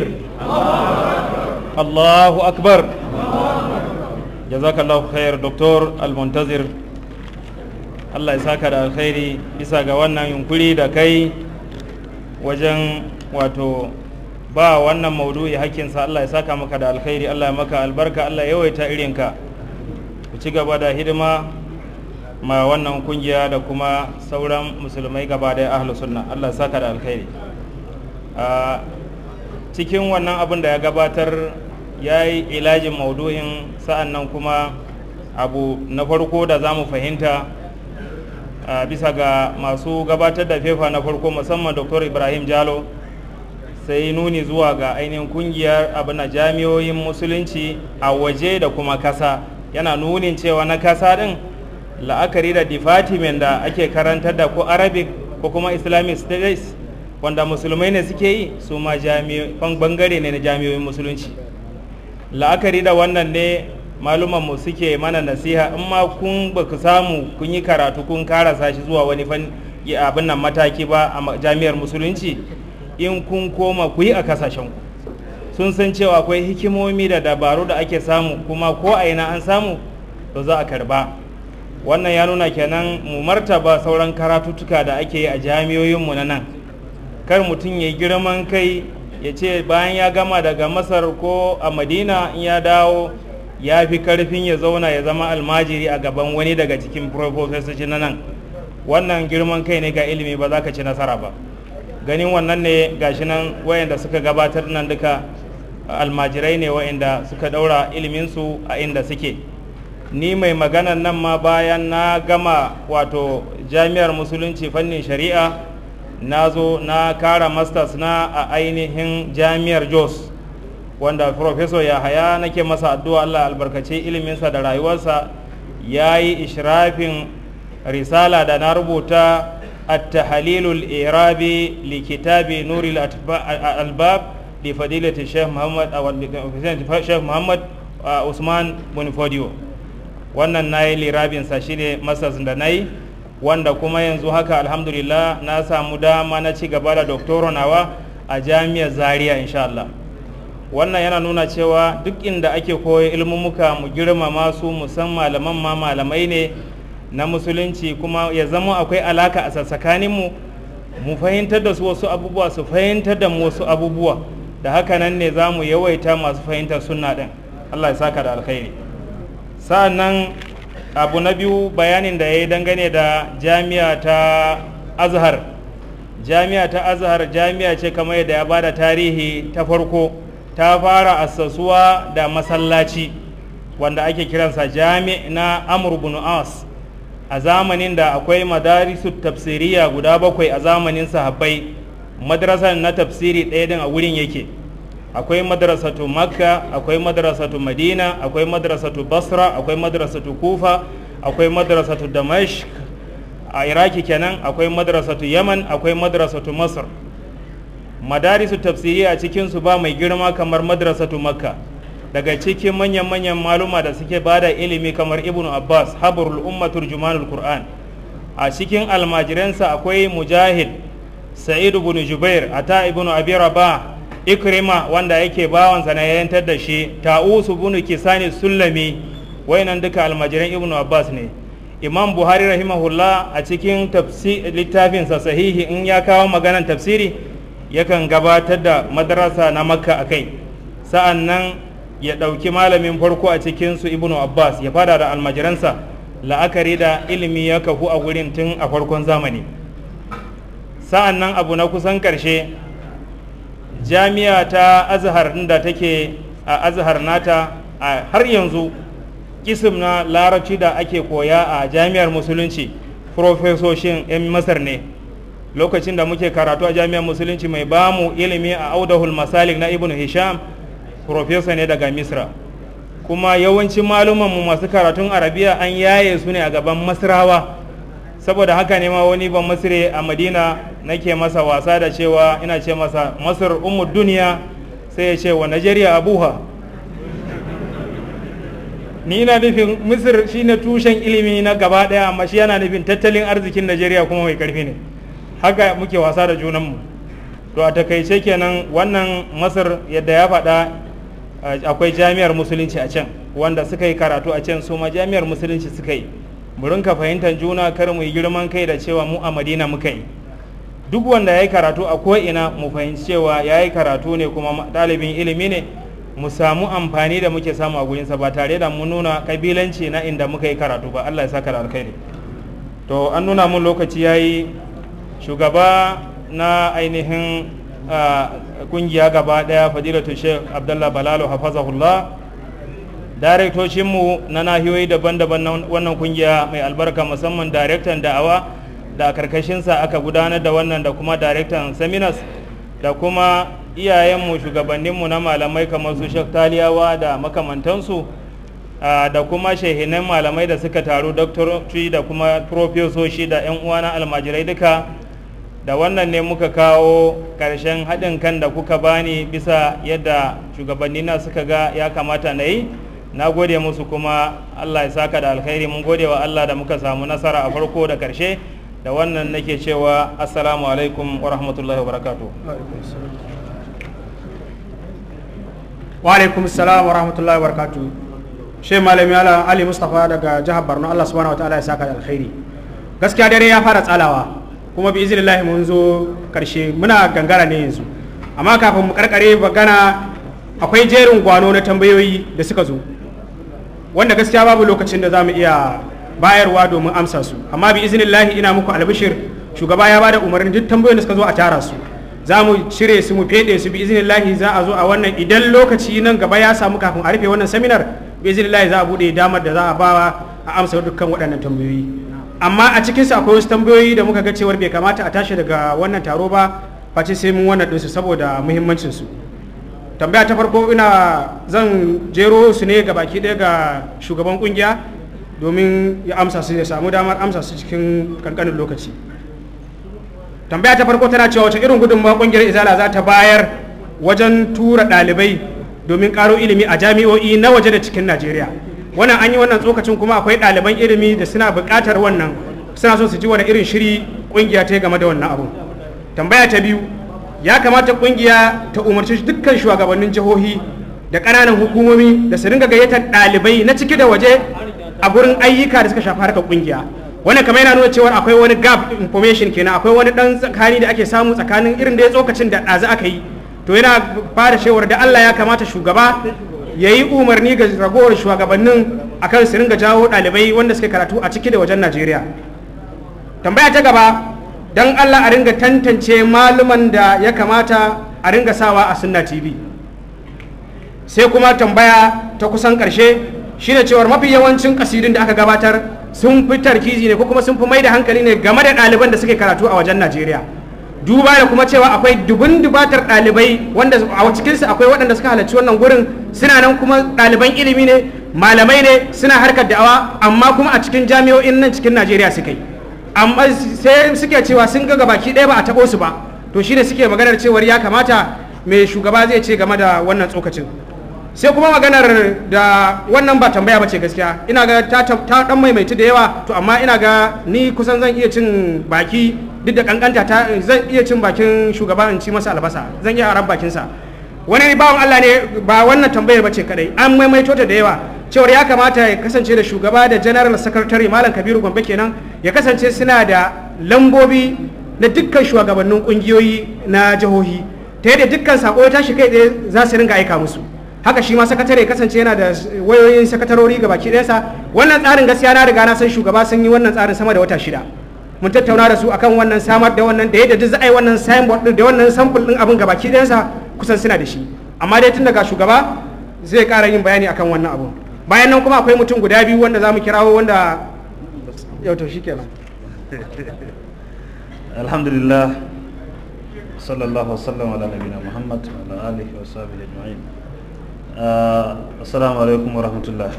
الله أكبر جزاك الله خير دكتور المنتظر Allah ya saka da alkhairi bisa ga wannan yunkuri da kai wajen wato ba wannan maudu'i hakkinsa Allah ya saka maka da alkhairi Allah ya maka albarka Allah ya yawaita irinka ku ci gaba da hidima ma wannan kungiya da kuma sauran musulmai gaba da ahlus sunna Allah ya saka da alkhairi a cikin wannan abin da ya gabatar ya yi ilajin maudu'in sa'an nan kuma abu na farko da za mu fahimta a bisa ga masu gabatar da fefa na farko musamman dr ibrahim jalo sai nuni zuwa ga ainihin kungiyar abin jami'oyin musulunci a waje da kuma kasa yana nunin cewa na kasa din la'akari da department da ake karantar da ko arabic ko kuma islamic studies wanda musulmai ne suke yi su ma bangare ne na jami'oyin musulunci la'akari da wannan ne malumanmu suke mana nasiha in ma kun ba ku samu kun yi karatu kun karasa shi zuwa wani abin nan mataki ba a jami'ar musulunci in kun koma ku yi a kasashenku sun san cewa akwai hikimomi da dabaru da ake samu kuma ko a ina an samu to za a karba wannan ya nuna kenan mu martaba sauran karatuttuka da ake yi a jami'oyinmu na nan kar mutum ya girman kai ya ce bayan ya gama daga masar ko a madina in ya dawo ya fi karfin ya zauna ya zama almajiri a gaban wani daga cikin profesoci na nan wannan girman kai ne ga ilimi ba za ka ci nasara ba ganin wannan ne gashi nan wayanda suka gabatar nan duka almajirai ne wayanda suka daura iliminsu a inda suke ni mai maganan nan ma bayan na gama wato jami'ar musulunci fannin shari'a na zo na kara masters na a ainihin jami'ar jos wanda professor yahaya nake masa addu'a allah albarkace iliminsa da rayuwarsa ya yi ishrafin risala da na rubuta التحليل الإيرابي لكتاب نور الألباب لفضيلة الشيخ محمد أو الشيخ محمد عثمان بن فوديو wannan na yi lirabinsa shi ne masas da na yi wanda kuma yanzu haka alhamdulillah na samu dama na ci gaba da doktoro nawa a jami'ar zaria insha Allah wannan yana nuna cewa duk inda ake koyo ilmumuka mu girmama su musan malaman ma malamai ne na musulunci kuma ya zama akwai alaka a tsakaninmu mu fahimtar da su wasu abubuwa su fahimtar da mu wasu abubuwa da haka nan ne za mu yawaita masu fahimtar sunna ɗin allah ya saka da alkhairi sa'annan abu na biyu bayanin da ya yi dangane da jami'a ta azhar jami'a ta azhar jami'a ce kamar yadda ya bada tarihi ta farko ta fara assasuwa da masallaci wanda ake kiransa jami na amur bin as a zamanin da akwai madarisu tafsiriya guda bakwai a zamanin sahabbai madrasar na tafsiri ɗaya din a wurin yake akwai madrasatu makka akwai madrasatu madina akwai madrasatu basra akwai madrasatu kufa akwai madrasatu damashq a iraki kenan akwai madrasatu yaman akwai madrasatu masar madarisu tafsiriya a cikinsu ba mai girma kamar madrasatu makka daga cikin manyan-manyan maluma da suke bada ilimi kamar ibnu abbas habarul umma turjumanul qur'an a cikin almajiransa akwai mujahid sa'id ibn jubair ata ibn abi rabah ikrima wanda yake bawansa na yayantar da shi ta'usu ibn kisani sullami wayannan duka almajiran ibnu abbas ne imam buhari rahimahullah a cikin littafinsa sahihi in ya kawo maganan tafsiri yakan gabatar da madarasa na makka akai sa'an nan ya ɗauki malamin farko a cikinsu ibnu abbas ya fada da almajiransa la'akari da ilimi ya kafu a wurin tun a farkon zamani sa'an nan abu na kusan ƙarshe jami'a ta azhar da take a azhar nata a har yanzu kisim na larabci da ake koya a jami'ar musulunci profesoshin 'yan masar ne lokacin da muke karatu a jami'ar musulunci mai bamu ilimi a audahul masalik na ibnu hisham profesa ne daga misra kuma yawancin malumanmu masu karatun arabiya an yaye su ne a gaban masrawa saboda haka ne ma wani ban masire a madina nake masa wasa da cewa ina ce masa masar umu duniya sai ya ce wa najeriya abuha ni ina nufin misir shine tushen ilimi na gaba daya amma shi yana nufin tattalin arzikin najeriya kuma mai karfi ne haka muke wasa da junanmu to a takaice kenan wannan masar yadda ya faɗa akwai jami'ar musulunci a can wanda suka yi karatu a can su ma jami'ar musulunci suka yi mu rinka fahimtar juna kar mu yi girman kai da cewa mu a madina muka yi duk wanda ya yi karatu a ko'ina mu fahimci cewa ya yi karatu ne kuma ɗalibin ilimi ne mu samu amfani da muke samu a gurinsa ba tare da mu nuna kabilanci na inda muka yi karatu ba allah ya saka da alkhairi to an nuna mun lokaci ya yi shugaba na ainihin kungiya gaba daya fadilatu sheikh abdullah balalo hafazahullah mu na nahiyoyi daban-daban na wannan kungiya mai albarka musamman darektan da'awa da a karkashinsa aka gudanar da wannan da kuma darektan seminars da kuma iyayenmu shugabanninmu na malamai kamar su sheikh taliyawa da makamantansu da kuma shehinan malamai da suka taru doktorci da kuma profesoshi da 'yan uwa na almajirai duka da wannan ne muka kawo ƙarshen haɗin kan da kuka bani bisa yadda shugabannina suka ga ya kamata na yi na gode musu kuma allah ya saka da alkhairi mun gode wa allah da muka samu nasara a farko da ƙarshe da wannan nake cewa assalamu alaikum wa rahmatullahi wa barakatuh wa alaikum salam wa rahmatullahi wa barakatuh shi malami ala ali mustafa daga jihar borno allah subhanahu wa ta'ala ya saka da alkhairi gaskiya dare ya fara tsalawa kuma bi iznillahi mun zo karshe muna gangara ne yanzu amma kafin mu karkare magana akwai jerin gwano na tambayoyi da suka zo wanda gaskiya babu lokacin da za mu iya bayarwa domin amsa su amma bi iznillahi ina muku albishir shugaba ya bada umarnin duk tambayoyin da suka zo a tara su za mu cire su mu fede su bi iznillahi za a zo a wannan idan lokaci nan gaba ya samu kafin a rufe wannan seminar bi iznillahi za a bude damar da za a bawa a amsa dukkan waɗannan tambayoyi amma a cikinsu akwai wasu tambayoyi da muka ga cewar bai kamata a tashi daga wannan taro ba face sai mun wannan ɗinsu saboda muhimmancinsu tambaya ta farko ina zan jero su ne ga baki ɗaya ga shugaban kungiya domin ya amsa su ya samu damar amsa su cikin kankanin lokaci tambaya ta farko tana cewa wace irin gudunmawa kungiyar izala za ta bayar wajen tura ɗalibai domin ƙaro ilimi a jami'o'i na waje da cikin najeriya wannan an yi wannan tsokacin kuma akwai ɗaliban ilimi da suna buƙatar wannan suna so su ji wani irin shiri kungiya ta yi game da wannan abu tambaya ta biyu ya kamata kungiya ta umarci dukkan shugabannin jihohi da ƙananan hukumomi da su ringa gayyatar ɗalibai na ciki da waje a gurin ayyuka da suka shafi harkar kungiya wannan kamar yana nuna cewa akwai wani gap information kenan akwai wani dan tsakani da ake samu tsakanin irin da ya tsokacin da ɗazu aka yi to yana fara shewar da Allah ya kamata shugaba ya yi umarni ga ragowar shugabannin akan su ringa jawo ɗalibai wanda suke karatu a ciki da wajen Najeriya tambaya ta gaba dan Allah a ringa tantance maluman da ya kamata a ringa sawa a sunna TV sai kuma tambaya ta kusan ƙarshe shine cewar mafi yawancin kasidun da aka gabatar sun fi tarkizi ne ko kuma sun fi mai da hankali ne game da ɗaliban da suke karatu a wajen najeriya duba da kuma cewa akwai dubun dubatar ɗalibai wanda a cikinsu akwai waɗanda suka halarci wannan gurin suna nan kuma ɗaliban ilimi ne malamai ne suna harkar da'awa amma kuma a cikin jami'o'in nan cikin najeriya suka yi amma sai suke cewa sun ga gabaki ɗaya ba a taɓo su ba to shine suke maganar cewar ya kamata mai shugaba zai ce game da wannan tsokacin sai kuma maganar da wannan ba tambaya bace gaskiya ina ga ta dan maimaitu da yawa to amma ina ga ni kusan zan iya cin baki duk da kankanta ta zan iya cin bakin shugaba in ci masa albasa zan iya aran bakin sa wani bawan Allah ne ba wannan tambayar bace kadai an maimaito ta da yawa cewar ya kamata ya kasance da shugaba da general secretary malam kabiru gombe kenan ya kasance suna da lambobi na dukkan shugabannin kungiyoyi na jihohi ta yadda dukkan sako ya tashi kai tsaye za su ringa aika musu haka shi ma sakatare kasance yana da wayoyin sakatarori ga baki ɗayansa wannan tsarin gaskiya na riga na san shugaba sun yi wannan tsarin sama da wata shida mun tattauna da su akan wannan samar da wannan da yadda duk za a yi wannan signboard din da wannan sample din abin ga baki ɗayansa kusan suna da shi amma dai tun daga shugaba zai ƙara yin bayani akan wannan abu bayan nan kuma akwai mutum guda biyu wanda za mu kirawo wanda yau to shi kenan alhamdulillah sallallahu wasallam ala nabina muhammad wa ala alihi wa sahbihi ajma'in assalamu alaikum wa rahmatullah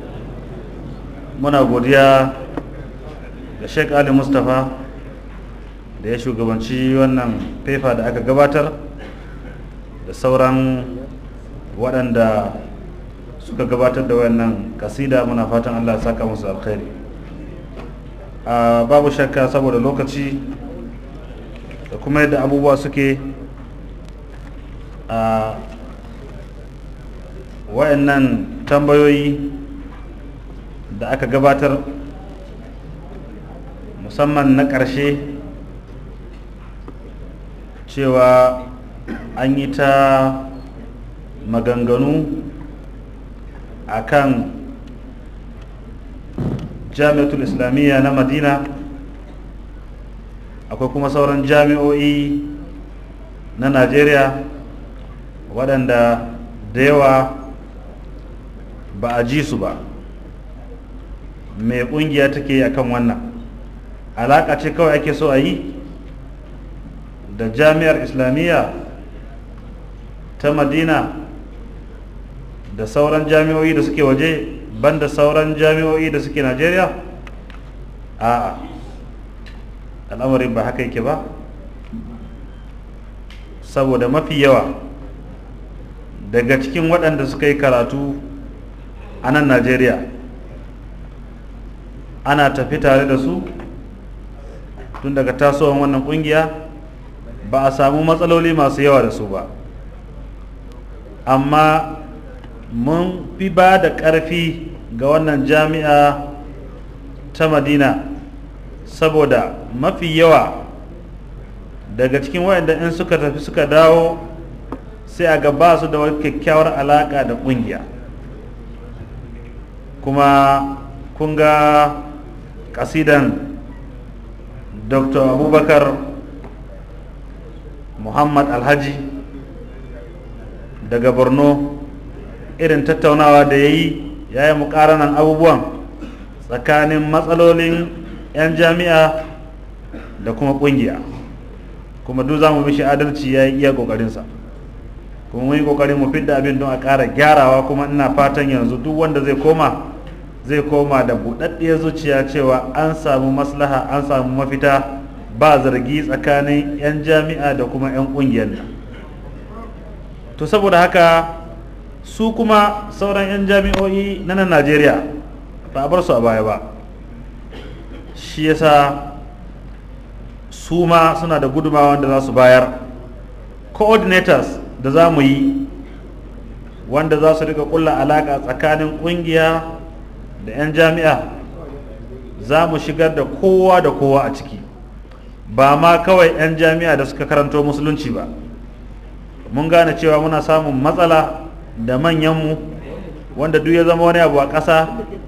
muna godiya ga sheik ali mustapha da ya shugabanci wannan fefa da aka gabatar da sauran waɗanda suka gabatar da wannan kasida muna fatan allah ya saka musu alkhairi babu shakka saboda lokaci da kuma yadda abubuwa suke a wayannan tambayoyi da aka gabatar musamman na ƙarshe cewa an yi ta maganganu a kan jami'atul islamiyya na madina akwai kuma sauran jami'o'i na najeriya waɗanda da yawa ba a ji su ba mai ƙungiya take yi akan wannan alaƙa ce kawai ake so a yi da jami'ar islamiyya ta madina da sauran jami'o'i da suke waje banda sauran jami'o'i da suke najeriya a al'amarin ba haka yake ba saboda mafi yawa daga cikin waɗanda suka yi karatu a nan najeriya ana tafi tare da su tun daga tasowar wannan ƙungiya ba a samu matsaloli masu yawa da su ba amma mun fi ba da ƙarfi ga wannan jami'a ta madina saboda mafi yawa daga cikin wayanda in suka tafi suka dawo sai a gaba su da wani kyakkyawar alaƙa da ƙungiya kuma kun ga ƙasidan dr abubakar muhammad alhaji daga borno irin tattaunawa da ya yi ya yi mukaranan abubuwan tsakanin matsalolin 'yan jami'a da kuma kungiya kuma duk za mu mishi adalci ya yi iya kokarinsa kuma mun yi kokarin mu fidda abin don a ƙara gyarawa kuma ina fatan yanzu duk wanda zai koma zai koma da buɗaɗɗiyar zuciya cewa an samu maslaha an samu mafita ba zargi tsakanin 'yan jami'a da kuma 'yan ƙungiyar nan to saboda haka su kuma sauran 'yan jami'o'i na nan najeriya ba a bar su a baya ba shi yasa su ma suna da gudumawa wanda za su bayar coordinators da za mu yi wanda za su rika kulla alaka tsakanin kungiya da 'yan jami'a za mu shigar da kowa da kowa a ciki ba ma kawai 'yan jami'a da suka karanto musulunci ba mun gane cewa muna samun matsala da manyanmu wanda duk ya zama wani abu a ƙasa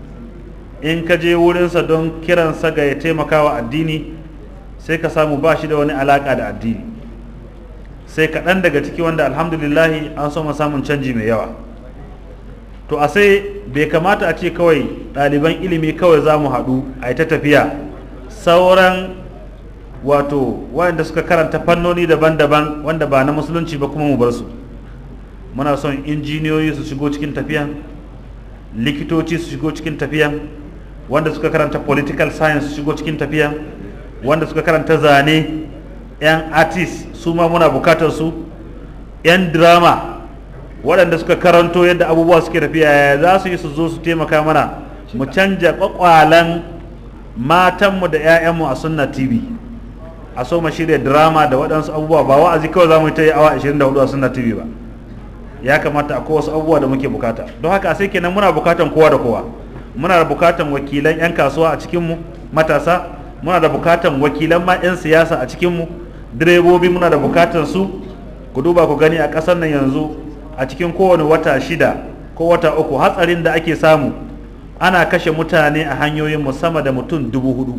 in ka je wurinsa don kiransa ga ya taimaka wa addini sai ka samu ba shi da wani alaƙa da addini sai kaɗan daga ciki wanda alhamdulillahi an so samun canji mai yawa to a sai bai kamata a ce kawai ɗaliban ilimi kawai za mu haɗu a yi ta tafiya sauran wato waɗanda suka karanta fannoni daban-daban wanda ba na musulunci ba kuma mu bar su muna son injiniyoyi su shigo cikin tafiyan likitoci su shigo cikin tafiyan wanda suka karanta political science su shigo cikin tafiyan wanda suka karanta zane 'yan artist su ma muna bukatar su 'yan drama waɗanda suka karanto yadda abubuwa suke tafiya ya za su yi su zo su taimaka mana mu canja kwakwalan matanmu da 'ya'yanmu a sunna tv a so mu shirya drama da waɗansu abubuwa ba wa'azi kawai za mu yi ta yi awa 24 a sunna tv ba ya kamata akwai wasu abubuwa da muke bukata don haka sai kenan muna bukatan kowa da kowa muna da bukatan wakilan 'yan kasuwa a cikinmu matasa muna da bukatan wakilan ma 'yan siyasa a cikinmu direbobi muna da bukatan su ku duba ku gani a ƙasar nan yanzu a cikin kowane wata shida ko wata uku hatsarin da ake samu ana kashe mutane a hanyoyin sama da mutum dubu hudu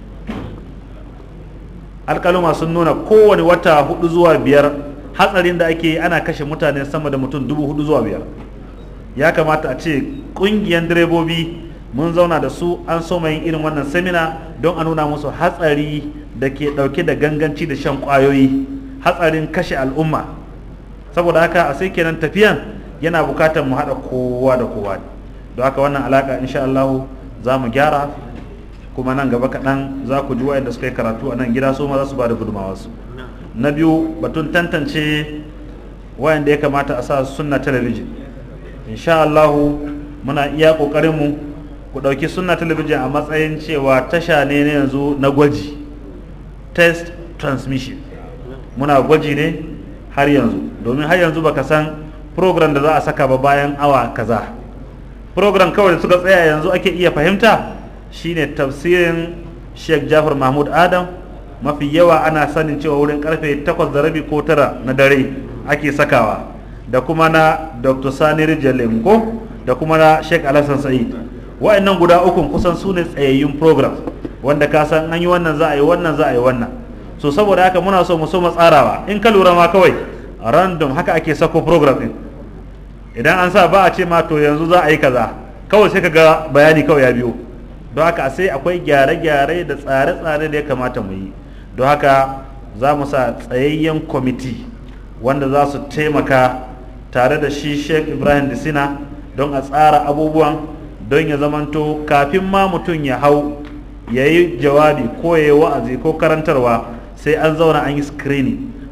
alkaluma sun nuna kowane wata hudu zuwa biyar hatsarin da ake yi ana kashe mutane sama da mutum dubu hudu zuwa biyar ya kamata a ce ƙungiyar direbobi mun zauna da su an so yin irin wannan semina don a nuna musu hatsari da ke ɗauke da ganganci da shan ƙwayoyi hatsarin kashe al'umma saboda haka a sai kenan tafiyan yana bukatar mu haɗa kowa da kowa don haka wannan alaƙa insha Allah za mu gyara kuma nan gaba kaɗan za ku ji wa'anda suka yi karatu a nan gida su ma za su ba da gudunmawarsu na biyu batun tantance wayanda ya kamata a sa sunna talabijin insha Allah muna iya ƙoƙarinmu ku ɗauki sunna talabijin a matsayin cewa tasha ne na yanzu na gwaji test transmission muna gwaji ne har yanzu domin har yanzu baka san program da za a saka ba bayan awa kaza program kawai da suka tsaya yanzu ake iya fahimta shine tafsirin sheikh jafar mahmud adam mafi yawa ana sanin cewa wurin karfe 8 da rabi ko tara na dare ake sakawa da kuma na dr sani rijal ko da kuma na sheikh alhassan sa'id wa'annan guda ukun kusan su ne tsayayyun program wanda ka san an yi wannan za a yi wannan za a yi wannan so saboda haka muna so mu so mu tsarawa in ka lura ma kawai random haka ake sako program din idan an sa ba a ce ma to yanzu za a yi kaza kawai sai ka ga bayani kawai ya biyo don haka sai akwai gyare-gyare da tsare-tsare da ya kamata mu yi don haka za mu sa tsayayyen kwamiti wanda za su taimaka tare da shi sheikh ibrahim disina don a tsara abubuwan don ya zamanto kafin ma mutum ya hau ya yi jawabi ko ya yi wa'azi ko karantarwa sai an zauna an yi screening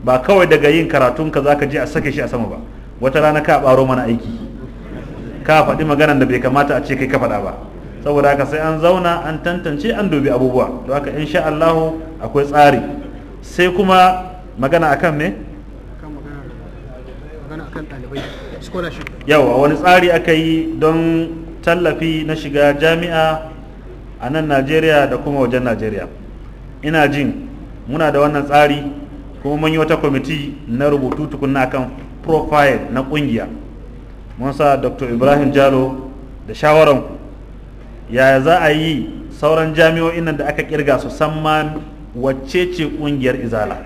ba kawai daga yin karatunka za ka je a sake shi a sama ba wata rana ka ɓaro mana aiki ka faɗi maganan da bai kamata a ce kai ka faɗa ba saboda haka sai an zauna an tantance an dubi abubuwa don haka insha Allahu akwai tsari sai kuma magana akan me yawa wani tsari aka yi don tallafi na shiga jami'a a nan najeriya da kuma wajen najeriya ina jin muna da wannan tsari kuma mun yi wata kwamiti na rubutu tukunna akan profile na kungiya mun sa dr ibrahim jalo da shawaranku yaya za a yi sauran jami'o'in nan da aka kirga su san ma wacce ce kungiyar izala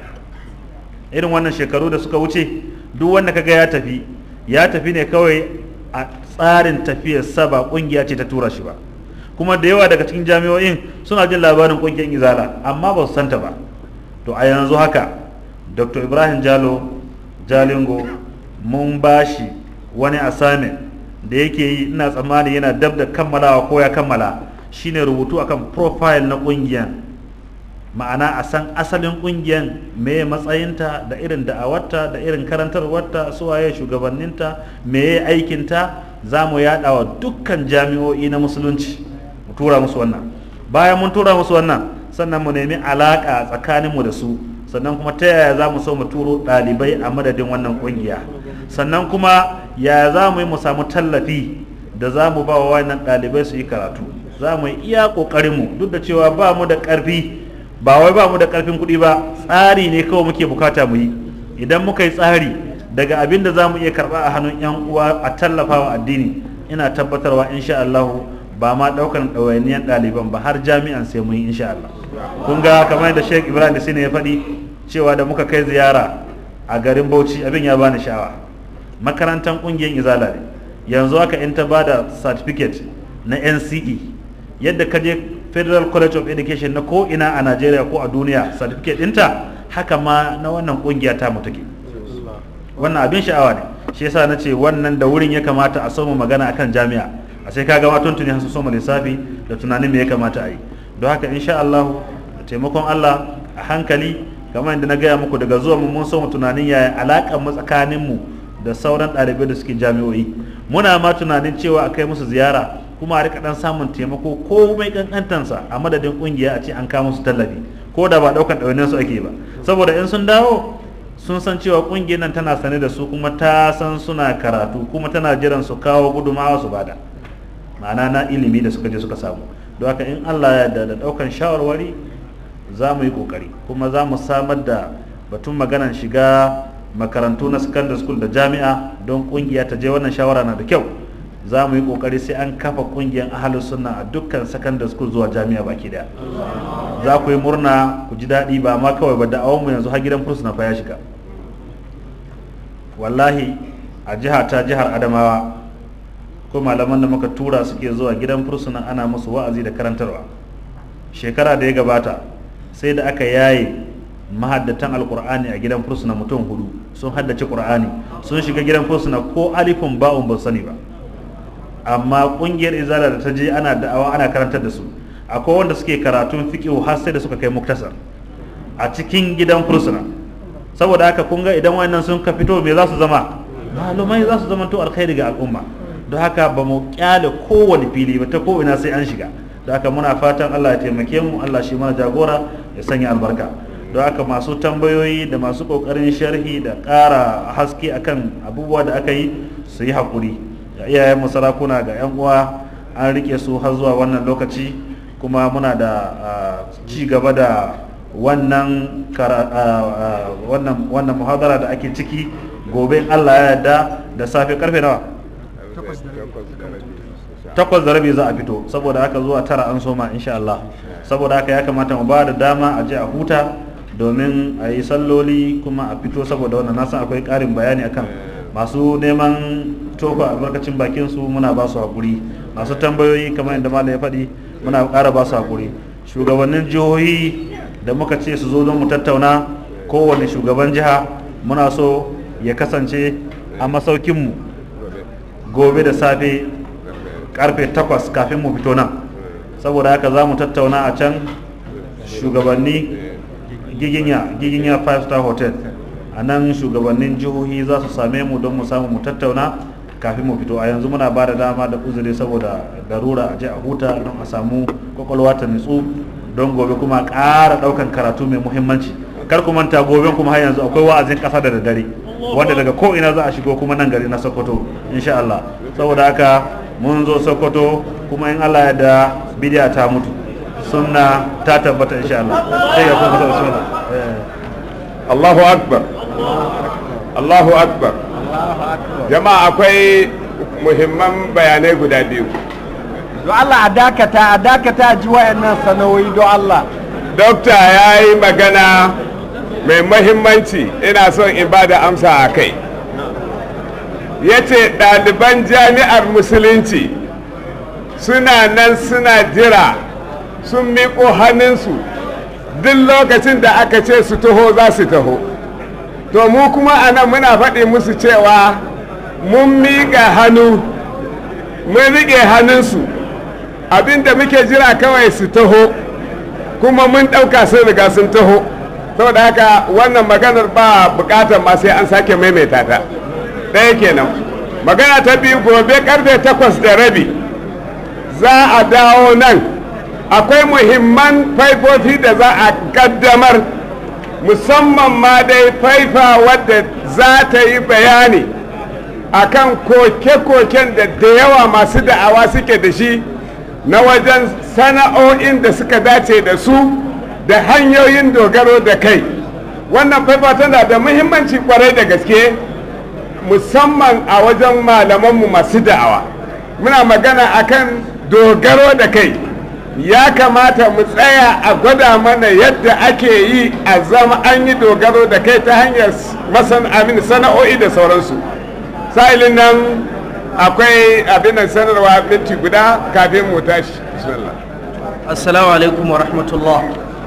irin wannan shekaru da suka wuce duk wanda kaga ya tafi ya tafi ne kawai a tsarin tafiyar sa ba kungiya ce ta tura shi ba kuma da yawa daga cikin jami'o'in suna jin labarin kungiyar izala amma ba su santa ba to a yanzu haka dr ibrahim jalo jalingo mun bashi wani assignment da yake yi ina tsammani yana dab da kammalawa ko ya kammala shine rubutu akan profile na kungiyar ma'ana a san asalin kungiyar meye matsayinta da irin da'awarta da irin karantarwarta suwaye shugabanninta meye aikinta za mu yada wa dukkan jami'o'i na musulunci mu tura musu wannan bayan mun tura musu wannan sannan mu nemi alaka tsakaninmu da su sannan kuma ta yaya za mu so mu turo ɗalibai a madadin wannan kungiya sannan kuma yaya za mu yi mu samu tallafi da za mu ba wa wannan ɗalibai su yi karatu za mu yi iya ƙoƙarinmu duk da cewa ba mu da ƙarfi ba wai ba mu da ƙarfin kuɗi ba tsari ne kawai muke bukata mu yi idan muka yi tsari daga abin da za mu iya karɓa a hannun 'yan uwa a tallafa wa addini ina tabbatarwa insha Allah ba ma ɗaukan ɗawainiyar ɗaliban ba har jami'an sai mun yi insha Allah kun ga kamar da Sheikh Ibrahim da ya faɗi cewa da muka kai ziyara a garin Bauchi abin ya bani sha'awa makarantar ƙungiyar izala ne yanzu haka in ta bada certificate na NCE yadda ka je Federal College of Education na ko ina a Najeriya ko a duniya certificate ɗinta haka ma na wannan ƙungiya ta mu take wannan abin sha'awa ne shi yasa na ce wannan da wurin ya kamata a soma magana akan jami'a a sai kaga ma tuntuni sun soma lissafi da tunanin me ya kamata a yi don haka insha Allah da taimakon Allah a hankali kamar yadda na gaya muku daga zuwa mu mun soma tunanin yaya alaƙar mu tsakanin mu da sauran ɗalibai da suke jami'o'i muna ma tunanin cewa a kai musu ziyara kuma a rika dan samun taimako ko mai kankantansa a madadin kungiya a ce an kawo musu tallafi ko da ba daukan ɗawainiyar su ake ba saboda in sun dawo sun san cewa kungiyar nan tana sane da su kuma ta san suna karatu kuma tana jiran su kawo gudumawa su bada ma'ana na ilimi da suka je suka samu don haka in Allah ya da da daukan shawarwari za mu yi kokari kuma za mu samar da batun maganan shiga makarantu na secondary school da jami'a don kungiya ta je wannan shawara na da kyau za mu yi kokari sai an kafa kungiyar ahalus sunna a dukkan secondary school zuwa jami'a baki daya za ku yi murna ku ji daɗi ba ma kawai ba da'awar mu yanzu har gidan fursuna fa ya shiga wallahi a jiha ta jihar adamawa ko malaman da muka tura suke zuwa gidan fursuna ana musu wa'azi da karantarwa shekara da ya gabata sai da aka yaye mahaddatan alkur'ani a gidan fursuna mutum hudu sun haddace qur'ani sun shiga gidan fursuna ko alifin ba'un ba sani ba amma kungiyar izala da ta je ana da'awa ana karantar da su akwai wanda suke karatun fiqh har sai da suka kai muktasar a cikin gidan fursuna saboda haka kun ga idan wayannan sun ka fito me za su zama malumai za su zama to alkhairi ga al'umma don haka ba mu kyale kowane fili ba ta ko ina sai an shiga don haka muna fatan Allah ya taimake mu Allah shi mana jagora ya sanya albarka don haka masu tambayoyi da masu kokarin sharhi da ƙara haske akan abubuwa da aka yi su yi haƙuri ga iyayen sarakuna ga 'yan uwa an rike su har zuwa wannan lokaci kuma muna da ci gaba da wannan wannan muhadara da ake ciki gobe Allah ya yarda da safe karfe nawa takwas da rabi za a fito saboda haka zuwa tara an soma insha Allah saboda haka ya kamata mu ba da dama a je a huta domin a yi salloli kuma a fito saboda wannan nasan akwai ƙarin bayani akan masu neman tofa albarkacin bakin su muna ba su hakuri masu tambayoyi kamar yadda malam ya faɗi muna ƙara ba su hakuri shugabannin jihohi da muka ce su zo don mu tattauna kowane shugaban jiha muna so ya kasance a masaukinmu gobe da safe karfe 8 kafin mu fito nan saboda haka za mu tattauna a can shugabanni giginya giginya 5 star hotel a nan shugabannin jihohi za su same mu don mu samu mu tattauna kafin mu fito a yanzu muna ba da dama da uzuri saboda darura a je a huta don a samu kwakwalwa ta nutsu don gobe kuma ƙara ɗaukan karatu mai muhimmanci kar ku manta gobe kuma har yanzu akwai wa'azin ƙasa da daddare wanda daga ko ina za a shigo kuma nan gari na sokoto insha Allah saboda haka mun zo sokoto kuma in Allah ya da bidiya ta mutu sunna ta tabbata insha Allah sai ya kuma sunna Allahu akbar Allahu akbar jama'a akwai muhimman bayanai guda biyu don Allah a dakata a dakata a ji wayannan sana'o'i don Allah dokta ya yi magana mai mahimmanci ina son in ba da amsa a kai ya ce ɗaliban jami'ar musulunci suna nan suna jira sun miƙo hannunsu duk lokacin da aka ce su taho za su taho to mu kuma a nan muna faɗi musu cewa mun miƙa hannu mun riƙe hannunsu abinda muke jira kawai su taho kuma mun ɗauka sun riga sun taho saboda haka wannan maganar ba buƙatar ma sai an sake maimaita ta ɗaya kenan magana ta biyu gobe karfe takwas da rabi za a dawo nan akwai muhimman faifofi da za a kaddamar musamman ma dai faifa wadda za ta yi bayani akan koke-koken da da yawa masu da'awa suke da shi na wajen sana'o'in da suka dace da su da hanyoyin dogaro da kai wannan faifa tana da muhimmanci kwarai da gaske musamman a wajen malamanmu masu da'awa muna magana akan dogaro da kai ya kamata mu tsaya a gwada mana yadda ake yi a zama an yi dogaro da kai ta hanyar masan amin sana'o'i da sauransu sa'ilin nan akwai abin da sanarwa minti guda kafin mu tashi bismillah assalamu alaikum wa rahmatullah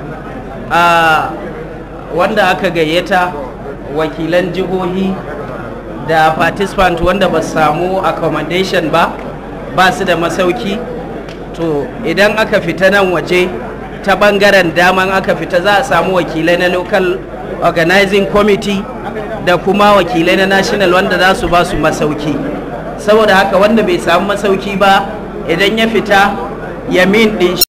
a wanda aka gayyata wakilan jihohi da participant wanda ba samu accommodation ba ba su da masauki to idan aka fita nan waje ta bangaren daman aka fita za a samu wakilai na local organizing committee da kuma wakilai na national wanda za su ba su masauki saboda haka wanda bai samu masauki ba idan ya fita yamin din